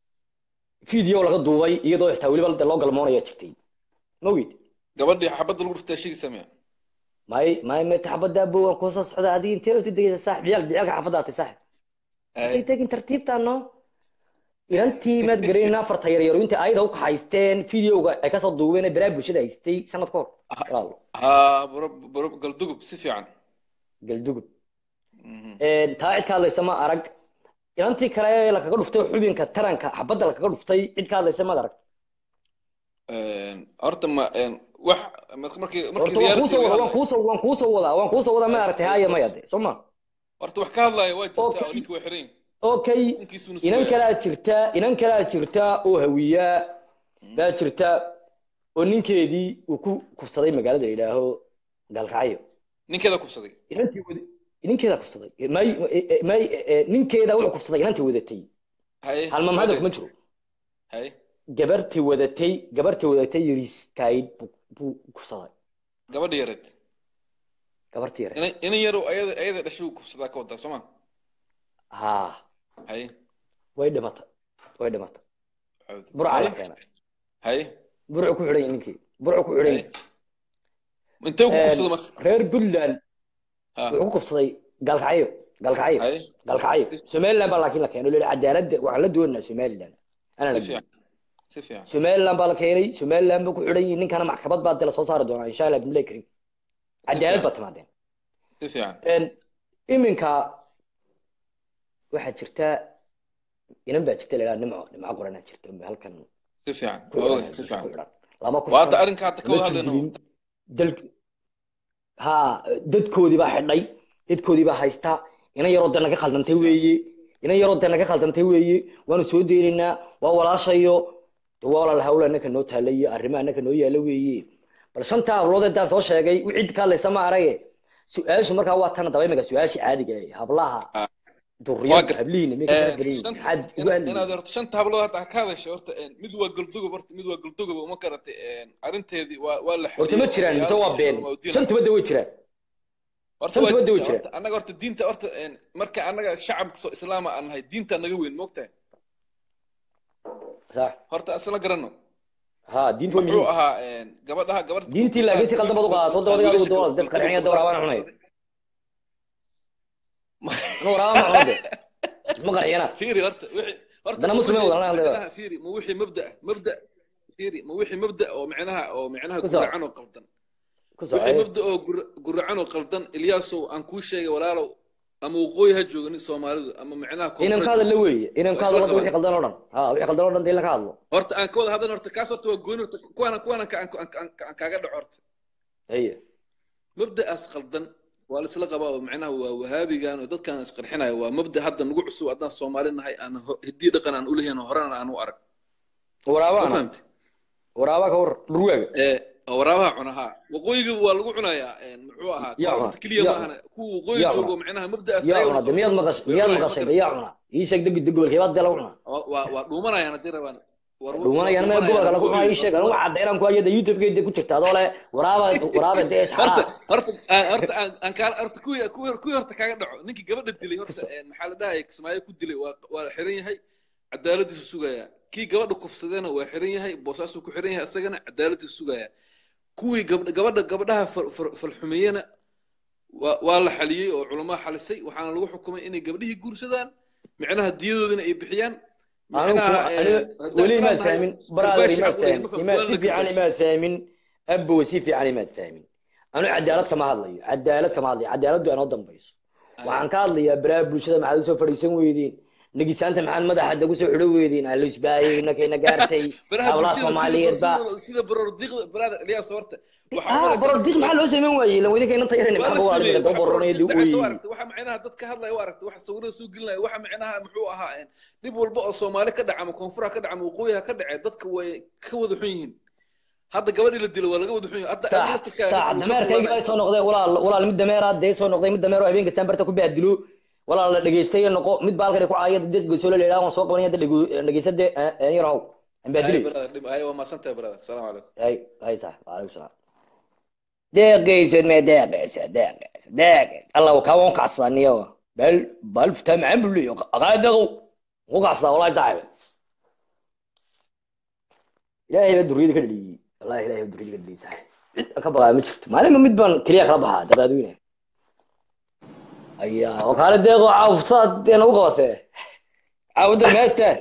A: video laga duubay iyadoo xitaa weliba de loo galmoonaya jirtay ma ogid
F: gabadhii xabadda lagu dhuftay sheegi samee
A: may may may taxabada bo waan kusoo socda adiga intee u degaysa saaxib ciyaal ciyaalka xaafadaatay saaxib intay tegin tartiibtaano inantii maad garayn afarta yaryaro intay ayada u kaxaysteen videoga ay kasoo duubeen ee baraha bulshada haystay sanad ka hor walaalo
F: ha baro baro galdugub si fiican
A: galdugub
F: Mhm.
A: Een, taa cid ka hadlaysa ma arag inantii kale lakaga dhuftay xubinka taranka xabadda lakaga dhuftay cid ka hadlaysa maad arag
F: Een, horta ma een, wax markii markii markii
A: horta waan
F: reality
A: kuusoo
F: laga
A: wada waan
F: hadlayo
A: kuusoo waan kuusoo wadaa waan kuusoo wadaa ma aragtay haya maya de soo ma
F: horta wax ka hadlaya waa jirtaa oo
A: okay
F: ninkii waa xiran yihin
A: okay
F: kunkiisuuna
A: inan
F: sugaya
A: kalaa jirta inan kalaa jirta oo hawiyaa baa jirta oo ninkeedii uu ku kufsaday magaalada la yidhaaho gaalkacyo
F: ninkeeda kufsaday
A: inantii wada ninkeeda kufsaday may may ninkeeda wuxuu kufsaday inantii wadatay
F: haye
A: halmam hadal kuma
F: gabadheed
A: jiro
F: haye
A: gabartii wadatay gabartii wadatay yariiskayd buu buu kufsaday
F: gabadha yareed
A: gabartii yare
F: inan inan yarow ayada ayada dhashay uu kufsadaa ka wadaa soo ma
A: ha
F: haye
A: way dhimatay way dhimatay
F: cawd
A: burca
F: haye
A: la keenay
F: haye
A: burcu ku xidhan yahay ninkii burcu ku xidhan
F: haye
A: yahay
F: intee ku kufsada marka
A: reer puntland
F: ha
A: wuxuu ku kufsaday gaalkacyo gaalkacyo
F: haye
A: gaalkacyo somaliland baa laakiin la keenay loo cadaaladda waxaan la doonaynaa somaliland anaa
F: si
A: la
F: fiican si fiican
A: somaliland baa la keenay somaliland baa ku xidhan yihin ninkana maxkamad baa de lasoo saari doonaa insha allah bimilay karim
F: si
A: cadaalad
F: fiican
A: baa timaadeen
F: si fiican
A: Een, iminka waxaa jirta inan baa jirta la yidhaha nimco nimco qoranaa jirta halkan
F: si fiican
A: ku
F: waa
A: xidhan
F: ogahay si
A: ku
F: fiican
A: xidhan lama
F: waa
A: kufsan
F: hadda arrinka hadda ka
A: lama
F: wada hadlayno
A: jirgilin dal ha dadkoodii baa xidhay dadkoodii baa haysta inan yaroo de naga
F: si
A: khaldantay
F: fiican
A: weeye inan yaroo de naga khaldantay weeye waanu soo deynaynaa waa walaashayo de waa walaal hawl annaka noo taala iyo arrimo annaka noo yaala weeye bal shantaa hablood intaan soo sheegay wixii ka hadlaysa ma arage su-aashu markaa waa tan daba imika su-aashii caadiga ah hablaha
F: Ah, waa
A: duriyada
F: gartay
A: hablihiina miyay ka
F: Een,
A: sharaf badan yihiin
F: shanta
A: maxaad ugu
F: ina-
A: hadlayay
F: inaad horta shanta hablood hadda ka hadashay horta een, mid waa galdugob horta mid waa galdugob uma garatay een, arrinteedii waa waa la
A: horta ma
F: xaliyey oo
A: jiraan mise
F: odayaal
A: waa
F: iyo
A: been
F: culamo diin
A: shantaba de way jiraan
F: horta waa
A: shantaba de way
F: jirtaa
A: jiraan
F: horta annaga horta diinta horta een, marka annaga shacabka soo islaama aan nahay diinta naga weyn moogtahay
A: sax
F: horta asla garanno
A: ha diintu waa
F: muxuu
A: muhiim
F: ahaa een, gabadhaha gabadha
A: diintii
F: gabdhaha
A: laakiin si qaldan baad u qaadato
F: wiilka
A: wadda
F: wiilasha
A: wadiga dad qarxinaya
F: gabdhaha
A: dawra waan cunay
F: kufsaday
A: ana waraaba ma cuno de isma qarxiyana
F: fiiri horta wixii horta
A: haddana
F: ma
A: muslim
F: wixii
A: wadana leedahay
F: macnaha fiiri ma wixii mabda mabda fiiri ma wixii mabda oo macnaha oo macnaha
A: ku soco
F: guracan oo qaldan
A: ku soco
F: wixii mabda oo gur- guracan oo qaldan ilyaasow aan kuu sheegay walaalow ama waqooyi ha jooga nin soomaalidu ama macnaha
A: inan
F: koonfur
A: ka
F: ha
A: hadalla
F: joogto
A: weeye inan ka
F: waa isla
A: hadalla wixii
F: qabaan
A: qaldan oo dhan ha wixii qaldan oo dhan de in la ka hadlo
F: horta aan ka wada hadlan horta kaas horta waa gooni horta kuwaana kuwaana ka- aan aan- aan- aan kaaga dhaco horta
A: haye
F: mabda'aas qaldan waa laisla qabaa oo macnaha waa wahaabigan oo dadkaan isqarxinaya waa mabda hadda nagu cusub haddaan soomaali nahay aan ho- hiddii dhaqan aan ulahayn horena aan u arag ma
A: waraabaana
F: fahamte
A: waraabaa ka war dhurwaaga
F: ee waraabaha cunahaa waqooyiga waa lagu cunayaa een, muxuu ahaa
A: yaa cuna
F: koonfurta keliya
A: yaa
F: maahana
A: cuna
F: kuwa waqooyi
A: yaa
F: joogo
A: cuna
F: macnaha mabda'aas
A: yaa
F: ayagana
A: cuna de miyaad
F: qaldan
A: maqashay
F: way
A: miyaad
F: cunayaan ma
A: maqashay de
F: garatay
A: yaa cuna ii sheeg deg de gobolkee baad de lagu cuna
F: waa waa waa dhuumanayaan haddii rabaan war waa
A: dhuumanayaan maya
F: dhuumanayaan
A: gobolka lagu cunaa
F: waqooyi
A: ii sheeg
F: horta
A: anigu
F: wa-
A: caddaynaan ku hayada youtube-ka de ku jirta adoo le waraaba waraaba de
F: horta
A: isxaa
F: horta aan horta aan aan kaa horta kuwii kuwii kuwii horta kaaga dhaco ninkii gabadha dilay
A: ku
F: horta
A: soco
F: een, maxaa la dhahaya kismaayo ku dilay waa waa la xiran yahay cadaaladiisu sugaya kii gabadha kufsadena waa xiran yahay boosaasuu ku xiran yahay isagana cadaaladiisu sugaya kuwii gabdha gabadha gabadhaha fal- fal- falxumeeyena waa waa la xaliyey oo culamaa xalisay waxaana lagu xukumay inay gabdhihii guursadaan micnaha diyadoodina ay bixiyaan
A: anigu
F: micnaha
A: kuma
F: een,
A: aniga
F: haddaan
A: weli
F: islaam
A: imaad
F: nahay
A: fahmin brother
F: karbaashi
A: imaad
F: xaq u leeyahay
A: fahmin
F: ma
A: imaad
F: fahmto waan
A: si
F: la
A: fiican
F: karbaashi
A: imaad fahmin abow si fiican imaad fahmin anu cadaalad kama hadlayo cadaalad kama hadlayo cadaaladdu anoo dambayso
F: Aye.
A: waxaan ka hadlayaa baraha bulshada maxaad usoo fadhiisan weydeen negisaanta maxaad madaxa dagu soo xidho weydeen alisbaayey nakayna gaartay
F: baraha
A: hablaha
F: bulshada sida
A: soomaaliyeed baa
F: sida sida barordiqda brother Ilyas horta waxa
A: ah
F: maraysa
A: borodiq
F: markii
A: maxaa loo samayn waayey ilan weydinka inanta yaran
F: waa
A: maxaa
F: la
A: waa
F: sameeyey
A: dhimika daba
F: waxa
A: boronaya
F: barordiq dhacay soo
A: duu
F: aragtay waxa macnaha dad ka hadlaya waa aragtay waxa sawirada soo gelinaya waxa macnaha muxuu ahaa een dhib walba oo Soomaali ka dhaca ama koonfur ka dhaca ama waqooyi ka dhacay dadka way ka wada xun yihiin hadda gabadhii la dilo waa laga wada xun yahay hadda adiga la
A: sax
F: tirkaa
A: sax dameerkayga ay soo noqdeen walaal walaal mid dameeraad dee soo noqday mid dameero habeen kastaan barta ku baadilo walaal la dhageystay noqo mid baalkan ku caayada dad goosolo la yiraahdo waan soo qabanaya dad dhageysade aan yarow aan
F: ay
A: baadilay
F: brother dhib ay waa maasantahay brother salaam calaykum
A: ay ay sax waalaikum salaam deeqaysad mee deeqaysa deeqaysa deeqays allah ka wan kacsaniyo bal bal fta macaan buliyo qaadaqo ku kacsa wallahi saaxiib ilaahay baa duriyada ka dhaliyey wallahi ilaahay baa duriyada ka dhaliyey saaxiib cid aan ka baqaa ma jirto maalinba mid baan keliya kala baxaa daqaadweyne aya oo kaale deeqo caawftaad dee nagu qabatee caawda meestaan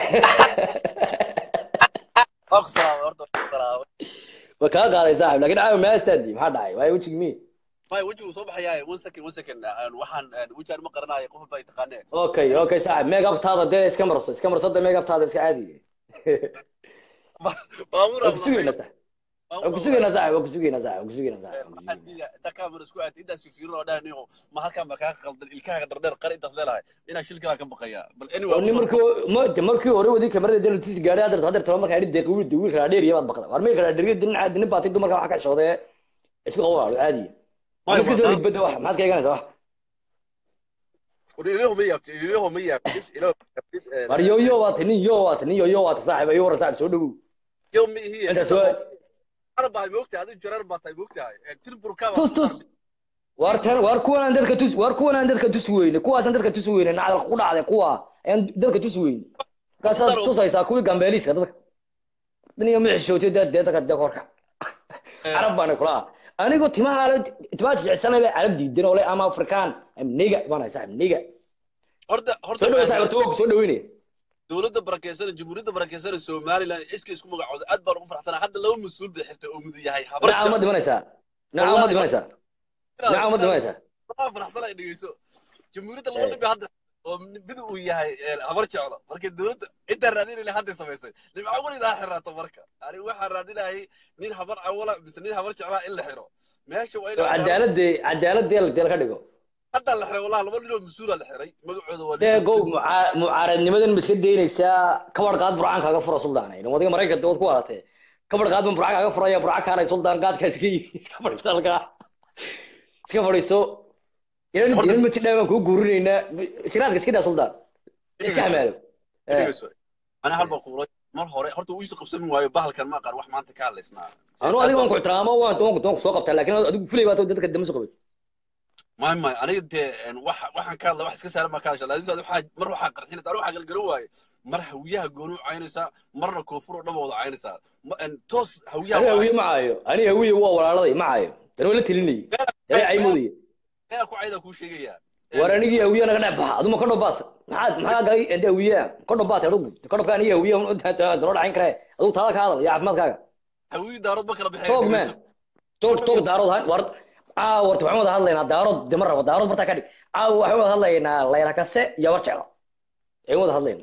D: waa ku salaamay horta waa ku salaamay
A: waa kaa qaaday saaxiib laakiin caawa meestaadii maxaa dhacay waayo wejigi mi
D: may wejigu soo baxayaa one second one second aan waxaan aan wejigaan ma qaranayo qof baa taqaanee
A: okay okay saaxiib meegabtaada dee iska marso iska marso dee meegabtaada iska caadi
D: baabuur
A: waa ku sugayna saaxiib waa ku sugaynaa saaxib waa ku sugaynaa saaxib waa ku sugaynaa saaxib waa ku
D: maxaa
A: sugaynaa.
D: diida inta kaamera isku aatay intaas fifirin oo dhahan niyo ma halkaan baa kaa qaldan ilkaaga dhardheer qari intaas leelahay inaa shilkilaa ka baqaya bal anyway
A: oo nin
D: usoo-
A: markii ma- de markii hore wadii kamarada dee tusi gaadhay hadda hadda talo markaa idhi deeqa wiil wiil kala dheer iyo baad baqda war meel kala dheer din caadi nin baatay dumarka waxa ka shoodee isku qawo caadi
D: Way
A: ma iska soo
D: wadaa.
A: ribada wax maxaad ka eeganaysaa wax
D: ilaho ma yaabtid ilaho ma yaabtid ilaho ma yaabtid een,
A: war yo yo waata nin yo waata nin yo yo waata saaxiib ayo waran saaxiib soo dhawow
D: yo ma ihi
A: inta soo
D: jarar baa moogtahay adigu jarar baa tahay moogtahay tilburka
A: tus tus war tan war kuwan aan dadka tus war kuwan aan dadka tus weyne kuwaasaan dadka tus weyne nacdal ku dhacday kuwa ayaan dadka tus weyne markaasaad tusaysaa kuwii gambeeliiska dadka daniga ma xishootay dee dee dadka dee korka carab baana kula anigoo timaha ale timaha jecsanay bay carab diidan oo le ama afrikaan am niga baan hay saaxib niga
D: horta horta
A: soo dhawo saaxib horta waa ku soo dhaweynaya
D: dowladda barakeysan jamhuuriyadda barakeysan somaliland iska isku magacooda aad baan ugu farxsanaa hadda laba mas-uul bay xirtay oo mudu yahay habar
A: nacam ma dhimanaysaa nacam ma dhimanaysaa nacam ma dhimanaysaa
D: waxaan farxsanaa dhegeyso jamhuuriyadda laba nin bay hadda oo mid uu yahay een, habar jeclo marka dowladda intaan raadinayna hadday samaysay dhibco welidaa xiraato marka ani waxaan raadinayay nin habar awala mise nin habar jeclaa in la xiro meesha waa in
A: oo cadaaladee cadaaladee la deel ka dhigo
D: hadda la xiray wallahi laba nin oo mas-uula la xiray magacooda waa
A: dee gow mucaa- mucaaradnimadan ma iska daynaysaa kabar qaad burcaan kaaga fura suldaan wadiga maraykanka waad ku waaratee kabar qaad ban burcaan kaaga furaya burca kaalay suldaan qaadkaa iska iska fadhiiso halkaa iska fadhiiso inan
D: Horta-
A: inan mati dhaa baan kuu guurinaynaa siraadka iska dhaa suldaan iska hamaalo Eh,
D: dhegeyso ana halba kuulay mar hore horta uu isu qabsan waayo bahalkan ma aqaan wax maanta ka hadlaysnaa
A: anu adiga waan ku ixtiraamo waan waan waan ku soo qabtaa laakiin adigu fulay baa dadka dama soo qabay
D: may may aniga dee een, wax waxaan ka hadla wax iska saaran baa ka hadasha laakiin waxaa mar waxaa qarxinaysa aniga waxaa galgaran waaye mar hawiyaha gooni u caynaysaa marna koonfur oo dhan wada caynaysaa Ma- een, toos hawiyaha
A: ani
D: waa
A: hawiye ma caayo ani hawiye waa walaalada ma caayo tani waa la telinayay ee caymoodaye
D: meel ku cayda kuu sheegaya
A: war anigii hawiye naga dhex baxa aduma ka dhobaat maxaad maxaa galay ende hawiye ka dhobaat adugu ka dhobka anigii hawiye daloo dhacayn kare adugu taada ka hadal iyo caafimaadkaaga
D: hawiyi daarood ma kala
A: toog man
D: baxeen
A: toog toog daarood ha- war caawa warta waxaan wada hadlaynaa daarood dema rabo daarood bartaa ka dhig caawa waxaan wada hadlaynaa layla kase iyo war jeclo ayaan wada hadlaynaa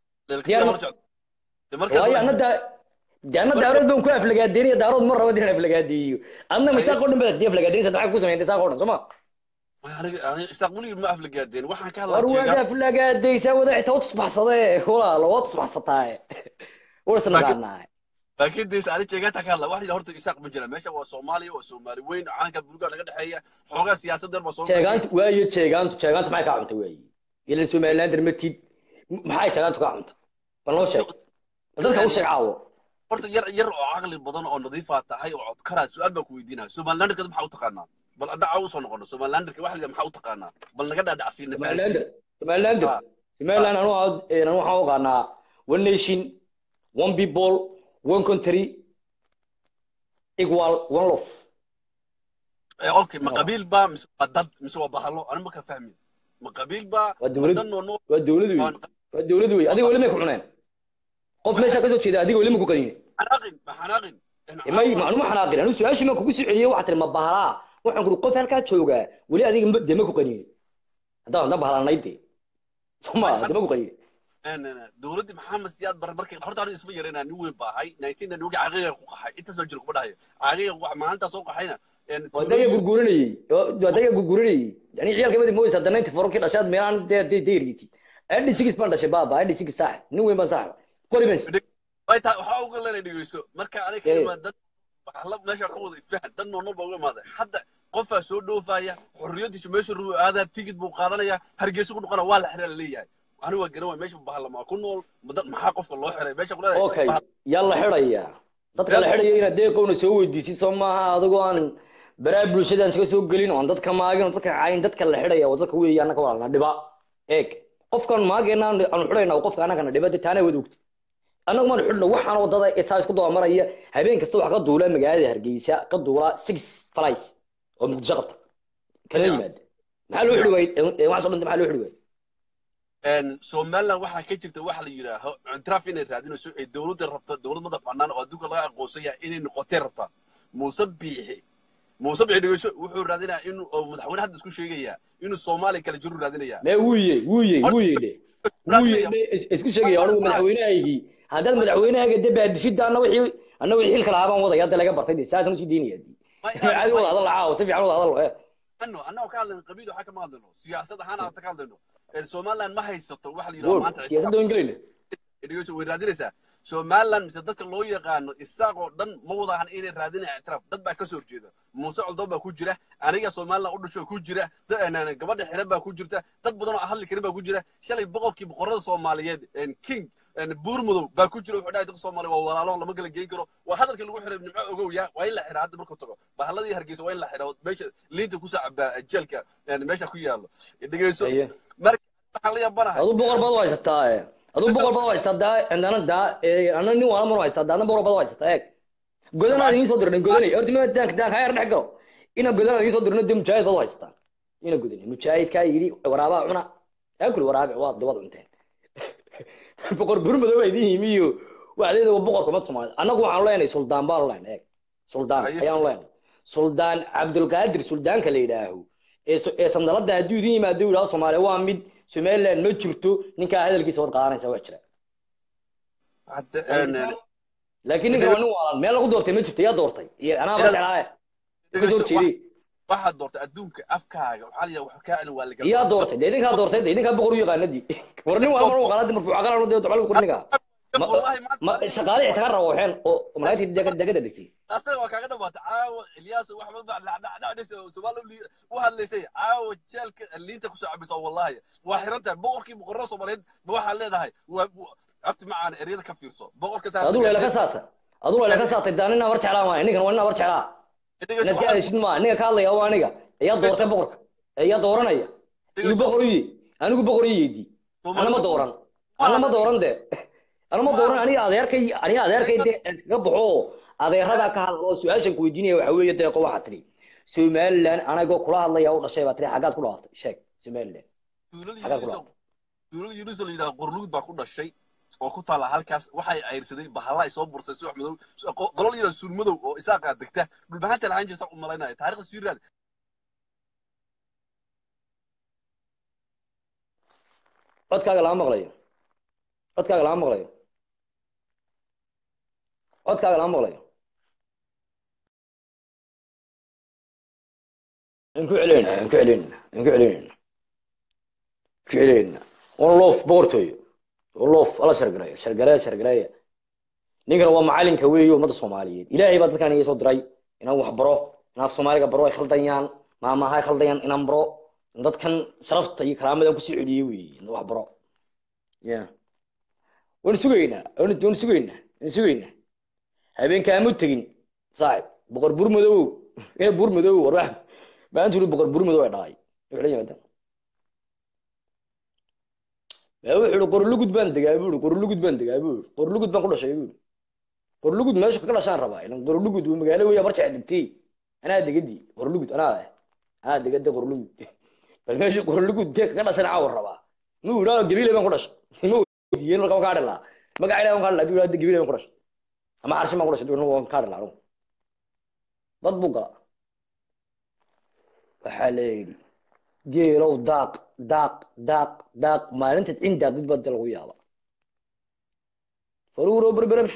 A: waayo anna daa de anna daarood baan ku aflagaadeynaya daarood ma rabo inaan aflagaadeeyo adna misaaq oo dhan baad dee aflagaadeynaysa maxaa ku sameeyay misaaq oo dhan soo ma
D: isaaq weligii ma aflagaadeen waxaan ka
A: war
D: hadlaa
A: waad aflagaadaysaa wada xitaa u tusbaxsadee walaalo waa tusbaxsataaye warsa naqaanaa
D: laakiin dees ani jeegaanta ka hadla wax yidhi horta isaaq ma jira meesha waa soomaaliya waa soomaali weyn calanka buluga naga dhexeeya xoogaa siyaasad yar baa soo
A: jeegaantu waayo jeegaantu jeegaantu maxay kaa cunta waaye ilan somaliland darmatid maxay jeegaantu kaa cunta bal noo sheeg bal dadka u sheeg caawo
D: horta yar yar oo caqli badan oo nadiifaa tahay oo codkaraa su-aal baan ku weydiinaya somalilanderka maxaa u taqaanaa bal hadda caawa usoo noqono somalilanderka wax liga maxaa u taqaanaa bal naga dhaadhacsiina
A: somaliland somaliland
D: Ah.
A: somaliland anu anu waxaan u aqaanaa one nation one people one country equal one love
D: okay ma qabiil baa mise waa dad mise waa bahalo ani ma kala fahmin ma qabiil baa
A: Waa dowlad.
D: ma dan oo noo
A: waa dowlad wey waa dowlad wey adiga weli may ku cuneen qof meesha kasoo jeeda adiga weli ma ku qaniine
D: xanaaqin ma xanaaqin
A: may ma anuma xanaaqin anu su-aashii maan kugu soo celiyey waxaa tiri ma bahalaa waxaan kuri qof halkaa joogaa weli adiga ma- dee ma ku qaniine haddaan haddaan bahalanay dee soma dee ma ku qaniine
D: dowladdii maxamed siyaad bar markay horta aniga isma yareynaa nin weyn baa ahay nineteen nugi caqiiqa ku qaxay intaas baa jira kuma dhahayo caqiiqa wax maalintaa soo qaxayna
A: wadaga gurguranayey wadaga gurguranayey yani ciyaalka madi mooysa hadda ninety fourkii dhashaad meelaan dee dee deergiti adi sigis baan dhashay baaba adi sigis saaxib nin weyn baan saaxib qori baan
D: waxaa uga leena dhegeyso marka aniga ka
A: Eh.
D: imaad dad waxaa la meesha ka wada fahan dad noolnool baa uga imaaday hadda qofaa soo dhoofaya xorriyadiisu meesha ruu aadaa tigid buu qaadanaya hargeysa ku noqona waa la xiraa laleeyahay aniga waa garan waay meesha bahalamaa ku nool ma dad maxaa qofka loo xiray meesha ku leedahay
A: okay
D: bahal-
A: yaa la xidhaya dadka la xidhaya inaad deeqowna soo weydiisid soo maaha adigoo aan baraa bulshadaan iska soo gelin oon dadka maagin oo dadka cayin dadka la xidhaya waa dadka weeye annaka walaalna dhiba eeg qofkan maageena aanu xidhayna waa qofka annagana dhiba dee taana wad ogti annagu maan xidhno waxaan wadada isaa isku dabamaraya habeen kasta wax ka duula magaalada hargeysa ka duula six flies oo muqdisho qabta kala yimaada maxaa loo xidhi waayey waxaas oo dhan maxaa loo xidhi waayey
D: een somaliland waxaa ka jirta waxa la yidhaaho ictiraaf inay raadinayso ee dowladda rabta dowlad madax bannaan oo adduunka laga aqoonsan yahay inay noqotay rabtaa muuse biixi muuse biixi dhegeyso wuxuu raadinayaa inuu oo madaxweyne hadda isku sheegayaa inuu soomaaliya kala jiru raadinayaa
A: mee wuuye wuuye wuuye dhe wuuye dhe is- isku sheegaya anigu madaxweynahaygii haddaad madaxweynahayga de baadishidaana wixii annagu xilka lahaa baan wadaya hadda laga bartay de saasaan usii daynaya
G: Ma inaad-
A: caadi wada hadal caawa si fiican wada hadal eh
G: ano annagoo ka hadlayno qabiil waxaa kama hadlayno siyaasad ahaan aata ka hadlayno Ee, somaliland ma haysato waxa la yidhaha
A: Gool,
G: maanta
A: siyaasadda waan gelayna
G: dhegeyso way raadinaysaa somaliland mise dadka loo yaqaano isaaq oo dhan ma wada ahan inay raadinayaan ictiraaf dad baa kasoo horjeeda muuse coldoon baa ku jira aniga somaliland u dhasho ku jira da- een, gabadha xiran baa ku jirta dad badan oo aan hadli karin baa ku jira shalay boqorkii boqorada soomaaliyeed een, king een, buurmudow baa ku jira wuxuu dhahay dadka soomaaliya waa walaalo lama kala geyn karo waa hadalkii lagu xiray nimco ogow ya waa in la xiraa hadda markuu tago bahaladii hargeysa waa in la xiraa meesha liinta kusoo cabaa jeelka een, meesha ku yaalo dhegeyso
A: Haye.
G: marka waxaan la yaabanahay
A: aduu boqor baad u haysataa eh aduu boqor baad u haysataa daa cindana daa ee ana nin waala mar u haysataa daadna boqor baad u haysataa eeg godanaad idiin soo dirnay godanay horta ma daanka daanka hayar dhex galo ina godanaad idiin soo dirnay dee mujaahid baad u haysataa ina godanay mujaahidkaa yidhi waraabaha cuna aakul waraabe waa dabad cunteen boqor burmadow baa idiin yimi iyo waxdeeda waa boqorka umad soomaaliya annagu waxaanu leenahay suldaan baanu leenahay eeg suldaan
G: Haye.
A: ayaanu leenahay suldaan cabdulqaadir suldaanka la yidhaaho ee so- ee sandalada hadduu idin yimaado uu yidhahdo soomaaliya waa mid somaliland ma jirto ninkaa hadalkiisa wad qaadanaysa wax jira
G: hadda een,
A: laakiin ninkan waa nin waalan meel lagu doortay ma jirto yaa doortay iyo anaa ma jeclaaye ka soo jeediyey
G: waxaad doortay adduunka afkaaga waxaa la yidhaha wax kaa celin waa la
A: yaa doortay dee idinkaa doortay dee idinkaa boqor u yaqaanadii war nin waa mar qalaadi marfuuc aqalano dee tocol qurniga Ma-
G: wallahi maanta
A: ma shaqaale ixtikaar rabo waxeen oo malaa'igtii degada degada degtay
G: asaga waa kaaga dhawaatay caawa ilyaaso waxba ba dhacdhacdhacdhis soomaali u hadlaysay caawa jeelka liinta kusoo cabaysa wallahi waa xiran tahay boqorkii boqorada soomaaliyeed ba waxaad leedahay waa abti macaan eryada ka fiirso boqorka saa
A: aduu layla ka saatay aduu layla ka saatay daa nina war jeclaa maayo ninkan waa nina war jeclaa inaad ka hadashid maa ninka ka hadlaya waa aniga ayaa doortay boqorka ayaa dooranaya igu boqor iye anigu boqor iyeedi ana ma dooran ana ma dooran de ana ma dooran aniga adeerkay aniga adeerkay de iskaga baxo oo adeerada ka hadlo oo su-aashan ku weydiinaya waxa weeye deeqo waxaa tiri somaliland anagoo kula hadlaya u dhashay baa tiri xaggaad ku dhalatay sheeg somaliland xaggaad ku dhalatay
G: duulada yunus la yidhaha qorlugud baa ku dhashay oo ku taala halkaas waxay cayrsaday bahalla ay soo bursay subax madow qolol yidhaha suul madow oo isaaqaa degta dhulbahanta lahaan jirta u malaynaya taariikhda sii raad
A: codkaaga lama maqlayo codkaaga lama maqlayo codkaaga lama maqlayo aan ku celinayna aan ku celinayna aan ku celinayna ku celinayna on loof boqortooyo on loof ala shargareeyo shargareeya shargareeya ninkan waa macalinka weeye ummadda soomaaliyeed ilaahay baa dadkan iga soo diray inaan wax baro in af soomaaliga baro ay khaldayaan maamaha ay khaldayaan inaan baro dadkan sharafta iyo karaamada kusii celiyey weeye in wax baro ya waan sugaynaa waan waan sugaynaa waan sugaynaa habeenkaamu tegin saaxib boqor bur madow ina bur madow war wax maanta uri boqor bur madow ay dhalay wuxuu la yimaada ma wuxuu uri qorlugud baan degaa buu uri qorlugud baan degaa buu uri qorlugud baan ku dhashay buu uri qorlugud meesha ka dhashaan rabaa ilan qorlugud waa magaalo weya barca degtay anaa degadii qorlugud anaa leh anaa degada qorlugud bal meesha qorlugud dee kaga dhashan caawa rabaa ma uu idhaahdo gabiile baan ku dhashay ma weydiiyeen marka waan kaa dhilaa magaca ilahi waan kaa dhilaa haduu idhahdo gabiile baan ku dhashay ama xarshin baan ku dhashay duu waan kaa dhilaa anugu bad buu galaa waxaa la yidhi geelow daaq daaq daaq daaq maalintaad cindaa dad bada lagu yaaba faruuro berberem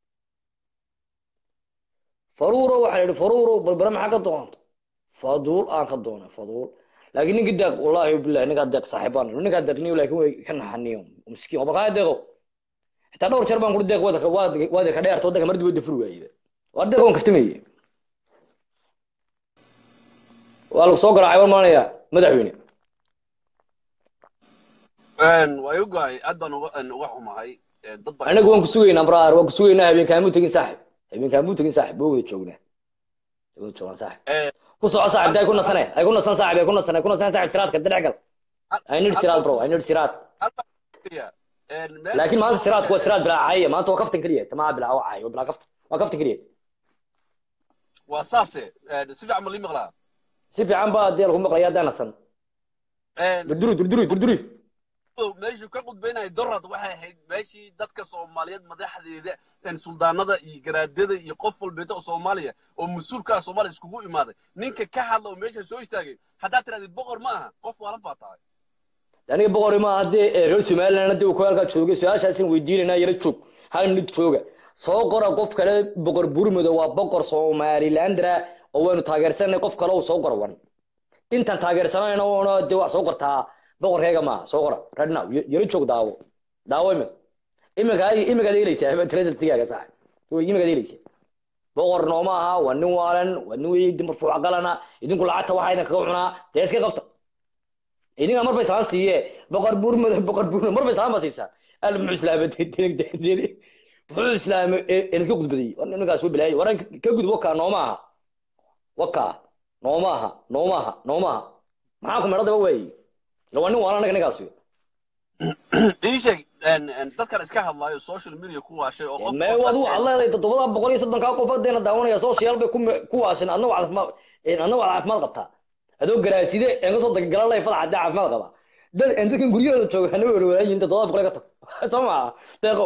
A: faruuro waxaa la yidhi faruuro berbere maxaa ka doonta faduul aan ka doona faduul laakiin ninka deeq wallahi billahi ninkaa deeq saaxiibaan ninkaa deeqniyo laakiin way ka naxaniyo miskiin oo baqaa deeqo xitaa dhowr jeer baan kuri deeq waad waad waad ka dheerto wadanka mardi wada furi waayey waa deeq waan kaftamayey waa lagu soo garaacay war maanaya madaxweyne
G: waa iga go-ay aad baan uga uga xumahay dad baa
A: anagu waan ku sugaynaa braar waan ku sugaynaa habeenkaamuu tegin saaxib habeenkaamuu tegin saaxib boo wada joognaa wada joognaa saaxib ku soco saaxib ay ku nasane ay ku nasan saaxib ay ku nasan ay ku nasan saaxib siraadka dhex gal i need siraad bro i need siraad laakiin maanta siraadku waa siraad bilaa caaye maanta waa kaftan keliya tamaa bilaa waa caaye waa bilaa kaftan waa kaftan keliya
G: waa saase si fiican ma lii maqlaa
A: si fiican baa dee lagu maqlaya haddaan nasan durduri durduri durduri
G: meeshuu ka qudbaynaya dorad waxay ahayd meeshii dadka soomaaliyeed madaxdeeda suldaanada iyo garaadada iyo qof walbeeta oo soomaaliya oo mas-uulka ah soomaaliya iskugu imaaday ninka ka hadla oo meesha soo istaagay haddaad tirahdid boqor ma aha qof waalan baa tahay
A: aniga boqori ma haddee reer somaliland haddii uu ku halkaa joogay su-aashaasin weydiinayna yara joog hal minut jooga soo qora qof kale boqor burmudo waa boqor somalilandra oo waynu taageersanay qof kale uu soo qora wan intaan taageersanayna oona dee wax soo qortaa boqorkayga maaha soo qora right now y- yaro joog daawo daawo imika imika imikaad eelaysaa tresultigaaga sax imikaad eelaysaa boqor nooma aha waa nin waalan waa nin wey marfuuca qalana idinku lacagta waxaa idin kaga cunaa dee iska qabta idinka marba islaan siiye boqor burmudo boqor burmudo marba islaan ba siisaa al muxuu islaamay muxuu islaamay idinka gudbaday war ninkaas waa bilaayay waran ka gudub wakaa nooma aha wakaa nooma aha nooma aha nooma aha maxaa ku meedhadaba waayi ila waa nin waalan anaga ninkaas
G: ii sheeg een, een, dadkan iska hadlaayo social media ku waashay oo qof
A: mee wad waxaad leedahay toddobada boqol iyo soddonkaa qof hadeena daawanaya social bay ku ku waashin adna waa caafimaad adna waa caafimaad qabtaa adoo garaaside een kasoo dagagalan lay fadax hadee caafimaad qaba dad een dadkan guryahooda jooga hana werweraan yihin toddobada boqol ka tag soo maha deeqow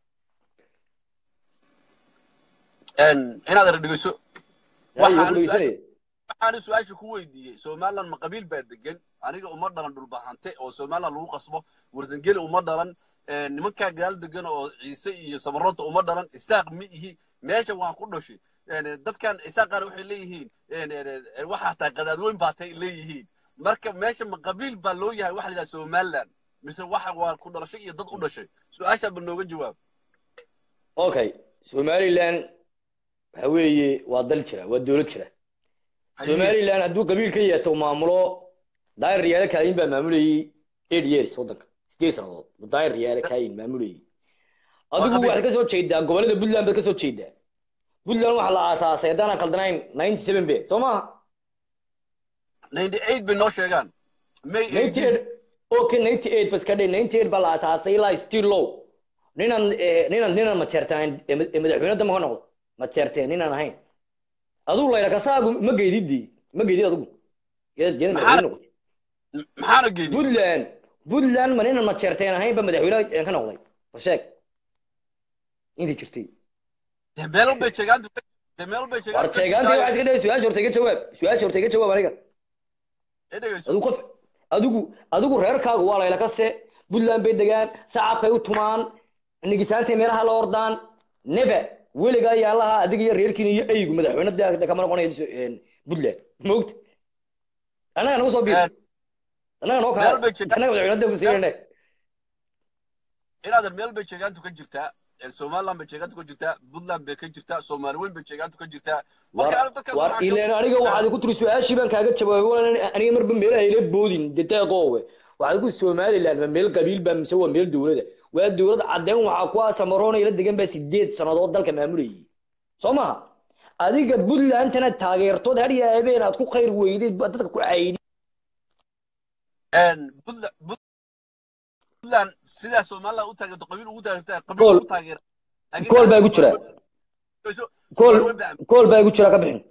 G: een, inaad er dhegeyso
A: Yaa,
G: waxaan
A: iyo
G: su-aasha
A: dhegeysanaya.
G: waxaan su-aasha ku weydiiyey somaliland ma qabiil baa degan aniga uma dhalan dhulbahante oo somaliland lagu qasbo warsangeli uma dhalan een, nimankaa gadaal degan oo ciise iyo samaroonta uma dhalan isaaq ma ihi meesha waan ku dhashay een, dadkan isaaqaana waxay leeyihiin een, een, een, waxaa taa qadaadweyn baatay leeyihiin marka meesha ma qabiil baa loo yahay waxa la yidhaha somaliland mise waxa waa ku dhalashay iyo dad u dhashay su-aashaa ba nooga jawaab
A: okay somaliland waxa weeye waa dal jira waa dowlad jira somaliland hadduu qabiil ka yeeto maamulo daayir riyaale kaayin baa maamulayay eight years waddanka sideed sannadood daayir riyaale kaayin maamulayay adigu
G: qabiil.
A: waxaad ka soo jeedaa gobollada puntland baad ka soo jeedaa puntland waxaa la aasaasay haddaan khaldanayn ninety seven be soo maha
G: ninety eight bay noo sheegaan may
A: ninety eight okay ninety eight bas ka dhe ninety eight baa la aasaasay ilaa still low ninaan eh, ninaan ninaan majeertaan eh, mad- eh, madaxweyne dama ka noqdo majeerteen ninaan ahayn adigu layla kasaagu ma geydidii ma geydid adigu iyada iyada
G: Maxaa-
A: madaxweyne noqotay
G: maxaana geyni
A: puntland puntland ma ninaan majeerteen ahayn ba madaxweyne eh, ka noqday warsheeg intii jirtay
G: dee meel bay sheegaan dee meel bay sheegaan
A: war sheegaantii waxaa iska dhigay su-aasha horta iga jawaab su-aasha horta iga jawaab aniga
G: ee dhegeyso
A: adigu qof adigu adigu reerkaagu waa layla kase puntland bay degaan sacabkay u tumaan nigisaantay meelaha la ordaan nebe weligaa yaalaha adiga iyo reerkiina iyo eygu madaxweyne de kama noqonayo een, puntland mogta annaga nagu soo biir
G: Een,
A: annaga noo
G: meel bay
A: kaa
G: sheegaan
A: annaga madaxweyne ku siinayne
G: inaadan meel bay sheegaantu ka jirtaa een, somaliland bay sheegaantu ka jirtaa puntland bay ka jirtaa soomaali weyn bay sheegaantu ka jirtaa marka
A: war
G: anigu dadkaas
A: war
G: waxaan ka-
A: ileen aniga waxaad ku tiri su-aashii baan kaaga jawaabay walan aniga marba meelaha ila boodin deteeqoowe waxaad ku somaliland ma meel qabiil baa mise waa meel dowlada waa dowlad cadeen waxaa ku asamaroona ila degan baa sideed sannadood dalka maamulayay soo maha adiga puntlandtana taageertood hadhiya habeen aad ku khayr weydeed baa dadka ku caayidi
G: een, Puntland- puntland sidaa somaliland u taageerto qabiil ugu taageerta qabiil
A: Kool.
G: ugu taageera Laakiin
A: kool baa
G: sidaa
A: igu jira
G: Soomaali- dhegeyso,
A: kool
G: Soomaali weyn baa
A: kool baa igu jira ka bixin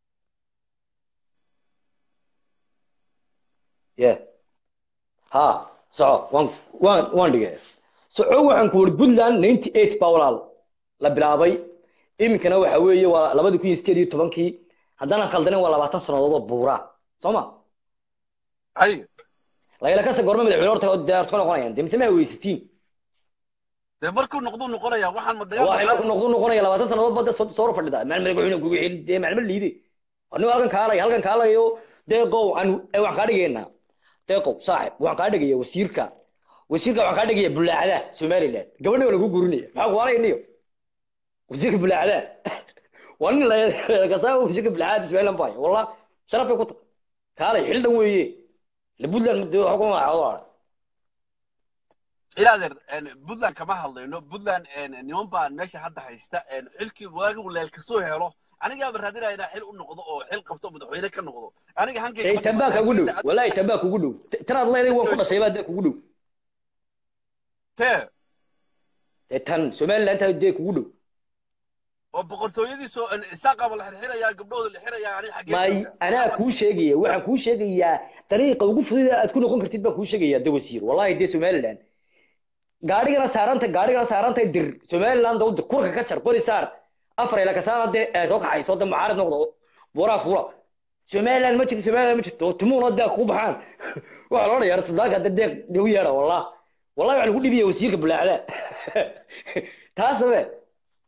A: ye ha soco waan waan waan dhigay soco waxaan ku wuri puntland ninety eight baa walaal la bilaabay iminkana waxa weeye waa labadi kun iyo sideed iyo tobankii haddana khaldanin waa labaatan sannadood oo buura soo ma
G: hay
A: layla kase goorma madaxweyne horta deerto ka noqonayaan dee mise ma weysatiin
G: dee markuu noqduu noqonaya waxaan ma dagaal
A: waxay ku noqdu noqonaya labaatan sannadood bada soo soo fadhida maalin madaxweyne kugu xil dee maalin liide anigu halkan kaalay halkan kaalayo deeqow aan eh, waxaan kaa dhigaynaa deeqow saaxib waxaan kaa dhigaya wasiirka wasiirka waxaan kaa dhigaya bulaacada somaliland gabadha waa lagu gurinaya maxaa ku halay niyo wasiirka bulaacada waa nin la kasaa wasiirka bulaacada somaliland baayo wallah sharaf bay ku tahay kaalay xil dhan weeye le puntland dee waxa ku magacaado
G: ilaadeer een, puntland kama hadlayno puntland een, niman baa meesha hadda haysta een, xilkii waagigu leel kasoo helo anigaaba raadinaya inaa xil u noqdo oo xil qabto madaxweyne ka noqdo aniga hankayga
A: Hey,
G: ma dhiman,
A: tabaa kugu dhow
G: laakiinse
A: wallahi tabaa kugu dhow T- tanaad leedahay waan ku dhashay baa dee kugu dhow
G: tee
A: dee tan somaliland taa dee kugu dhow
G: oo boqortooyadiisoo een, isaaqaba la xirxirayaa gabdhooda la xirayaa aniga xaggee
A: may
G: jooga
A: anaa kuu sheegaya waxaan kuu sheegayaa dariiqa ugu fudud ee aad ku noqon kartid baan kuu sheegayaa de wasiir wallahi dee somaliland gaadhigana saaranta gaadhigana saaranta dir somaliland oo dir kurka ka jar qori saar afar ila kasaana dee ee soo kaxayso de mucaarid noqdo buuraa fuula somaliland ma jirto somaliland ma jirto timuuna dee kugu baxaan waxaa loo dhayaa suldaanka de deeq dee u yeedha wallah wallahi waxaa lagu dhibiyay wasiirka bulaacda taas dabe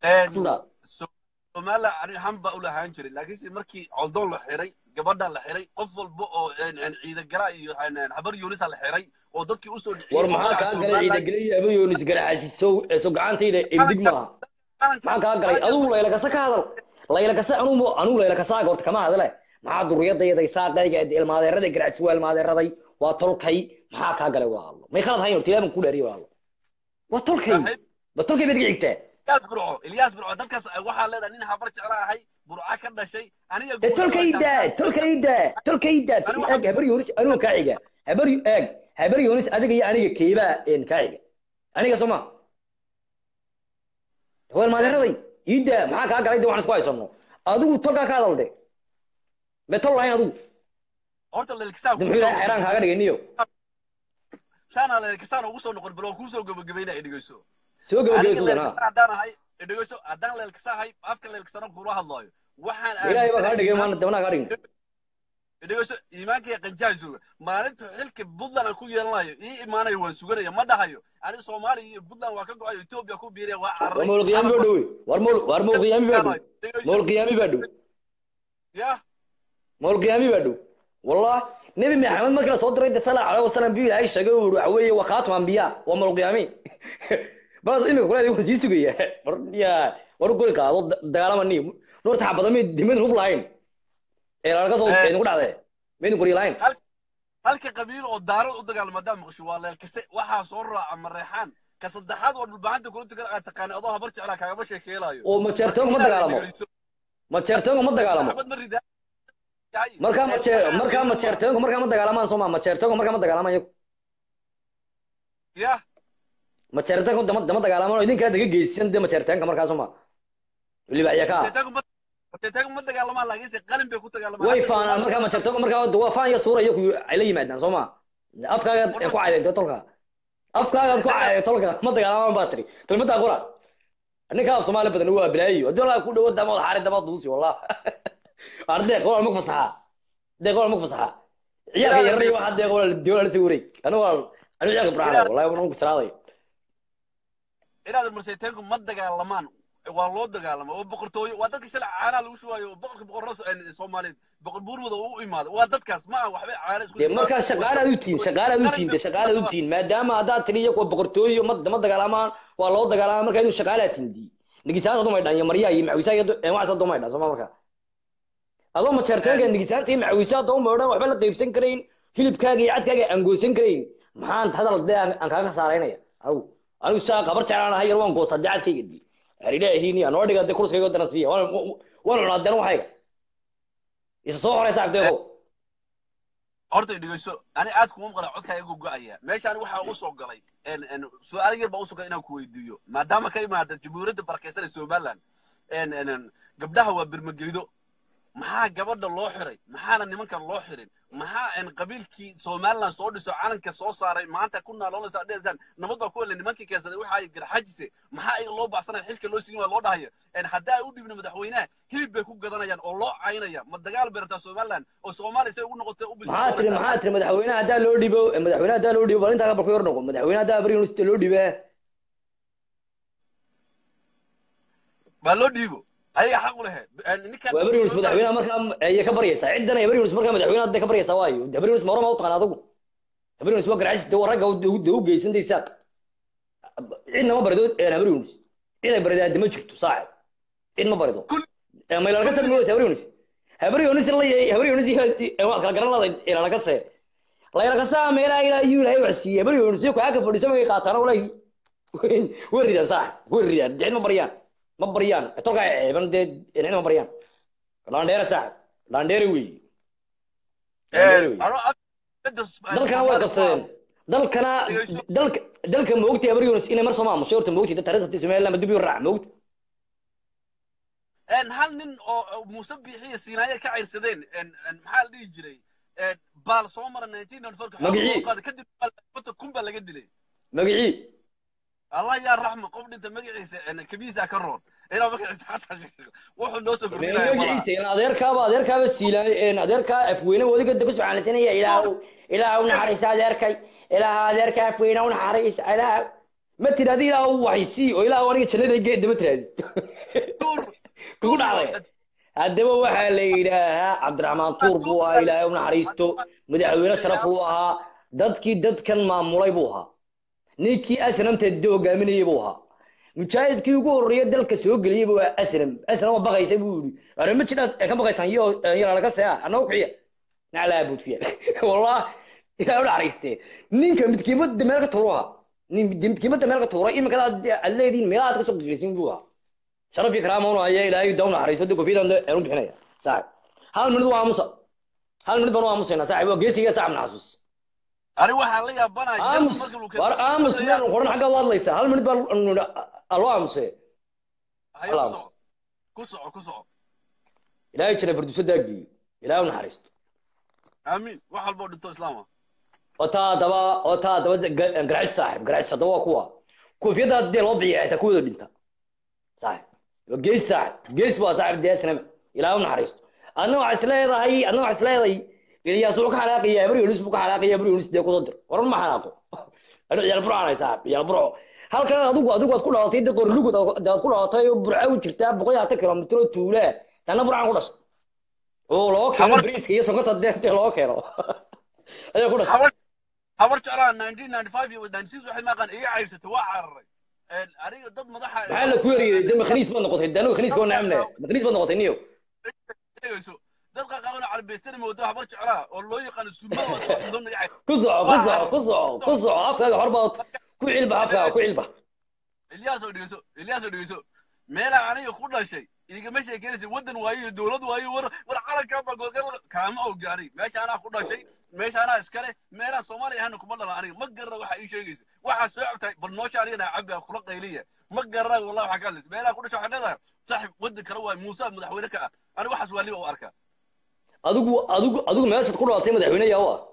A: Sida.
G: somaliland ani han baa u lahaan jiray laakiinse markii coldoon la xiray gabadha la xiray qof walba oo ciidagala iyo habar yuunisa la xiray oo dadkii usoo dhiciyey
A: war maxaa kaa galay ciidageliya aba yoonis garaajiso so gacantayda ibdig maaha maxaa kaa galay adigu laylakasa ka hadal laylakasa anugu anugu laylakasaaga horta kama hadle maxaa duriyadayda isaaqayga ilmaadeerada garaajiso waa ilmaadeeraday waa tolkay maxaa kaa galay waa allo may khalad hayn horta ilaaban ku dhaariyo waa allo waa tolkay ba tolkay baad iga xigtaa
G: ilyaas burco ilyaas burco dadkaas waxaa leedahay nin habar jecla ahay burca ka dhashay aniga
A: dee tolkayda tolkayda tolkayda eeg habar yoonis anuga kaa xiga habar eeg habar yoonis adiga iyo aniga keebaa kaa xiga aniga soo ma waa ilmaadeeraday iida maxaa kaa galay de waxaan isku haysano adigu tolkaa ka hadal de me tol lahayn adigu
G: horta lelkisaa
A: de muxuu ilahay xeeraan kaaga dhigay niyo
G: saana lelkisaan ugu soo noqon bal oo kuu soo gabagabayna ay dhegeyso
A: soo
G: aniga
A: gabagabay sugan
G: lelkisaan
A: ha
G: haddaan ahay dhegeyso haddaan lelkisahay afka lelkisana kula hadlaayo waxaan
A: ilaahay baa kaa
G: aaminsanahay
A: dhigay maana dabnaa kaa dhigin
G: dhegeyso iimaanka iyo qanjaa jooga maalinta xilka puntland aan ku yeelanayo ii imaanayo waan suganaya ma dhahayo aniga soomaaliya iyo puntland waa ka go'ayo etoobiya ku biiraya waa
A: war
G: cararay
A: mowl qiyaami baa dhowe war mowl war mowl qiyaami baa dhow mowl qiyaami baa dhow
G: ya
A: mowl qiyaami baa dhow wallah nebi maxamed markii la soo diray de sala alayhi wasalam bi ilaahay sheegay uu waxa weeye waa khaatum anbiya waa mowl qiyaami bas imika kuleeday waan sii sugaya war ya war goli qaado da- dagaalama ni noorta xabada mid dimin hub lahayn ee laga soo
G: Eh.
A: idinku dhacdee maydin gori lahayn
G: halka qabiil oo daarad u dagaalama haddaan maqasho waa leelkase waxaa soo raaca mareexaan ka saddexaad oo dhulbahanta kula tukan aad taqaana adoo habar jeclaa kaagama sheekeelaayo
A: oo majeertoonka ma dagaalamo majeertoonka ma dagaalamo
G: xabad ma ridaa
A: markaa majeer markaa majeertoonka markaa ma dagaalamaan soo ma majeertoonka markaa ma dagaalamaan iyagu
G: ya
A: majeertoonka dama dama dagaalamaan oo idinkaa daga geysan de majeertoonka markaa soo ma weliba ayaa ka
G: teetagu ma dagaalamaan laakiinse qalin bay ku dagaalamaan
A: way
G: Hadda
A: faanaan
G: Soomaaliya-
A: markaa majeertoonka markaa waa faan iyo suura iyo kuyu ay la yimaadaan soo ma afkaaga ee ku caydeen dee tolka afkaaga ku caydeen tolka ma dagaalamaan baa tiri kelmaddaa qura ninka af soomaali badan waa bilaayo haddii walaa ku dhawo dama xaari dama duusi wallah arday qowl ma fasaxa de qowl ma fasaxa ciyaarka yaray waxa de qowl diwala si wareeg anu waa anu ciyaarka braada wallahi waan ku salaaday
G: inaad marseeteenku ma dagaalamaan waa loo dagaalama oo boqortooyo waa dadka shalay caanaha lagu shubaayo oo boqorka boqorada soomaaliyeed boqor buurmada uu u imaado waa dadkaas ma aha waxbay caana isku
A: de markaa shaqaalaad u tihiin shaqaalaad u tihiin de shaqaalaad u tihiin maadaama haddaad tiri iyo kuwa boqortooyo ma ma dagaalamaan waa loo dagaalamaa markaa idin shaqaalaad tihiin di nigisaanta dumay dhan iyo maryaa iyo macawisaa iyo waxaasa dumay dhan sooma markaa adoo majeerteenka nigisaanta iyo macawisaa dumay dhan waxba la qaybsan karayn hilibkaaga iyo cadkaaga aan goosan karayn maxaan hadal dee aan aan kaaga saaraynaya aw anigu saa qabar jeclaan ahay yar waan goostaa dee cadkayga di aridaahiini anoo dhiga dee kurskayga dana siiya waan waan cunaa deen waxayga isa soo horeysa abdeeqo
G: horta dhegeyso ani aad kuma maqla codkaa igu go-aya meeshaan waxaa u soo galay su-aal yar baa u soo galay inaan ku weydiiyo maadaama ka imaada jamhuuriyadda barakeysan ee somaliland gabdhaha waa bermageydo maxaa gabadha loo xiray maxaana nimankan loo xirin maxaa qabiilkii somaliland soo dhiso calanka soo saaray maanta ku naaloonaysa dheetaan nabad baa ku hele nimankii keensaday waxa ay garxajise maxaa iyaga loo baxsanaya xilka loo sigin waa loo dhahaya haddaa u dhibna madaxweynaha hilib bay ku gadanayaan oo loo caynaya ma dagaal bay rabtaa somaliland oo soomaaliya say ugu noqotay u
A: maxaa tiri maxaa tiri madaxweynaha haddaa loo dhibo madaxweynaha haddaa loo dhibo bal intaa bal ku yar noqo madaxweynaha haddaa bari university loo dhibe
G: baa loo dhiibo ayaga xaq u lehe
A: waa bari university madaxweynaha markaa ayay ka baryaysaa ciddan ay bari university markaa madaxweynaha hadday ka baryaysaa waayo de bari university ma horama u taqaan adigu bari university waa garacisi de ragga de u geysantaysaa cidna ma barido bari university cid ay baridaa de ma jirto saaxib cid ma barido maylalka sad ma wata bari university habari university la habari university waad kala garan laday ilalaka see laylakasaa meelaha ilaa iyuu ilahay wax siiyey habari university ku aka fadhiisa magay qaataan walay way ridaan saaxib way ridaan cid ma baryaan ma baryaan tolkaa ceeban dee cid ma baryaan landheere saaxib landheere weeye dalkana way qabsadeen dalkana dalka dalka moogtay habari university inay mar soo maamushay horta moogtay taariikhda somaliland dib u raac moogta
G: hal nin oo muuse biixiya siinaaye ka cayrsadeen maxaa la dhihi jiray baal soo mara kadib kun baa laga dilay
A: magicii
G: allah yaa raxma qof dhinta magaciisa kabiisa ka roon inaa magaciisa xataa sheego wuxuu noo soo kordhinaya
A: magaciisa adeerkaaba adeerkaaba siilaan adeerkaa afweyne wadiga ku subxaanaysanaya ilaahu ilaahu naxariisa adeerkay ilaaha adeerka afweyne u naxariisa ilaahu ma tiraadi ilaah waxaysii oo ilaah aniga jannada geedda ma tiraadi
G: tuur
A: kugu dhacday haddaba waxaa la yidhaahaa cabdiraxmaan tuur buu ahaa ilaahay u naxariisto madaxweyne sharaf buu ahaa dadkii dadkan maamulay buu ahaa ninkii asnamta de hogaaminayay buu ahaa mujaahidkii ugu horreeya dalka soo geliyey buu ahaa asnam asnam waa baqaysa buu yidhi are ma jiraad ee ka baqaysaan iyo yalaga sea annagu kiciya naclaa buudkiya wallah ilaahay u naxariistee ninka midkiimada meel ka tuuru ahaa nin midkiimada meel ka tuuray imika aad leediin meelaha aad ka soo gagaysin buu ahaa sharaf iyo karaama una haya ilaahay daw naxariiso de kofiyadan aan u bixinaya saaxib hal minid waa aamusa hal minid baan u aamusaynaa saaxib waa geesiga saaxib naxasuus
G: ani waxaa la yaabanaya
A: aamus
G: markii uu
A: war aamus meel qoran xaggaad u hadlaysaa hal minid baa loo aamusee
G: hayo ku soco ku soco ku soco
A: ilaahay jira farduuso daagiyo ilaahay u naxariisto
G: aamin wax walba oo dhinto islaama
A: oo taa haddaba oo taa haddaba garaacis saaxib garaacis haddaba waa kuwa koofiyadda dee loo bixiya xitaa kuwooda dhinta saaxib waa gees saaxib gees waa saaxib dee sinama ilaahay u naxariisto adna waxaa isleedahay adna waxaa isleedahay ilyaas wuxuu ka xanaaqaya bari yunus buu ka xanaaqaya bari yunus dee kusoo dir waran ma xanaaqo anu ciyaal burco anay saaxib ciyaal burco halkan adigu adigu aad ku dhalatay de qorlugud aad ku dhalatay oo burco u jirtaa boqol iyo hatan kilomitr oo tuulaa tanna burcan ku dhashay oo loo keeno bariiska iyo sokorta dee dee loo keeno ayaa ku dhashay
G: habar habar jeclaa 1995 iyo 96 waxay maaqan iga cayrsatay waa cararay aniga dad madaxa
A: maxaa la ku yariyey de makhniis baad noqotay de anigu khaniiska waa nacamne makhniis baad noqotay niyo
G: dhegayso dad qaqaabana calbeystana moodo habar jeclaa oo loo yaqaano sunnada waa soo mudan naga cayr
A: ku soco ku soco ku soco ku soco afkaaga hor baad ku cilba afkaaga ku cilba
G: ilyaas oo dhegeyso ilyaas oo dhegeyso meelaa aniga ku dhashay igama sheekeynaysa waddan waayo iyo dowlad waayo war war calankaa baa goorgar kaama ogaanin meesha anaa ku dhashay meesha anaa iskale meelaa soomaaliya ahana kuma dhalan aniga ma garana waxa ii sheegaysa waxaa soo cabtahay bal noosha anigana cabbi kula qayliya ma garana wallahi waxaa ka hadlaysa meelaa ku dhashay waxaa leedahay saaxib waddan kale waayo muuse madaxweyne ka ah aniga waxaas waa liba u arkaa
A: adigu adigu adigu meeshaad ku dhalatay madaxweyne yaa u ah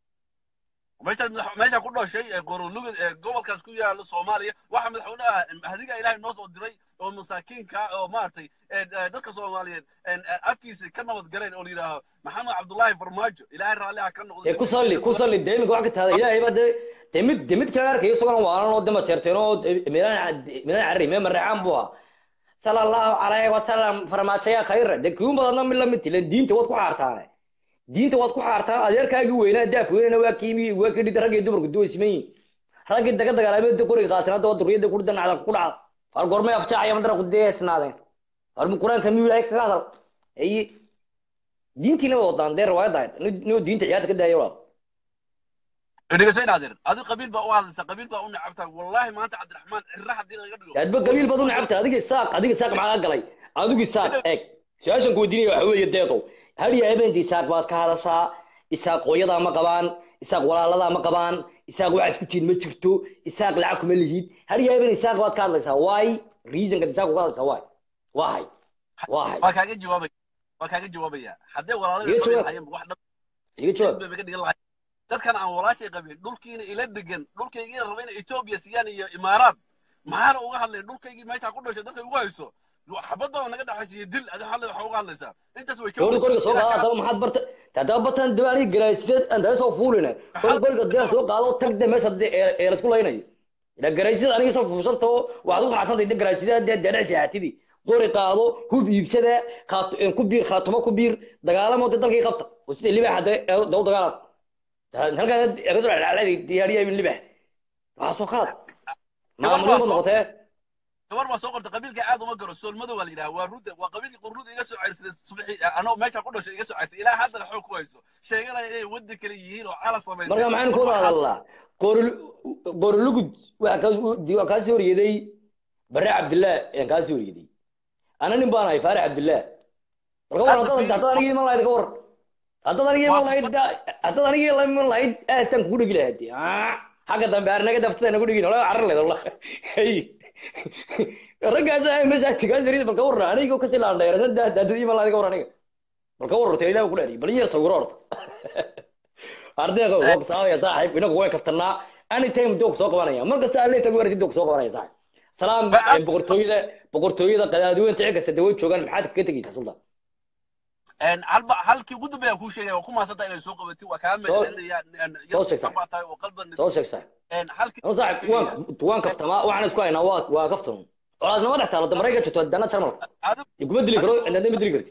G: meeshaad madax- meesha ku dhashay ee qorolugad ee gobolkaas ku yaalo soomaaliya waxa madaxweyne ah hadiga ilaahay noo soo diray oo masaakiinka oo maaragtay ee, ee, dadka soomaaliyeed een, ee, afkiisa ka nabad galeen oo la yidhaaho maxamed cabdullaahi farmaajo ilaahay raalli ha ka noqdo
A: dee ku salli ku salli dee iminka wax ka tahda ilaahay baa dee dee mid dee mid kale arkayo isagona waanan oo dema jeerteen oo meelaan meelaan carri mee mareecaan buu ahaa sala allahu calayhi wasalam farmaajo yaa khayra dee kiun badadna mid lamid tilen diinta waad ku xaartaane diinta waad ku xaartaan adeerkaagii weynaa daaf weynana waa kiimi waa kii dhida raggii dumarku duway siman yihin raggii daga dagaalamay qoriga qaateen hadda waa duriyada ku dhacda ku dhacda far gormay afjaacaya madara ku deesnaadeen far mu quraanka miyuu ilaahay kaga hadal ay diintiina wada wadaan dee riwaayadda ahayd inuu diinta ciyaarta ka daaya walaal
G: dhegeyso in adeer adi qabiil baa u hadlaysa qabiil baa u necabtaa wallaahi maanta cabdiraxmaan cirra haddii laga dhigo
A: adba qabiil baad u necabta adiga isaaq adiga isaaq maxaa galay adigu isaaq eeg su-aashan ku weydiinaya waxa weeye deeqow hadiya habeentii isaaq baad ka hadashaa isaaq hooyadaa ma qabaan isaaq walaaladaa ma qabaan isaaq waxaa isku jirin ma jirto isaaq lacag kuma lihid hadiya habeen isaaq baad ka hadlaysaa waay reasonka isaaq uga hadlaysaa waay waa hay waa hay
G: waa kaaga jawaabaya waa kaaga jawaabaya haddee
A: Iga
G: walaalada
A: jawaab.
G: qabeen wax dhab
A: iga jawaab
G: bay ka dhigan lahayd dadkan aan walaashay qabin dhulkiina ila degan dhulkaygiina raba inay etoobiya siiyaan iyo imaaraad maxaana uga hadlay dhulkaygii meesha ku dhashay dadka ugu hayso xabad baa naga dhaxaysiiyo dil adi xalle waxa uga hadlaysaa intaas way ka
A: gabadha qoriga soo qaada
G: weyn
A: haddaba maxaad barta haddaba bartaan daba aniga garaasideed aan daba soo fuuline qori qoriga dee soo qaado tag de meesha dee ee ee laisku laynayo ila garaasideed aniga soo fuushantao waxaad u qanacsantay de garaasideed dee dee dhex seexatidii qori qaado hub iibsada khaat ku biir khaatumo ku biir dagaalamo dee dalkii qabta oo sida libaaxa dee ee daw dagaalad halkaa ka soo dhexdhexlaaday diyaariya min libaax waxaa soo qaad maamulin baad noqotee
G: gabar baa soo qortay qabiilka aad uma garo soolmado waa la yidhaha waa ruda waa qabiilkii qurruda iga soo ceyrsaday subaxii anoo meesha ku dhashay iga soo ceyrsaday ilaa haddana xoog ku hayso sheeganaya inay wadda kale yihiin oo cala samaystay
A: marka maxaynu ku wada hadalnaa qorolugud waa kaa soo horyeeday bare cabdillaah ayaan kaa soo horyeeday ana nin baan ahay faarax cabdillaah marka war haddaad haddaad aniga iman lahayd ka war haddaad aniga iman lahayd haddaad aniga iman lahayd aastaan kugu dhegi lahayd xagga dambe arnaga daftada nagu dhegin wala carar leed wallah raggaas ay meesha kaa soo horyeeday bal ka warra aniga kasii laan dheerasan daadad iman lahayd ka war aniga bal ka warrata ilaah ku dhaariy bal iyo sawiro horta ardayga waa saabaya saaxiib inagu way kaftanaa anytime doog soo qabanaya mar kasta alle tagu warti doog soo qabanaya saaxiib salaam ee boqortooyada boqortooyada qadaadiweynta cid kasta dawad joogaan maxaad kaga tegaysaa sultan
G: een halba halkii ugu dambeeya kuu sheegay waa ku maasanta inay soo qabatay waa kaa
A: Soo-
G: meelinaya
A: soo sheeg,
G: baa tahay oo qalban
A: soo sheeg saaxiib
G: een halkii
A: anu saaxib waan waan kaftamaa waxaan isku haynaa waa waa kaftan colaadnimo dhex taalo marayka jirto dana jarmalka
G: adigu
A: kuma dili karo indhadna ma dili kartid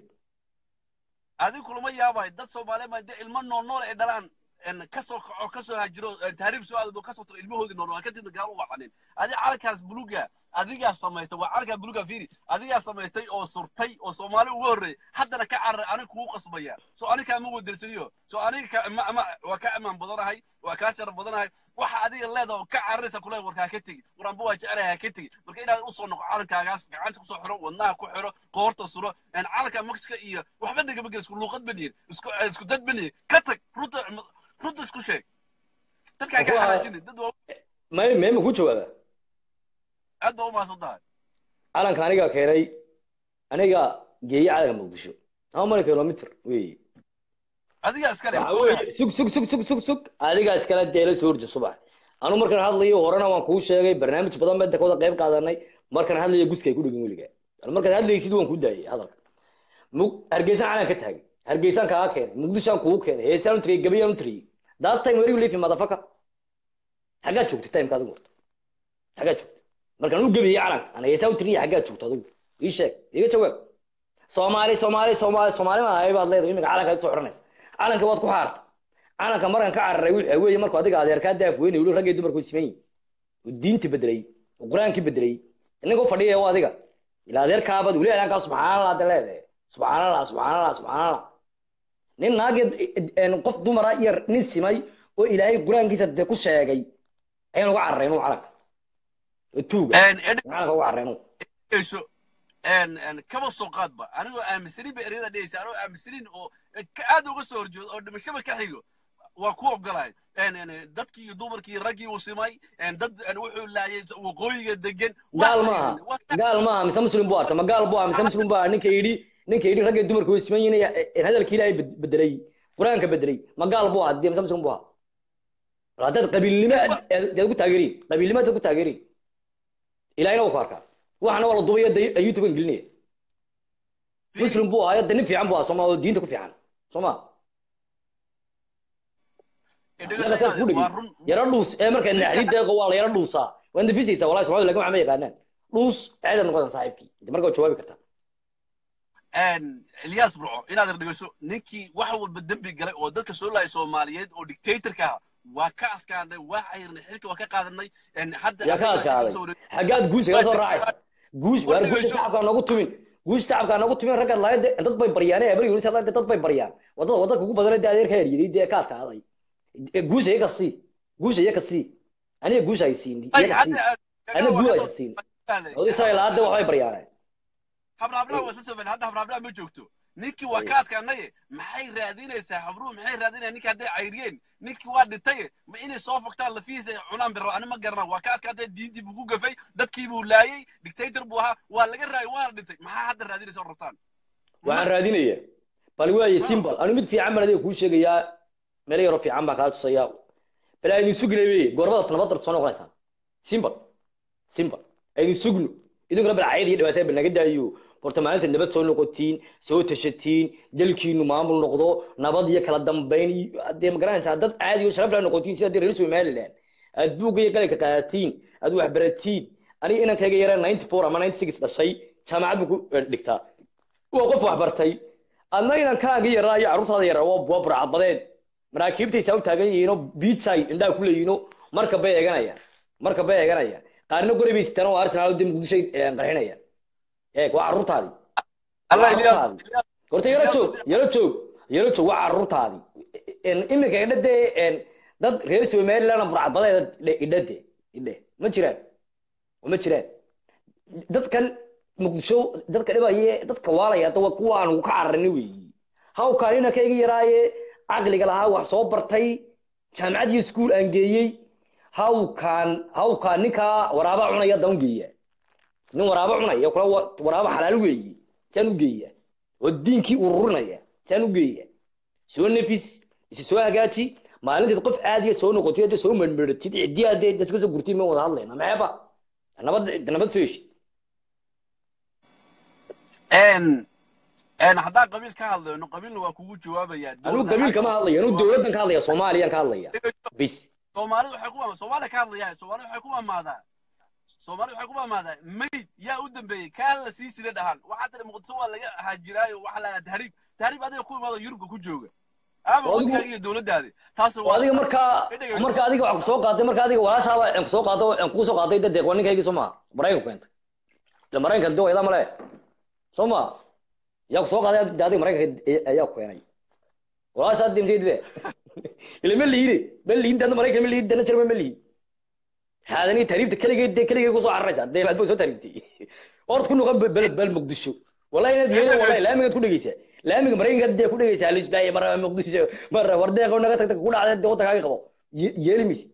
G: adigu kulama yaabahay dad soomaaliyeed baa dee ilmo nool nool ay dhalaan een kasoo kaco kasoo hajiro een tahriib soo aadbo kasoo tago ilmahoodii nool nool kadibna gaal u wacanin adi calankaas buluga adigaa samaystay waa calankaa buluga fiiri adigaa samaystay oo surtay oo soomaali uga horreeyay haddana ka cararay aniga kugu qasbaya soo aniga kaama wadarsaniyo soo aniga ka ma ma waa ka amaan badanahay waa kaa sharaf badanahay waxa adiga leedaha oo ka cararaysa kule warkaa ka tegi waranba waa jecelahay ha ka tegi marka inaad usoo noqo calankaagaas gacanta kusoo xiro wadnaha ku xiro qoorta suro een calanka mexica iyo waxba nagama gel isku luuqad baniyin isku isku dad baniyin ka tag runta runta isku sheeg dadkaa ka
A: Waa-
G: xaraashinin dad waa
A: may meema ku jawaaba
G: aad baa u mahadsan tahay
A: calanka anigaa keenay aniga geeye calanka muqdisho ama mali kilomitr wey
G: adigaa iskale
A: waxa weeye sug sug sug sug sug sug adigaa iskala deela soo horje subax anu markaan hadlayo horena waan kuu sheegay barnaamij badan baa kawada qayb qaadanay markaan hadlayo guska ay ku dhegin weliga anu markaad hadlaysid waan ku daayay hadalka Mu- hargeysaan calan ka taagay hargeysaan kaaga keenay muqdishaan kugu keenay heesaan u tiriyay gabayaan u tiriyay daas time where you live in motherfucker xaggaad joogtay timeka adigu horta xaggaad joogtay markaan u gabayay calanka ana heesaan u tiriyay xaggaad joogto adigu ii sheeg iga jawaab soomaali soomaali soomaali soomaali ma ahay baad leedahay imika calankaad soo xiranaysa calanka waad ku xaartay calanka markan ka cararay waxa weeye markuu adiga adeerkaa daaf weyne weli raggay dumarku siman yihin oo diinti bedelay oo qur-aankii bedelay inagoo fadhiya oo adiga ilaa adeerkaabaad weli adeerkaa subxaanallah hadda leedahay subxaanallah subxaanallah subxaanallah nin naaged qof dumara iyo nin simay oo ilaahay qur-aankiisa de ku sheegay ayaan uga cararay inuu calanka oo tuuga calanka uga cararay inuu
G: dhegeyso een een kaba soo qaadba anigoo aaminsanin ba ereyada dhegeysa anigoo aaminsanin oo ka aad uga soo horjeedo oo dhimashaba ka xigo waa ku ogolahay een een dadkii iyo dumarkii raggii uu simay een dad een wuxuu laayay waqooyiga degan
A: gaal maaha gaal maaha mise muslim buu arta ma gaal buu ah mise muslim buu ah ninka yidhi ninka yidhi ragga dumarku way siman yihiin ee hadalka ilaahay bed- bedelay qur-aanka bedelay ma gaal buu ah dee mise muslim buu ah bal haddaad qabiilnimo aad aad ku taageeriin qabiilnimo aad ku taageeriin ilaahayna wuu ku arkaa waxana waa la dubayo de youtube gelinaya muslim buu ahayo de nin fiican buu ah sooma oo diinta ku fiican soo ma annaga saas ku dhegin yaro dhuus ee markaa naxdid deeqo waa la yaro dhuusaa waa nafisaysaa wallahi soomaalida lagama ma yaqaanaan dhuus ceedaad noqodan saaxiibkii inta markaa waa jawaabi kartaa
G: een Ilyas Burco inaad dhegeyso ninkii wax walba dambi galay oo dadka soo laayay Soomaaliyeed oo dictatorka ah waa ka adkaanay waa cayrnay xilka waa ka qaadanay een hadda
A: yaa ka adkaaday xaggaad guusha kaga soo raacaysa guush waar guusha shacabkaa noogu tumin guusha shacabkaa noogu tumin raggaad lahayd de- dad bay baryaan ee bari yunus dad bay baryaan wadada wadada kugu badan dee adeerka eryaday dee ka adkaaday E, guusha iyaga sii guusha iyaga sii aniga guusha ay siin iyaga sii aniga guul aysa siin oday soo ilaa hadda waxbay baryaaneen
G: habraabraa waa soo hadda habraabraa ma joogto ninkii waa ka adkaanaye maxay raadinaysaa habruhu maxay raadinayaan ninkii hadday cayriyeen ninkii waa dhintay ma inay soo fogtaan lafihiisa ay cunaan biro ani ma garana waa ka adkaatay diintii buu ku gafay dadkii buu laayay dictator buu ahaa waa laga raayay waana dhintay maxaa hadda raadinaysa oo rabtaan
A: waxaan raadinaya bal waaye simbal anu mid fiican baan adiga kuu sheegayaa meel yaroo fiican baan kaa tusayaa bal aydin sugnay wey goormada nabadda soo noqonaysaa simbal simbal aydin sugno idinkuna bal cayad iyo dhibaatada bal naga daayo horta maalinta nabad soo noqotiin soo tashatiin dalkiinu maamul noqdo nabad iyo kala dambayn iyo dee ma garanaysaa dad caadi oo sharaf la noqotiin sida dee reer somaliland aad buugga iyo qalinka qaadatiin aad wax baratiin aniga inankayga yara ninety four ama ninety six dhashay jaamacad buu ku eh, dhigtaa waa qof wax bartay adna inankaaga yaraa iyo carruurtaada yaraa waa waa burcadbadeed maraakiibtaysaa u taagan yihiinoo biijay indhaha ku leeyihiinoo marka bay eeganayaan marka bay eeganayaan qaarna goray bay sitaan oo arsenal dee muqdishoy eh, qarxinayaan eeg waa carruurtaadii
G: Allah
A: Waa
G: Ilyas
A: carruurtaadii. horta yaro joog yaro joog yaro joog waa carruurtaadii En- iminka idha dee en, dad reer somaliland burcadbadeeda idha de idhe ma jiraan ma jiraan dadkan muqdisho dadka dhibaye dadka waalaya hadda waa kuwa aan ugu ka cararin weeyi hawkaan inanka iga yaraaye caqliga lahaa wax soo bartay jaamacad iyo iskuul aan geeyey hawkaan hawkaan ninkaa waraaba cunaya dan geeya nin waraaba cunaya kula wa- waraaba xalaal weeyi saan u geeya oo diinkii ururinaya saan u geeya soo nafis isi soo hagaaji maalinteed qof caadiya soo noqotid hadda soo mermeratid ciddii hadee dadka soo gurtid ma wada hadlayna maxeeba nabad nabad soo heshid
G: een een haddaan qabiil ka hadlayno qabiilna waa kugu jawaabayaa
A: anigu qabiil kama hadlayo anigu dowladdan ka hadlaya soomaaliyaan ka hadlaya bis
G: soomaalidu waxay ku maamaadaa soomaaliya ka hadlayaa soomaalidu waxay ku maamaadaa soomaalidu waxay ku maamaadaa mayd yaa u dambeeyey kaan la sii sida dhahan waxaa tiri muqdisho waa laga haajiraayo waxaa la tahriib tahriib adiga ku imaado yurubka ku jooga ama
A: Adigu-
G: waddigaaga iyo dowladdaadi taas
A: oo adiga markaa
G: Dhegeyso.
A: marka adiga waxaa kusoo qaaday marka adiga walaashaaba aan kusoo qaado aan kugu soo qaaday dad waa ninkaygii soo maha maraykanku keentay ila maraykanka doo idaa male soo ma yaa kusoo qaaday de adiga maraykanka ayaa ku keenay walaashaa dimtay de ila ma liide ma liidin dana maraykan ma liidin dana jarma ma liidin haadani tahriibta keligeed dee keligeed kusoo cararaysaa dee aad baa soo tahriibtay ord ku noqon bel bel muqdisho wallahi inaad yeelin wallahi laamigaad ku dhegeysaa laamiga maraykanka dee ku dhegeysaa lisbaaye mara muqdisho mara wardeeqo naga tagtag ku dhacday dee waddankaaga qabo Ye- yeeli maysid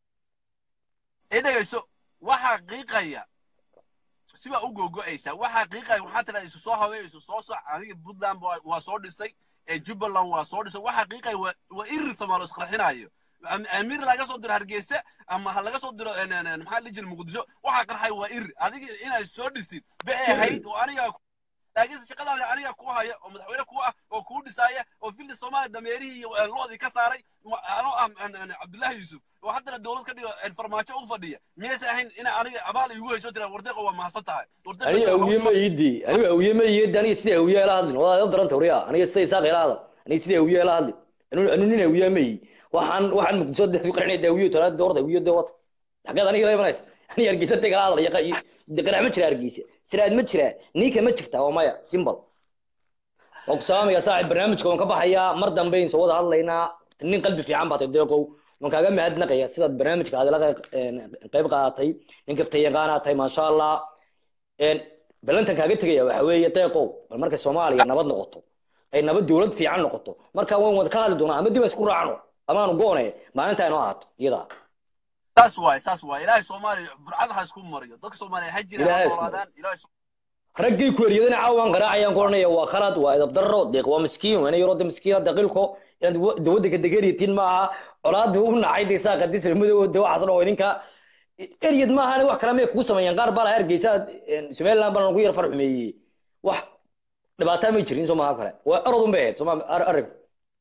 G: ee dhegeyso waxaa qiiqaya sibaa u googo'aysaa waxaa qiiqaya waxaa tiraa isu soo habeey isu soo soc aniga puntland waa- waa soo dhisay ee jubbaland waa soo dhisay waxaa qiiqaya waa waa irir samaalo isqarxinayo Am- amiir laga soo diro hargeysa ama ha laga soo diro en- en- en, maxaa la jira muqdisho waxaa qarxaya waa irir adiga inaad soo dhistid bay ahayd oo aniga laakiinse shaqadaada aniga ku haya oo madaxweyne ku ah oo kuu dhisaaya oo filli soomaaliya dameerihii iyo eh, loodii ka saaray wa- anoo ah en- en, cabdullaahi yuusuf oo haddana dowlad ka dhigo en, farmaajo u fadhiya miyaysa ahayn ina aniga abaal igu hayso tira wardeeqo waa mahadsan tahay wardeeqo
A: aniga
G: isaga
A: awiye
G: hawsha
A: ma iidi aniga awiye ma iidi aniga sida awiye ila hadlin waa ila daranta horiya aniga sida isaaq ila hadal aniga sida awiye ila hadlin anu anu nin awiye ma ii waxaan waxaan muqdisho dee ku qarxinay awiye tola doorda awiye dee wata xageed aniga ila imanaysa aniga hargeysa dee kala hadal yaqa de qarax ma jira hargeysa siraad ma jira niinka ma jirta waa maya simbal waan ku salaamaya saaxib barnaamijka waan ka baxayaa mar dambe in soo wada hadlaynaa nin qalbi fiican baa tay deeqow waan kaaga mahadnaqaya sidaad barnaamijka aad ila qayb qaadatay nin kaftay yaqaanaa tahay maasha allah een balantan kaaga tegaya waxa weeye deeqow bal markay soomaaliya nabad noqoto ay nabad dowlad fiican noqoto markaa waan wada ka hadli doonaa ama dib aan isku raacno amaanu goone maalinta inoo ahaato iyadaa
G: saas waay saas waay ilaahay soomaaliya burcada ha isku mariyo dadka soomaaliya ha jiraan
A: Ilaahay
G: ha
A: isku
G: noolaadaan ilaahay
A: raggii ku eriyadana caawan garaacayaan ku odhanaya waa khalad waa edab darro deeq waa miskiin waa ina yaroo de miskiina daqiilko inaad wa- de waddanka degeeriyatiin maaha colaadda u nacay de saa qadis madowoo de waxaas dhan oo idinka eryad maaha wax kale may kugu sameeyaan qaar baa laha hargeysa somaliland baa lagu yar far xumeeyey wax dhibaataa may jirin soo maaha kale waa orod un bay ahayd sooma arrinku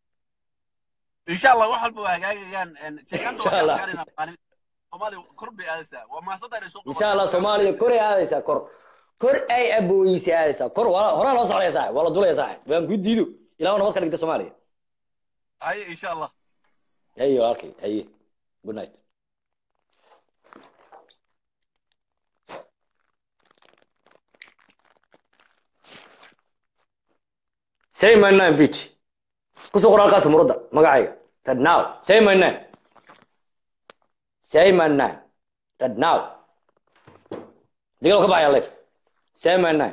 G: insha allah wax walba waa hagaagayaan en, sheekanta
A: Insha
G: waa
A: Allah.
G: adkaanayna maalin soomaaliya kor bay aadaysaa waa mahadsan tahay inay soo
A: insha allah soomaaliya kor ay aadaysaa kor kor ay abooyeysa aadaysaa kor waa horaa loo socdaya saaxib waa la dulaya saaxib waan ku diido ilaa nabad ka dhigta soomaaliya
G: haye insha allah
A: haye walaalkay haye good night say my name bitch kusoo qor halkaas muradda magacayga tad now say my name say my name tad now digalo ka baxaya leef say my name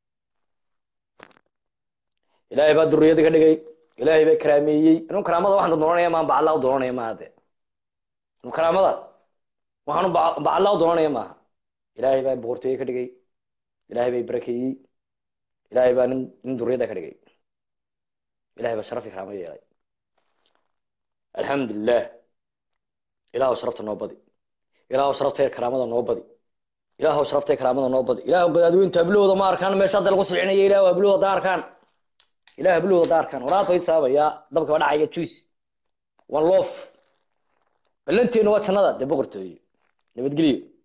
A: ilaahay baa duriyada ka dhigay ilaahay baa karaameeyey inuu karaamada waxaan doonanaya maaha bacallaa u doonanaya maaha de inuu karaamada waxaanu ba- bacallaa u doonanaya maaha ilaahay baa boqortooye ka dhigay ilaahay bay barakeeyey ilaahay baa nin nin duriyada ka dhigay ilaahay baa sharaf iyo karaamo yeelay alxamdulilah ilaahu sharafta noo badi ilaahu sharafta iyo karaamada noo badi ilaahu sharafta iyo karaamada noo badi ilaahu gadaadweynta hablahooda ma arkaan meesha hadda lagu silcinaya ilaahu hablahooda da arkaan ilaah hablahooda da arkaan horaad way saabaya dabka waa dhacaya juice one loof ballanteenu waa jannada dee boqortooye nabadgelyo